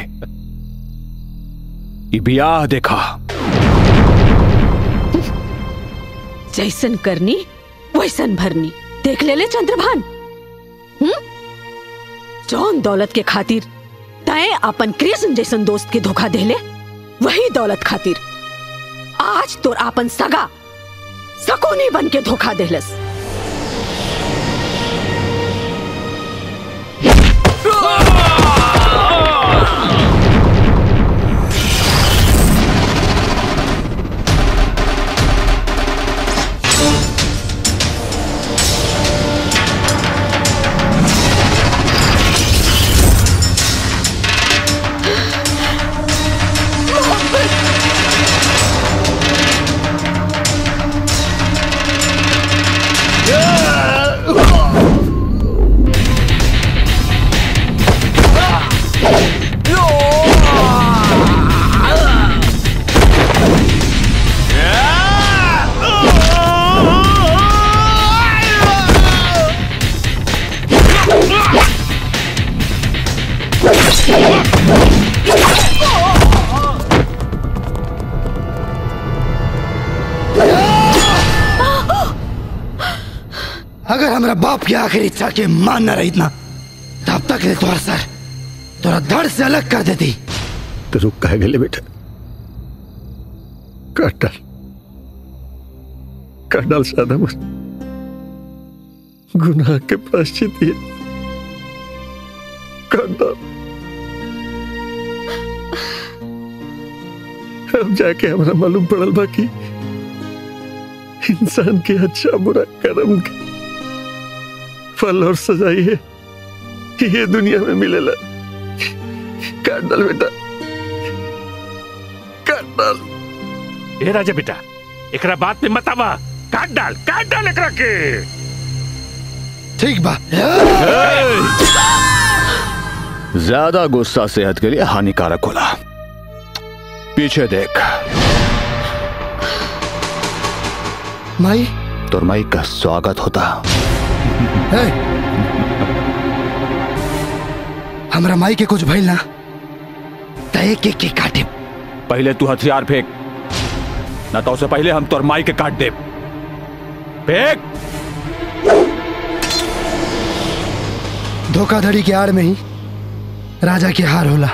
ये ब्याह देखा जैसन करनी वैसन भरनी देख ले ले चंद्रभान हम्म जौन दौलत के खातिर तय अपन कृष्ण जैसन दोस्त के धोखा देले वही दौलत खातिर आज तोर आपन सगा सकोनी बन के धोखा देलस अगर हमारा बाप की आखिरी इच्छा के मान न रही इतना तब तक रे तोहर सर तोरा धड़ से अलग कर देती तो रुक कह गए बेटा काट डाल काट डाल सादा मुझ गुनाह के प्राश्चित ये काट डाल अब जाके हमारा मालूम पड़ल बाकी इंसान के अच्छा बुरा कर्म के फल और सजाई है ये दुनिया में मिलेला काट डाल बेटा काट डाल ए राजा बेटा एकरा बात में मत आवा काट डाल काट डाल एकरा के ठीक बा ज्यादा गुस्सा सेहत के लिए हानिकारक होला पीछे देख माई तोर माई का स्वागत होता ए, हमरा माई के कुछ भइल ना तय के के काटे पहले तू हथियार फेंक ना तो उससे पहले हम तोर माई के काट दे फेंक धोखाधड़ी के आड़ में ही राजा की हार होला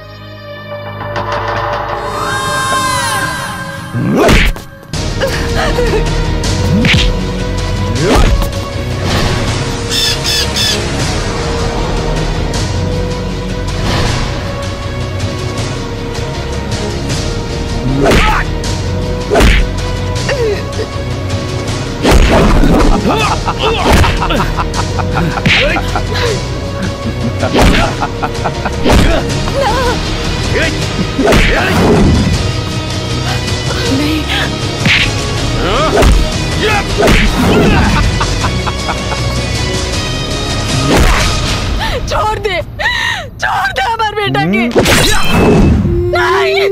छोड़ दे छोड़ दे हमारे बेटा के नहीं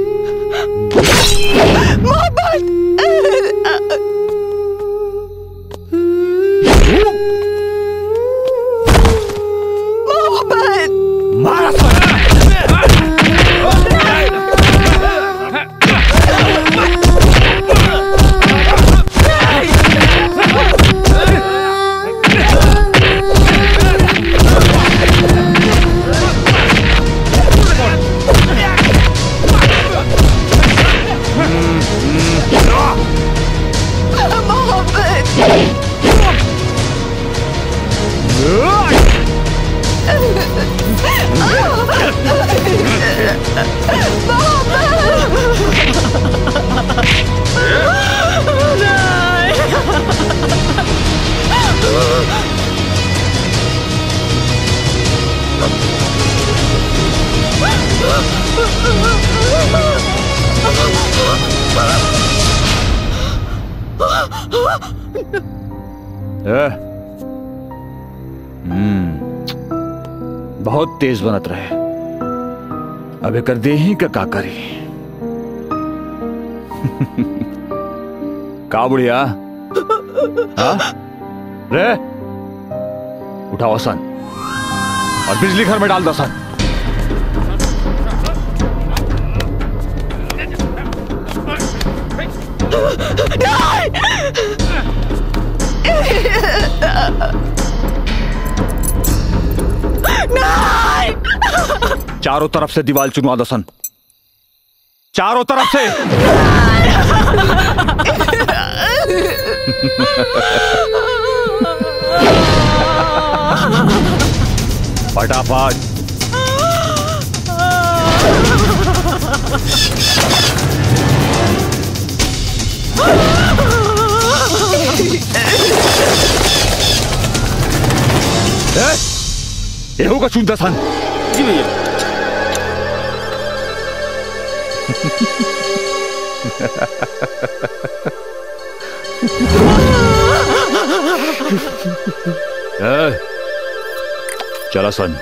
मोहब्बत ए? हम्म बहुत तेज बनत रहे अब एकर देही का का करी का बुढ़िया हाँ? रे उठाओ सन और बिजली घर में डाल दो सन चारों तरफ से दीवार चुनवा दो सन चारों तरफ से फटाफट ए? एहू का चुनता सन जी भैया ए, चला सन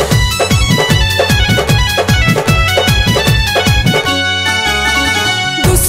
दुश्मन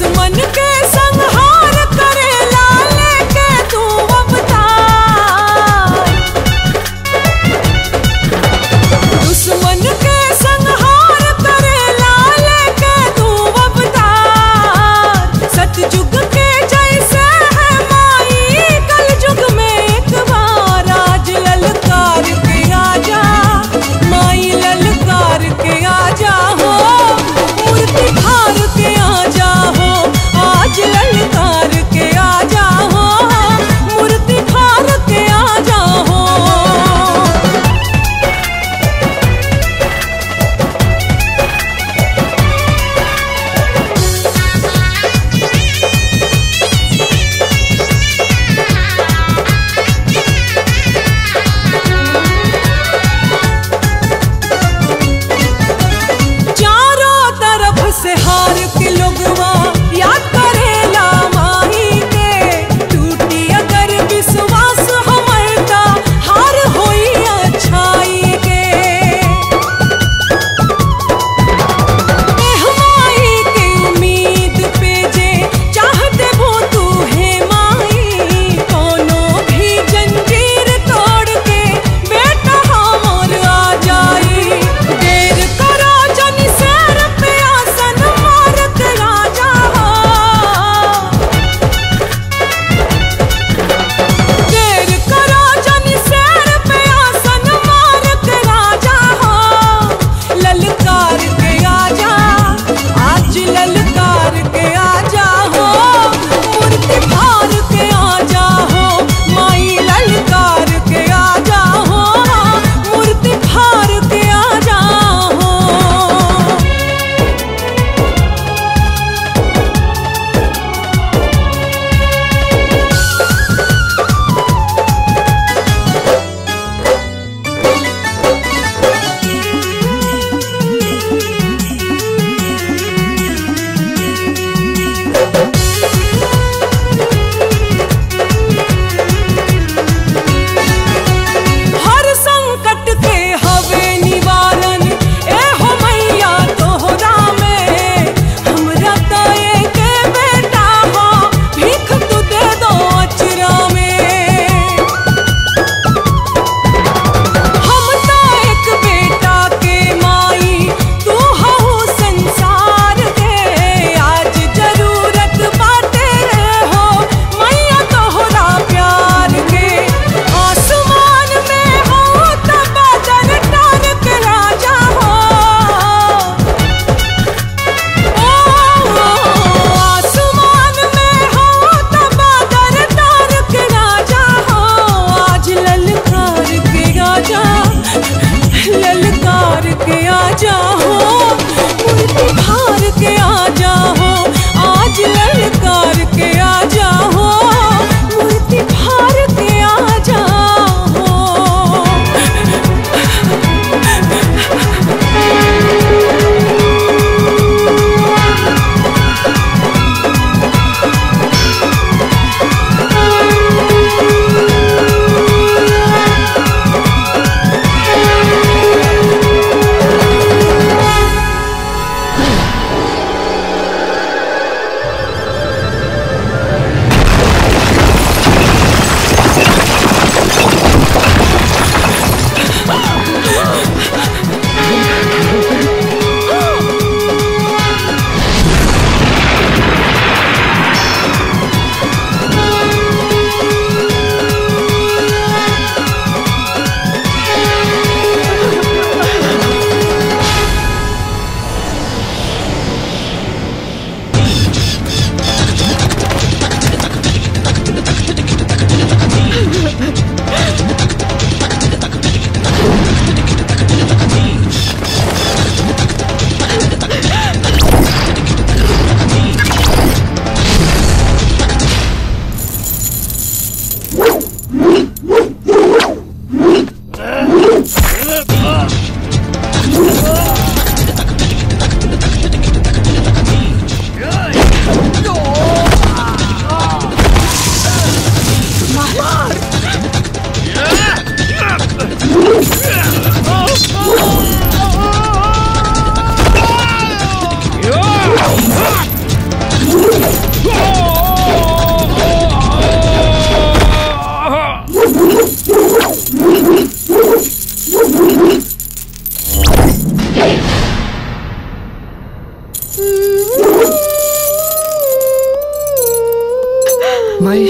माई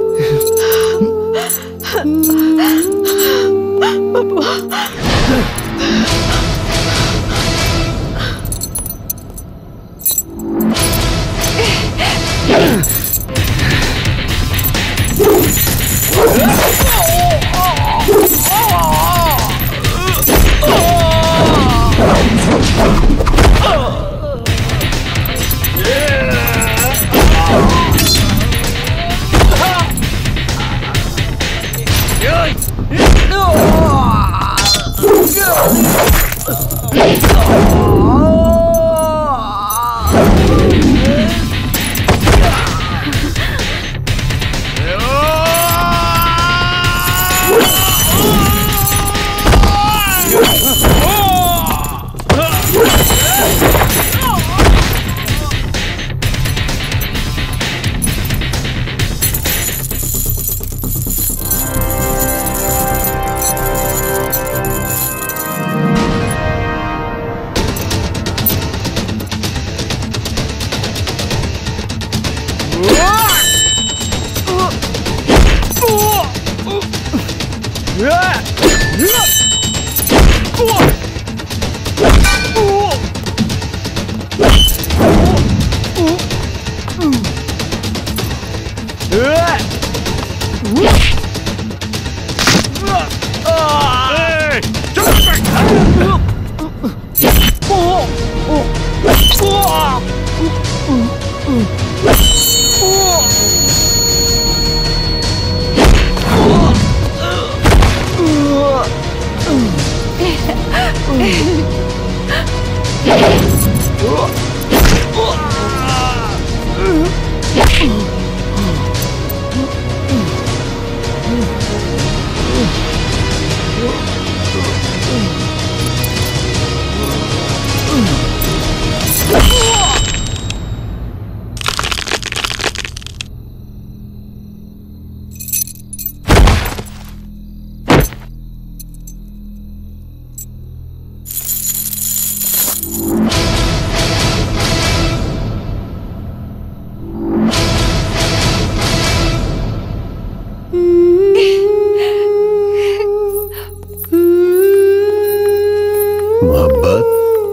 मोहब्बत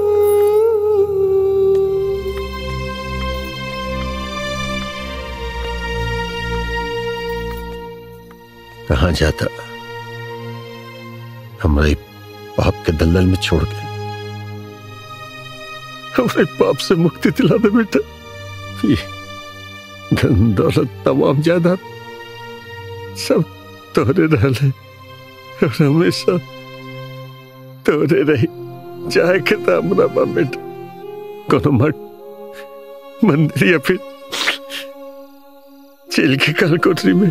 कहा जाता हमारे पाप के दलदल में छोड़ के हमारे पाप से मुक्ति दिला दे बेटा ये धन दौलत तमाम जायदाद सब तोरे रहले और हमेशा तोरे रही चाहे के तो हमरा बा बेटा कोनो मठ मंदिर या फिर जेल की काल कोठरी में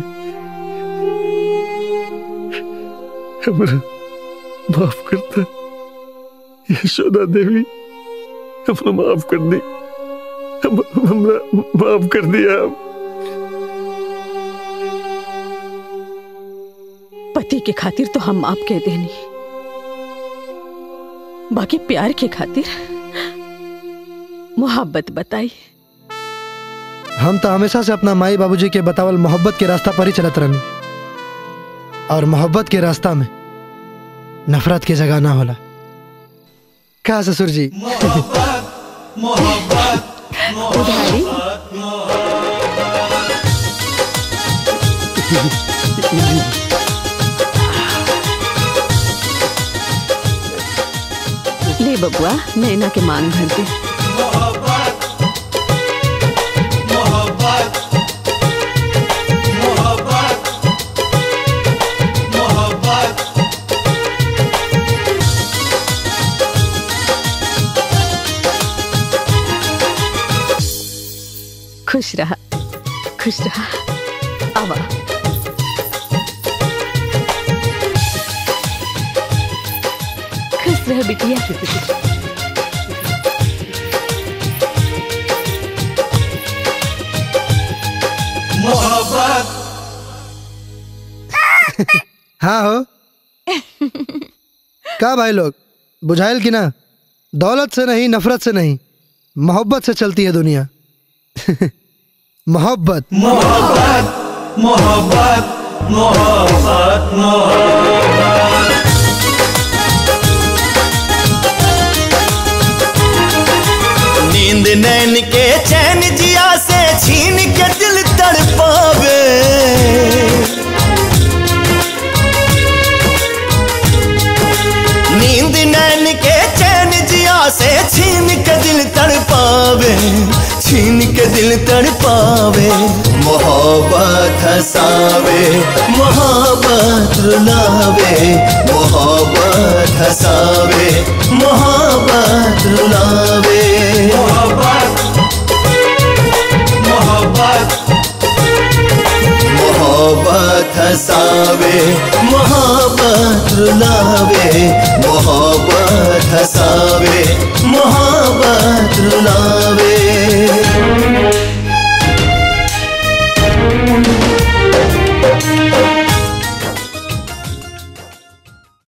हमरा माफ करता यशोदा देवी हमरा माफ कर दी हम हमरा माफ कर दिया आप पति के खातिर तो हम माफ कह देनी बाकी प्यार के खातिर मोहब्बत बताई हम तो हमेशा से अपना माई बाबूजी के बतावल मोहब्बत के रास्ता पर ही चलत रहनी और मोहब्बत के रास्ता में नफरत की जगह ना होला क्या ससुर जी उधारी ले बबुआ नैना के मांग भर दे खुश रहा खुश रहा आवा खुश रह बिटिया मोहब्बत हाँ हो का भाई लोग बुझाइल की ना दौलत से नहीं नफरत से नहीं मोहब्बत से चलती है दुनिया मोहब्बत मोहब्बत मोहब्बत मोहब्बत मोहब्बत नींद नैन के चैन जिया से छीन के दिल तड़पावे नींद नैन के चैन जिया से छीन के दिल तड़पावे छीन के दिल तड़पावे मोहब्बत हसावे मोहब्बत रुलावे मोहब्बत हसावे मोहब्बत रुलावे मोहब्बत मोहब्बत मोहब्बत हसावे मोहब्बत रुलावे